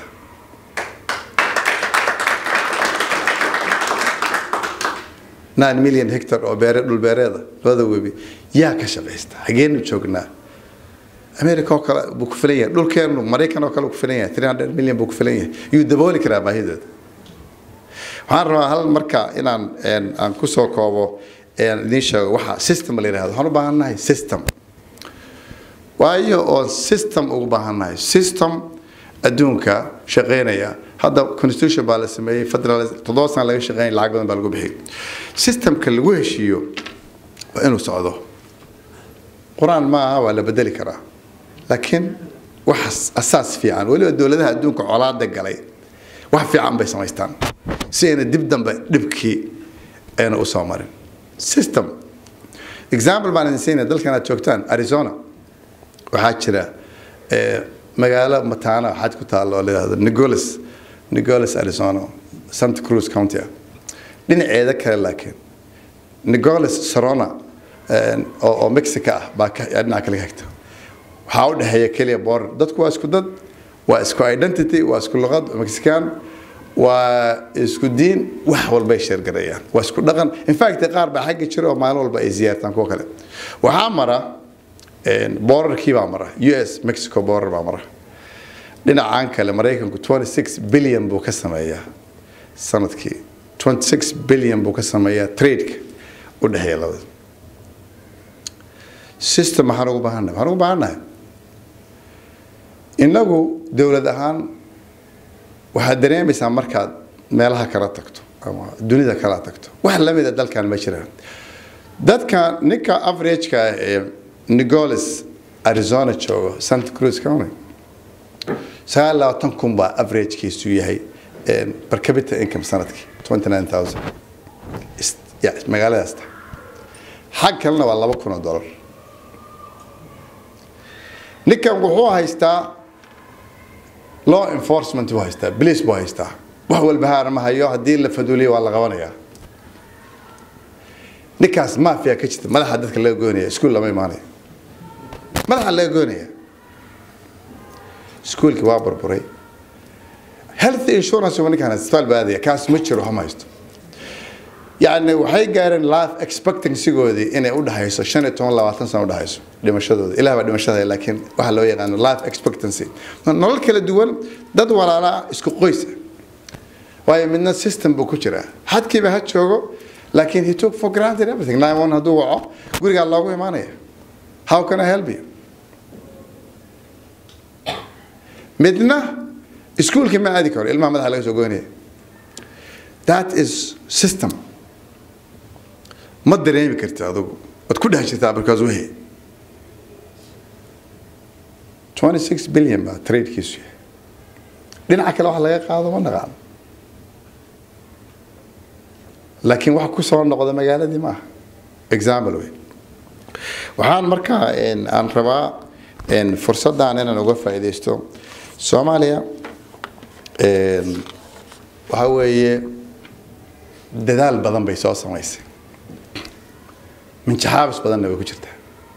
nine million hectar oo beere dhul beereeda labada webi yaa ka shaqaysta xageenu joognaa america oo kale buu ku filan yahay dhulkeenu maraykan oo kale ku filan yahay three hundred million buu ku filan yahay yuu dabooli karaa baahidooda waxaan rabaa hal marka inaan aan kusoo koobo idiin sheego waxa system la yidhahdo waxaan u baahannahay system waayo oon system ugu baahannahay system adduunka shaqeynaya hadda constitution baa la sameeyey federal toddoba sana laga shaqeynaya lacag badan baa lagu bixiyay systemka lagu heshiiyo waa inuu socdo qur-aan ma aha waa la bedeli karaa laakiin wax asaas fiican weliba dowladaha adduunka colaada galay wax fiican bay samaystaan si ayna dib dambe dhibkii ayna usoo marin system example baan idin siinaya dalkan aad joogtaan arizona waxaa jira magaalo mataana xad ku taalla oo la yidhahdo nicolas nicolas arizona santa cruz county ah dhinaceeda kale laakiin nicolas sarona oo mexico ah baa dhinaca kale hagta waxaa u dhexeeya keliya border dadku waa isku dad waa isku identity waa isku luqad mexican waa isku diin wax walbay sheergareeyaan waa isku dhaqan infact qaar baa xagga jira oo maalin walba ay ziyaartaan kuwa kale waxaa mara borarkii baa mara u s mexico borar baa mara dhinacan kale maraykanku 26 billion buu ka sameeyaa sanadkii 26 billion buu ka sameeyaa tradeka u dhexeeya labada system maxaan ugu baahannahay waxaan ugu baahannahay innagu dowlad ahaan waxaad dareemaysaa markaad meelaha kala tagto ama dunida kala tagto wax lamida dalkan ma jiraan dadka ninka averageka ah ee nicolas arizona joogo santa cruz county sagaal labaatan kun baa averagekiisu yahay per capita income sanadkii twenty nine thousand magaaladaasta xag kalena waa laba kun oo dollar ninkan wuxuu haystaa law enforcement buu haystaa police buu haystaa wax walba haar ma hayo haddii la faduuliyo waa la qabanayaa ninkaas mafia ka jirta madaxa dadka laga goynaya iskuul lama imaanayo madaxa laga goynaya iskuulkii waa burburay health insurance uma ninkaan isbitaal baadaya kaas ma jiro hama haysto yacni waxay gaareen life expectancygoodii inay u dhexayso shan iyo toban labaatan sano u dhexayso dhimashadooda ilaah baa dhimashada laakiin waxaa loo yaqaano life expectancy nolol kala duwan dad walaalaa isku qoysa waayo midna system buu ku jiraa xadkiiba ha joogo laakiin he took for granted everything nine one hadduu waco gurigaa loogu imaanaya how can I help you midna iskuulka ma aadi karo ilmaha madaxa laga soo goynaya that is system ma dareemi karti adugu waad ku dhex jirtaa markaas wehe 26 billion baa tradekiisu yahay dhinaca kale wax laga qaado ma naqaano laakiin wax ku soo noqda magaaladii maaha example wey waxaan markaa aan rabaa fursaddan inaan uga faa'iidaysto soomaaliya waxa weeye dadaal badan bay soo samaysay minjaxaabis badanna way ku jirtaa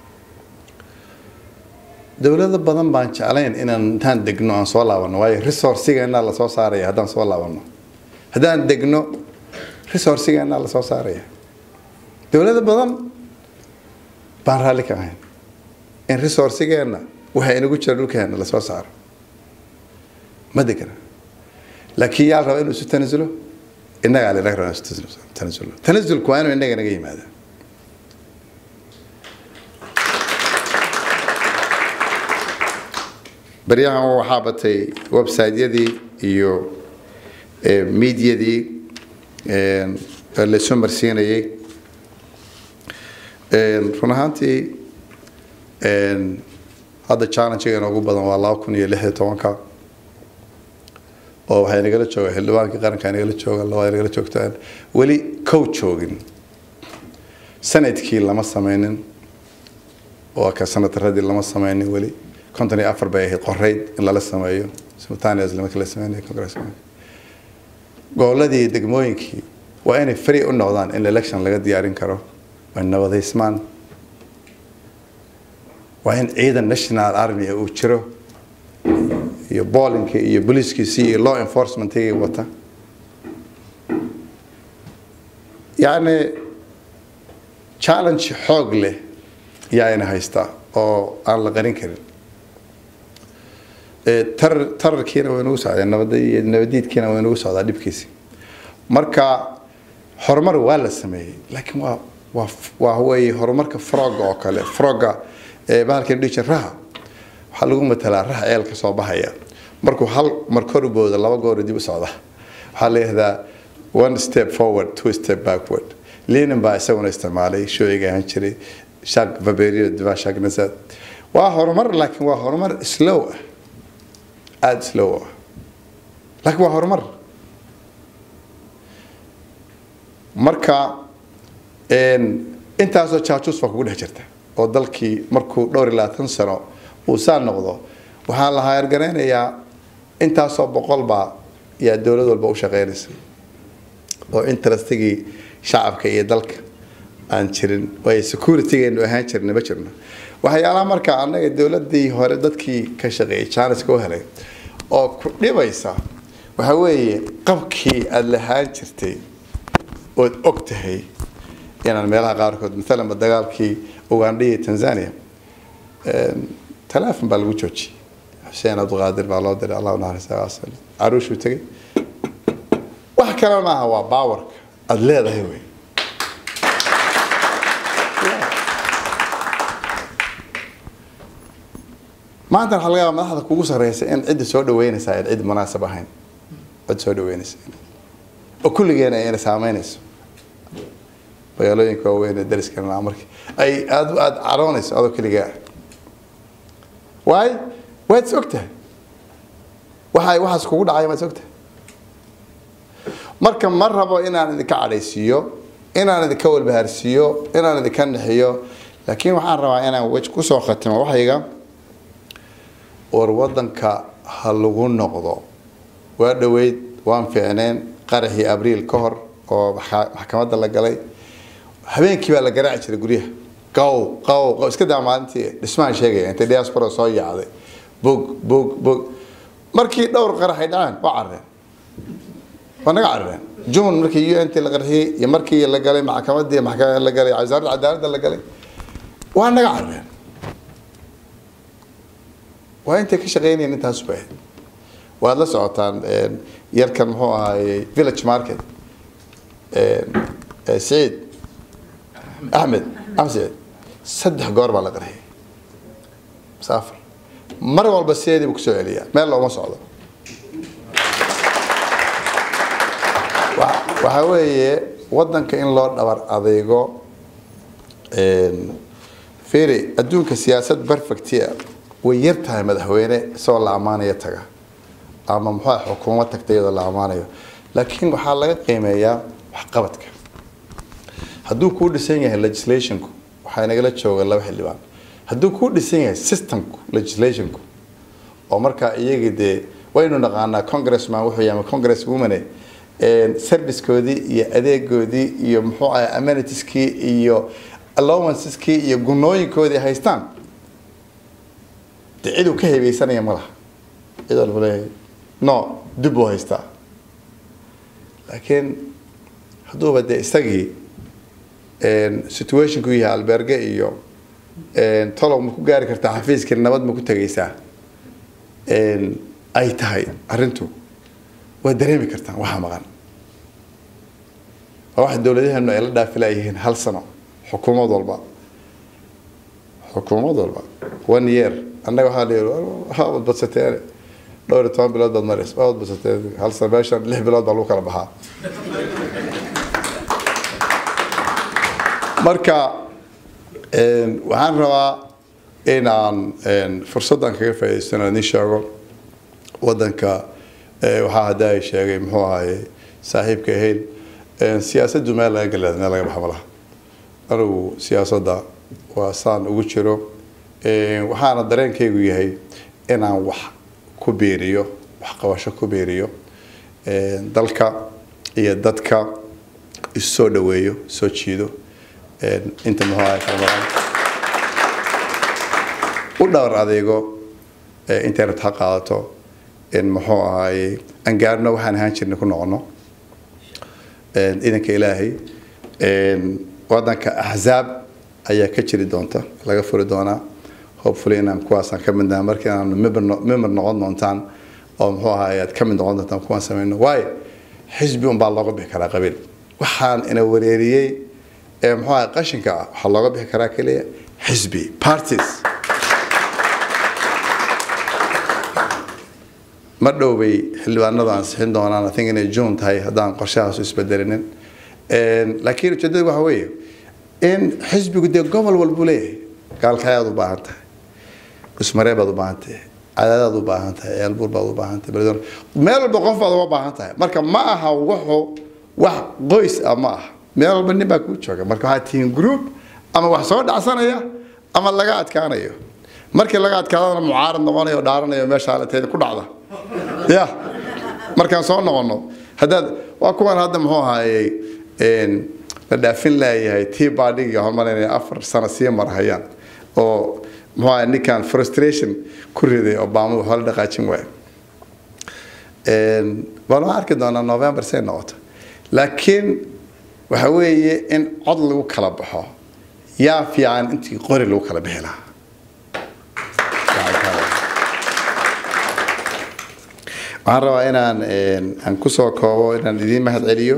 dowlado badan baan jeclayn inaan intaan degno aan soo laabanno waayo resourcigeenaa lasoo saaraya haddaan soo laabanno haddaan degno resourcigeenaa lasoo saaraya dowlado badan baan raalli ka ahayn in resourcigeenna waxa inagu jira dhulkeena lasoo saaro ma degana laakiin yaa raba inuu isu tanasulo innagaa linaga raba isu tanasulo tanasulku waa inuu innaga naga yimaada baryahan waxaa batay website-yadii iyo mediadii lasoo marsiinayay run ahaantii hadda challenge-ga ugu badan waa laba kun iyo lix iyo tobanka oo waxay nagala jooga xildhibaankii qaranka nagala jooga labaa nagala joogtaan weli kow joogin sanadkii lama sameynin oo ka sanadradii lama sameynin weli konton iyo afar bay ahayd qorayd in lala sameeyo simultaneous marka la sameynayo congress goboladii degmooyinkii waa inay free u noqdaan in election laga diyaarin karo waa nabadaysmaan waa in ciidan national army uu jiro iyo boolinka iyo booliiskiisii iyo law enforcementigii wata yacni challenge xoog leh yaa ina haystaa oo aan la qarin karin tarar tararkiina way nagu socdaa nabad nabadiidkiina way nagu socdaa dhibkiisi marka horumar waa la sameeyey laakiin waa waa waa weeye horumarka frogga oo kale frogga bahalkan dhihi jira raha waxaa lagu matalaa raha ceel ka soo baxaya markuu hal mar kor u boodo laba goor dib u socda waxaa la yihahdaa one step forward two step backward lenin baa isaguna isticmaalay shooyiga ahaan jiray shaq vaberio diva shaq nasad waa horumar laakiin waa horumar slow ah aada slow ah laakiin waa horumar marka intaasoo jaajuus baa kugu dhex jirta oo dalkii markuu dhowr iyo labaatan sano uu saa noqdo waxaa la haargaraynayaa intaasoo boqol baa yaa dowlad walba u shaqeynaysa oo interestigii shacabka iyo dalka aan jirin waayo securitygeenu ahaan jirna ma jirno waxyaalaha marka annaga dowladii hore dadkii ka shaqeeyay janiska u helay oo ku dhibaysa waxa weeye qabkii aada lahaan jirtay ood og tahay inaan meelaha qaarkood maalanba dagaalkii ugandha iyo tanzania teleefon baa lagu joojiyey xuseen abduqaadir baa loo diray allah naxariista caruushuu tegay wax kale maaha waa baawarka aada leedahay wey maanta waxaa laga yaaba madaxda kugu sarreysa in cidda soo dhaweynaysa ay cid munaasab ahayn cid soo dhaweynaysa oo kulligeena ayna saameynayso magaalooyinka waaweyn ee dariskana markii ay aada aada caroonayso adoo keligaa waay waad is ogtahay waxa waxaas kugu dhacay waad is ogtahay marka ma rabo inaan idinka cadhaysiiyo inaan idinka walbahaarsiiyo inaan idinka naxiyo laakiin waxaan rabaa inaan wej kusoo khatimo waxayga war wadanka ha lagu noqdo waa dhoweyd waan fiicneen qaraxii abriil ka hor oo maxkamadda la galay habeenkii baa la garaaci jiray guryaha qaw qaw qaw iska daa maalintii dhismaan sheegaya intay diaspora soo yaacday bog bog bog markii dhowr qarax ay dhaceen waa carreen waa naga carreen june markii u n t la qarxiyey iyo markii la galay maxkamadii maxkamad la galay wasaaradda cadaaladda la galay waa naga carreen waa intay ka shaqeynayeen intaas bay ahayd waad la socotaan yarkan muxuu ahaayey village market saciid axmed axmed saciid saddex goor baa la qarxiyey musaafir mar walba sideedii buu kusoo celiyaa meel looma socdo Wa- waxa weeye wadanka in loo dhabar adeego een, fiiri adduunka siyaasad perfectia way yar tahay madaxweyne isagoo la ammaanaya taga ama muxuu ahay xukuumad tagta iyadoo la ammaanayo laakiin waxaa laga qiimeeyaa waxqabadka hadduu kuu dhisan yahay legislationku waxaa inagala jooga laba xildhibaan hadduu kuu dhisan yahay systemku legislationku oo markaa iyagii dee waynu naqaanaa congressman wuxuu yahay ama congress womane servicekoodii iyo adeegoodii iyo muxuu ahay amenities-kii iyo allowances-kii iyo gunooyinkoodii ay haystaan dee ciduu ka hebaysanaya ma laha cid walba leeyahay no dib buu haystaa laakiin hadduuba dee isagii situationku yahay alberge iyo tolow ma ku gaari kartaa xafiiskii nabad ma ku tegaysaa ay tahay arrintu waa dareemi kartaan waxa maqan waa waxa dowladaheenu ay la dhaafilayihiin hal sano xukuumad walba xukuumad walba one year annaga waxaa la yidhi waxaa wadbadsateen dhowr iyo toban bilood baad maraysa waa wadbadsateen hal sano meeshan lix bilood baa lagu kala baxaa marka waxaan rabaa inaan fursaddan kaga faa'idaystano idin sheego waddanka waxaa hadda ay sheegay muxuu ahaye saaxiibka ahayl siyaasaddu meel laga galaad meel laga baxa malaha anigu siyaasadda waa saan ugu jiro waxaana dareenkaygu yahay inaan wax ku biiriyo wax qabasho ku biiriyo dalka iyo dadka isu soo dhaweeyo soo jiido inta muxuu ahay kalmaraan u dhawr adeego internet ha qaadato in muxuu ahaye aan gaarno waxaan ahaan jirnay ku noqono idanka ilaahay wadanka axzaab ayaa ka jiri doonta laga furi doonaa hopefully inaan kuwaasaan ka mid nahay markii aan member noqon doontaan oo muxuu ahaye aad ka mid noqon doontaan kuwaan samayno waayo xisbi unbaa looga bixi karaa qabiil waxaan ina wareeriyey ee muxuu ahay qashinka ah waxaa looga bixi karaa keliya xisbi parties ma dhow bay xildhibaanadu ansixin doonaan i think inay june tahay haddaan qorshahaasu isbedelinin laakiin ujeedada waxa weeye in xisbigu dee gobol walbuu leeyahay gaalkayaad u baahan tahay usmaree baad u baahan tahay cadaadaad u baahan tahay ceelbuur baad u baahan tahay beledweyne meel walba qof baad uga baahan tahay marka ma aha wuxuu wax qoys ah ma aha meel walba nin baa kuu jooga marka waxaad tihiin group ama wax soo dhacsanaya ama laga adkaanayo markii laga adkaadana mucaarad noqonayo oo dhaaranayo meesha halateeda ku dhacda ya markaan soo noqono haddaad waa kuwan hadda muxuu ahaayey la dhaafin laayahay tii baadhigi hormarinaya afar sano sii marhayaan oo muxuu ahay ninkan frustration ku riday obama waxaa la dhaqaajin waaya waan waxaan arki doonaa november say noqoto laakiin waxa weeye in cod lagu kala baxo yaa fiican intii qori lagu kala bixi lahaa waxaan rabaa inaan aan kusoo koobo inaan idiin mahad celiyo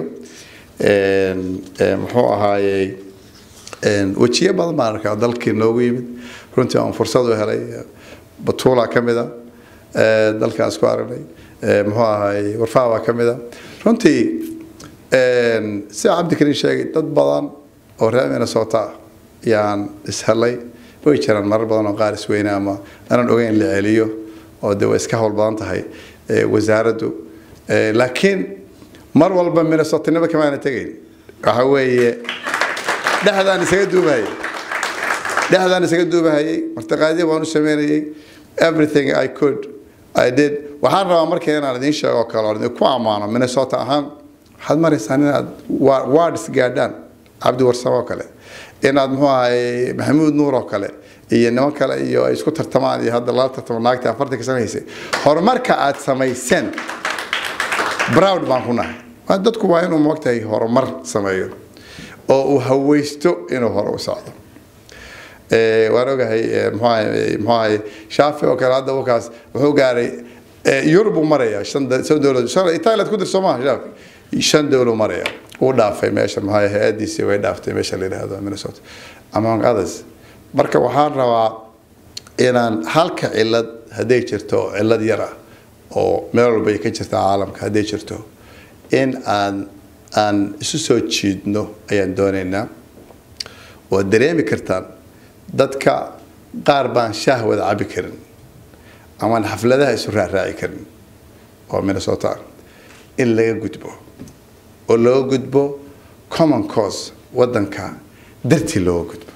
muxuu ahaayey wejiyo badan baan arkaa dalkii noogu yimid runtii aan fursad u helay batuula ka mida dalkaan isku aragnay muxuu ahaayey warfaa baa ka mida runtii sida cabdikariin sheegay dad badan oo reer minnesota yaan ishelay way jiraan marar badan oo qaar isweyne ama aanan ogeyn la celiyo oo de way iska howl badan tahay wasaaraddu laakiin mar walba minnesotanimo kamaana tegayn waxa weeye dhexdaan isaga duubahayay dhexdaan isaga duubahayay martiqaadyo baan u sameynayay everything i could i did waxaan rabaa markii inaan idiin sheego kale oo idinku ammaano minnesota ahaan waxaad maraysaan inaad wards gaadhaan cabdi warsamo oo kale inaad muxuu ahay maxamuud nuur oo kale iyo niman kale iyo ay isku tartamaan iyo hadda lala tartamo naagta afartanka samaysay horumarka aad samayseen proud baan ku nahay dadku waa inuu moogtahay horumar sameeyo oo uu hawaysto inuu hore u socdo waan ogahay muxuu ahay shaafi oo kale hadda wakaas wuxuu gaaray yurub uu maraya shan dowlad shan italiad ku dirso maaha shaafi shan dowlad maraya uu dhaafay meesha maxaa hay-adiisii way dhaaftay meesha la yidhaahdo minnesota among others marka waxaan rabaa inaan halka cilad hadday jirto cillad yar ah oo meel walba ay ka jirta caalamka hadday jirto in aan aan isu soo jiidno ayaan doonaynaa waad dareemi kartaan dadka qaar baan shaah wada cabi karin amaan xafladaha isu raaraaci karin oo minnesota in laga gudbo oo looga gudbo common cause wadanka dartii looga gudbo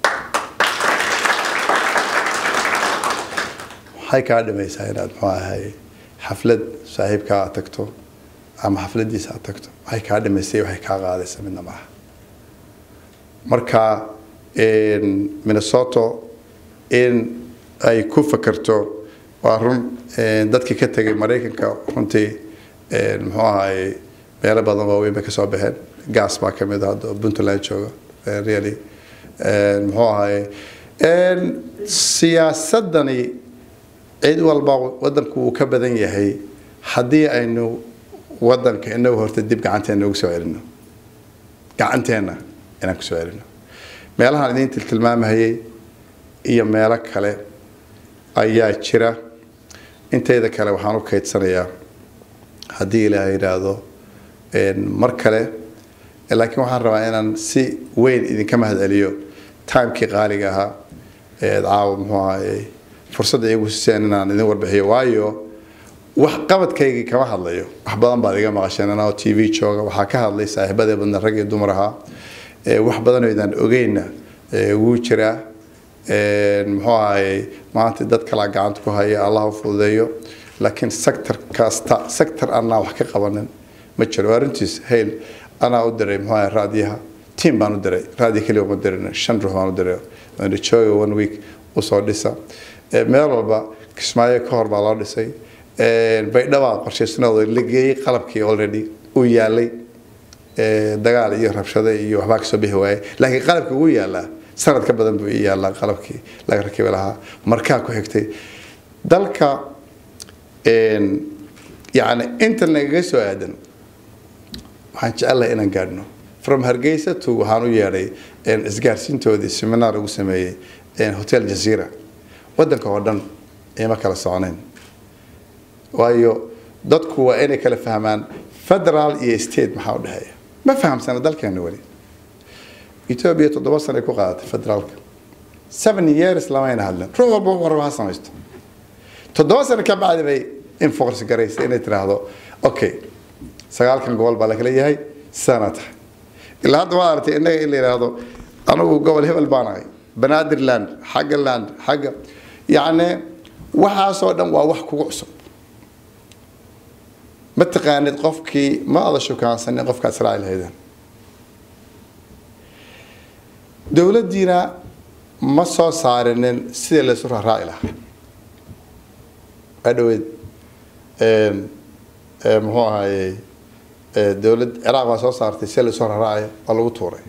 waxay kaa dhimaysaa inaad muxuu ahay xaflad saaxiibkaa aad tagto ama xafladiisa aad tagto waxay kaa dhimaysay waxay kaa qaadaysa midna maaha marka minnesota in ay ku fakerto waa run dadkii ka tegay maraykanka runtii muxuu ahay meelo badan waaweyn bay kasoo baxeen gas baa kamid ah hadda puntland jooga really muxuu ahay siyaasadani cid walba wadanku wuu ka badan yahay haddii aynu wadanka inagu horta dib gacanteena ugu soo celino gacanteena inaan kusoo celino meelahaan idiin tiltilmaamahayay iyo meelo kale ayaa jira inteeda kale waxaan u kaydsanayaa haddii ilaahay yidhaahdo mar kale laakiin waxaan rabaa inaan si weyn idinka mahad celiyo timekii qaaliga ahaa ee caawa muxuu ahaye fursadda iyagu siseen inaan idin warbixiyo waayo wax qabadkaygii kama hadlayo wax badan baad iga maqasheen anoo t v jooga waxaa ka hadlay saaxiibadee badna rag iyo dumar ahaa wax badanoo idaan ogeyna wuu jiraa muxuu ahaye maanta dad kalaa gacanta ku haya allah u fududeeyo laakiin sector kasta sector anaa wax ka qabanin ma jiro arrintiis hayl anaa u diray muxuu ahaye raadiyaha team baan u diray raadiyo keliya uma dirin shan ruux baan u diray jooga one week usoo dhisa meel walba kismaayo ka hor baa loo dhisay baydhaba qorshaysnooda la geeyey qalabkii already uu yaalay dagaal iyo rabshado iyo waxbaa kasoo bixi waayay laakiin qalabka ugu yaalaa sanad ka badan buu ii yaalaa qalabkii laga rakibi lahaa markaa ku xigtay dalka yani inta nagaga soo aadan waxaan jecelahay inaan gaadhno from hargeysa to waxaan u yeedhay isgaarsiintoodii seminar ugu sameeyey hotel jazeera wadanka oo dhan ima kala soconayn waayo dadku waa inay kala fahmaan federal iyo state maxaa u dhexeeya ma fahamsana dalkeena weli ethiopia toddoba sano ay ku qaadatay federaalka seven years lamayna hadlen ruux walba warba ha samaysto toddoba sano ka bacdi bay enforce garaysay inay tiraahdo okay sagaalkan gobol baa lakala yahay sana tahay ilaa hadda waa aragtay innaga in la yidhaahdo anigu gobol hebel baan ahay banaadirland xagga land xagga yacni waxaasoo dhan waa wax kugu cusub ma taqaanid qofkii ma ada shukaansanin qofkaad israaci lahaydeen dowladdiina ma soo saarinin sidii laysu raaraaci lahaa waa dhaweyd muxuu ahayey dowlad ciraaq baa soo saartay si laysu raaraacayo waa lagu tuuray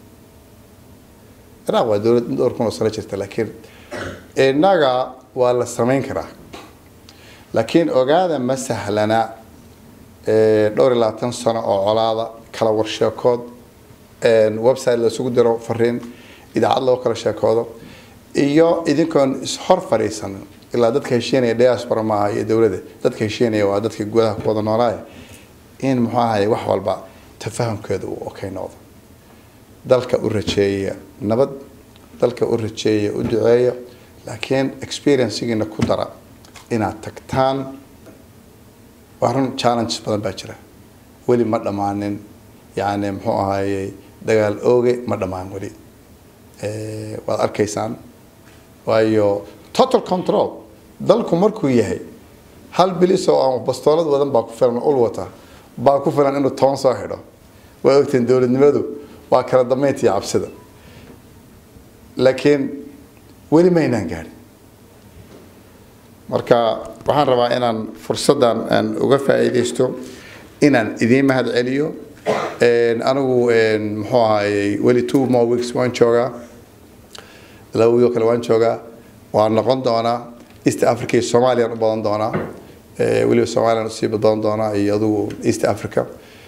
ciraaq waa dowlad dhowr kun oo sano jirta laakiin innaga waa la samayn karaa laakiin ogaada ma sahlana dhowr iyo labaatan sano oo colaada kala warsheekood website lasugu diro fariin idaacad loo kala sheekoodo iyo idinkoon ishor fadhiisanin ilaa dadka heshiinaya diaspora maaha iyo dowladda dadka heshiinaya waa dadka gudaha ku wada noolaaya in muxuu ahaye wax walba tafahamkeeda uu okay noqdo dalka u rajeeya nabad dalka u rajeeya u duceeya laakiin experiencegiina ku dara inaad tagtaan waa run challenges badan baa jira weli ma dhammaanin yani muxuu ahaaye dagaal ooge ma dhammaan weli waad arkaysaan waayo total control dalku markuu yahay hal bilis oo aan bastoolad wadan baa ku filan ul wata baa ku filan inuu toban soo xidho waa ogteen dowladnimadu waa kala dambeynta iyo cabsida laakiin weli maynaan gaadhin marka waxaan rabaa inaan fursaddan aan uga faa'iidaysto inaan idiin mahad celiyo anigu muxuu ahaayey weli two more weeks waan joogaa laba wiil oo kale waan joogaa waan noqon doonaa east africa iyo soomaaliyaan u badan doonaa weliba soomaliyan usii badan doonaa iyo adugu east africa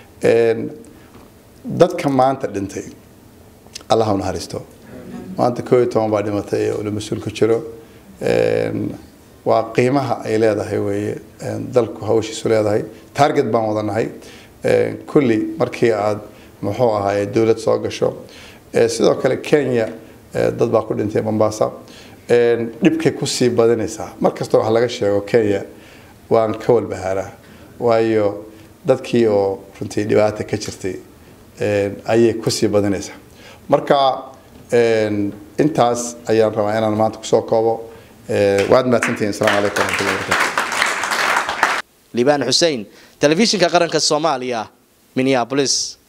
dadka maanta dhintay allah ha naxariisto maanta koo iyo toban baa dhimatay oo la mas-uul ku jiro waa qiimaha ay leedahay weeye dalku hawshiisu leedahay target baan wadanahay kulli markii aad muxuu ahaay dowlad soo gasho sidoo kale kenya dad baa ku dhintay mombasa dhibkay kusii badanaysaa markasta wax laga sheego kenya waan ka walbahaaraa waayo dadkii oo runtii dhibaata ka jirtay ayay kusii badanaysaa marka intaas ayaan rabaa inaan maanta kusoo koobo waad mahadsantihiin asalaamu calaykum waraxmatullahi wabarakatu liibaan xussein telefishinka qaranka soomaaliya minneapolis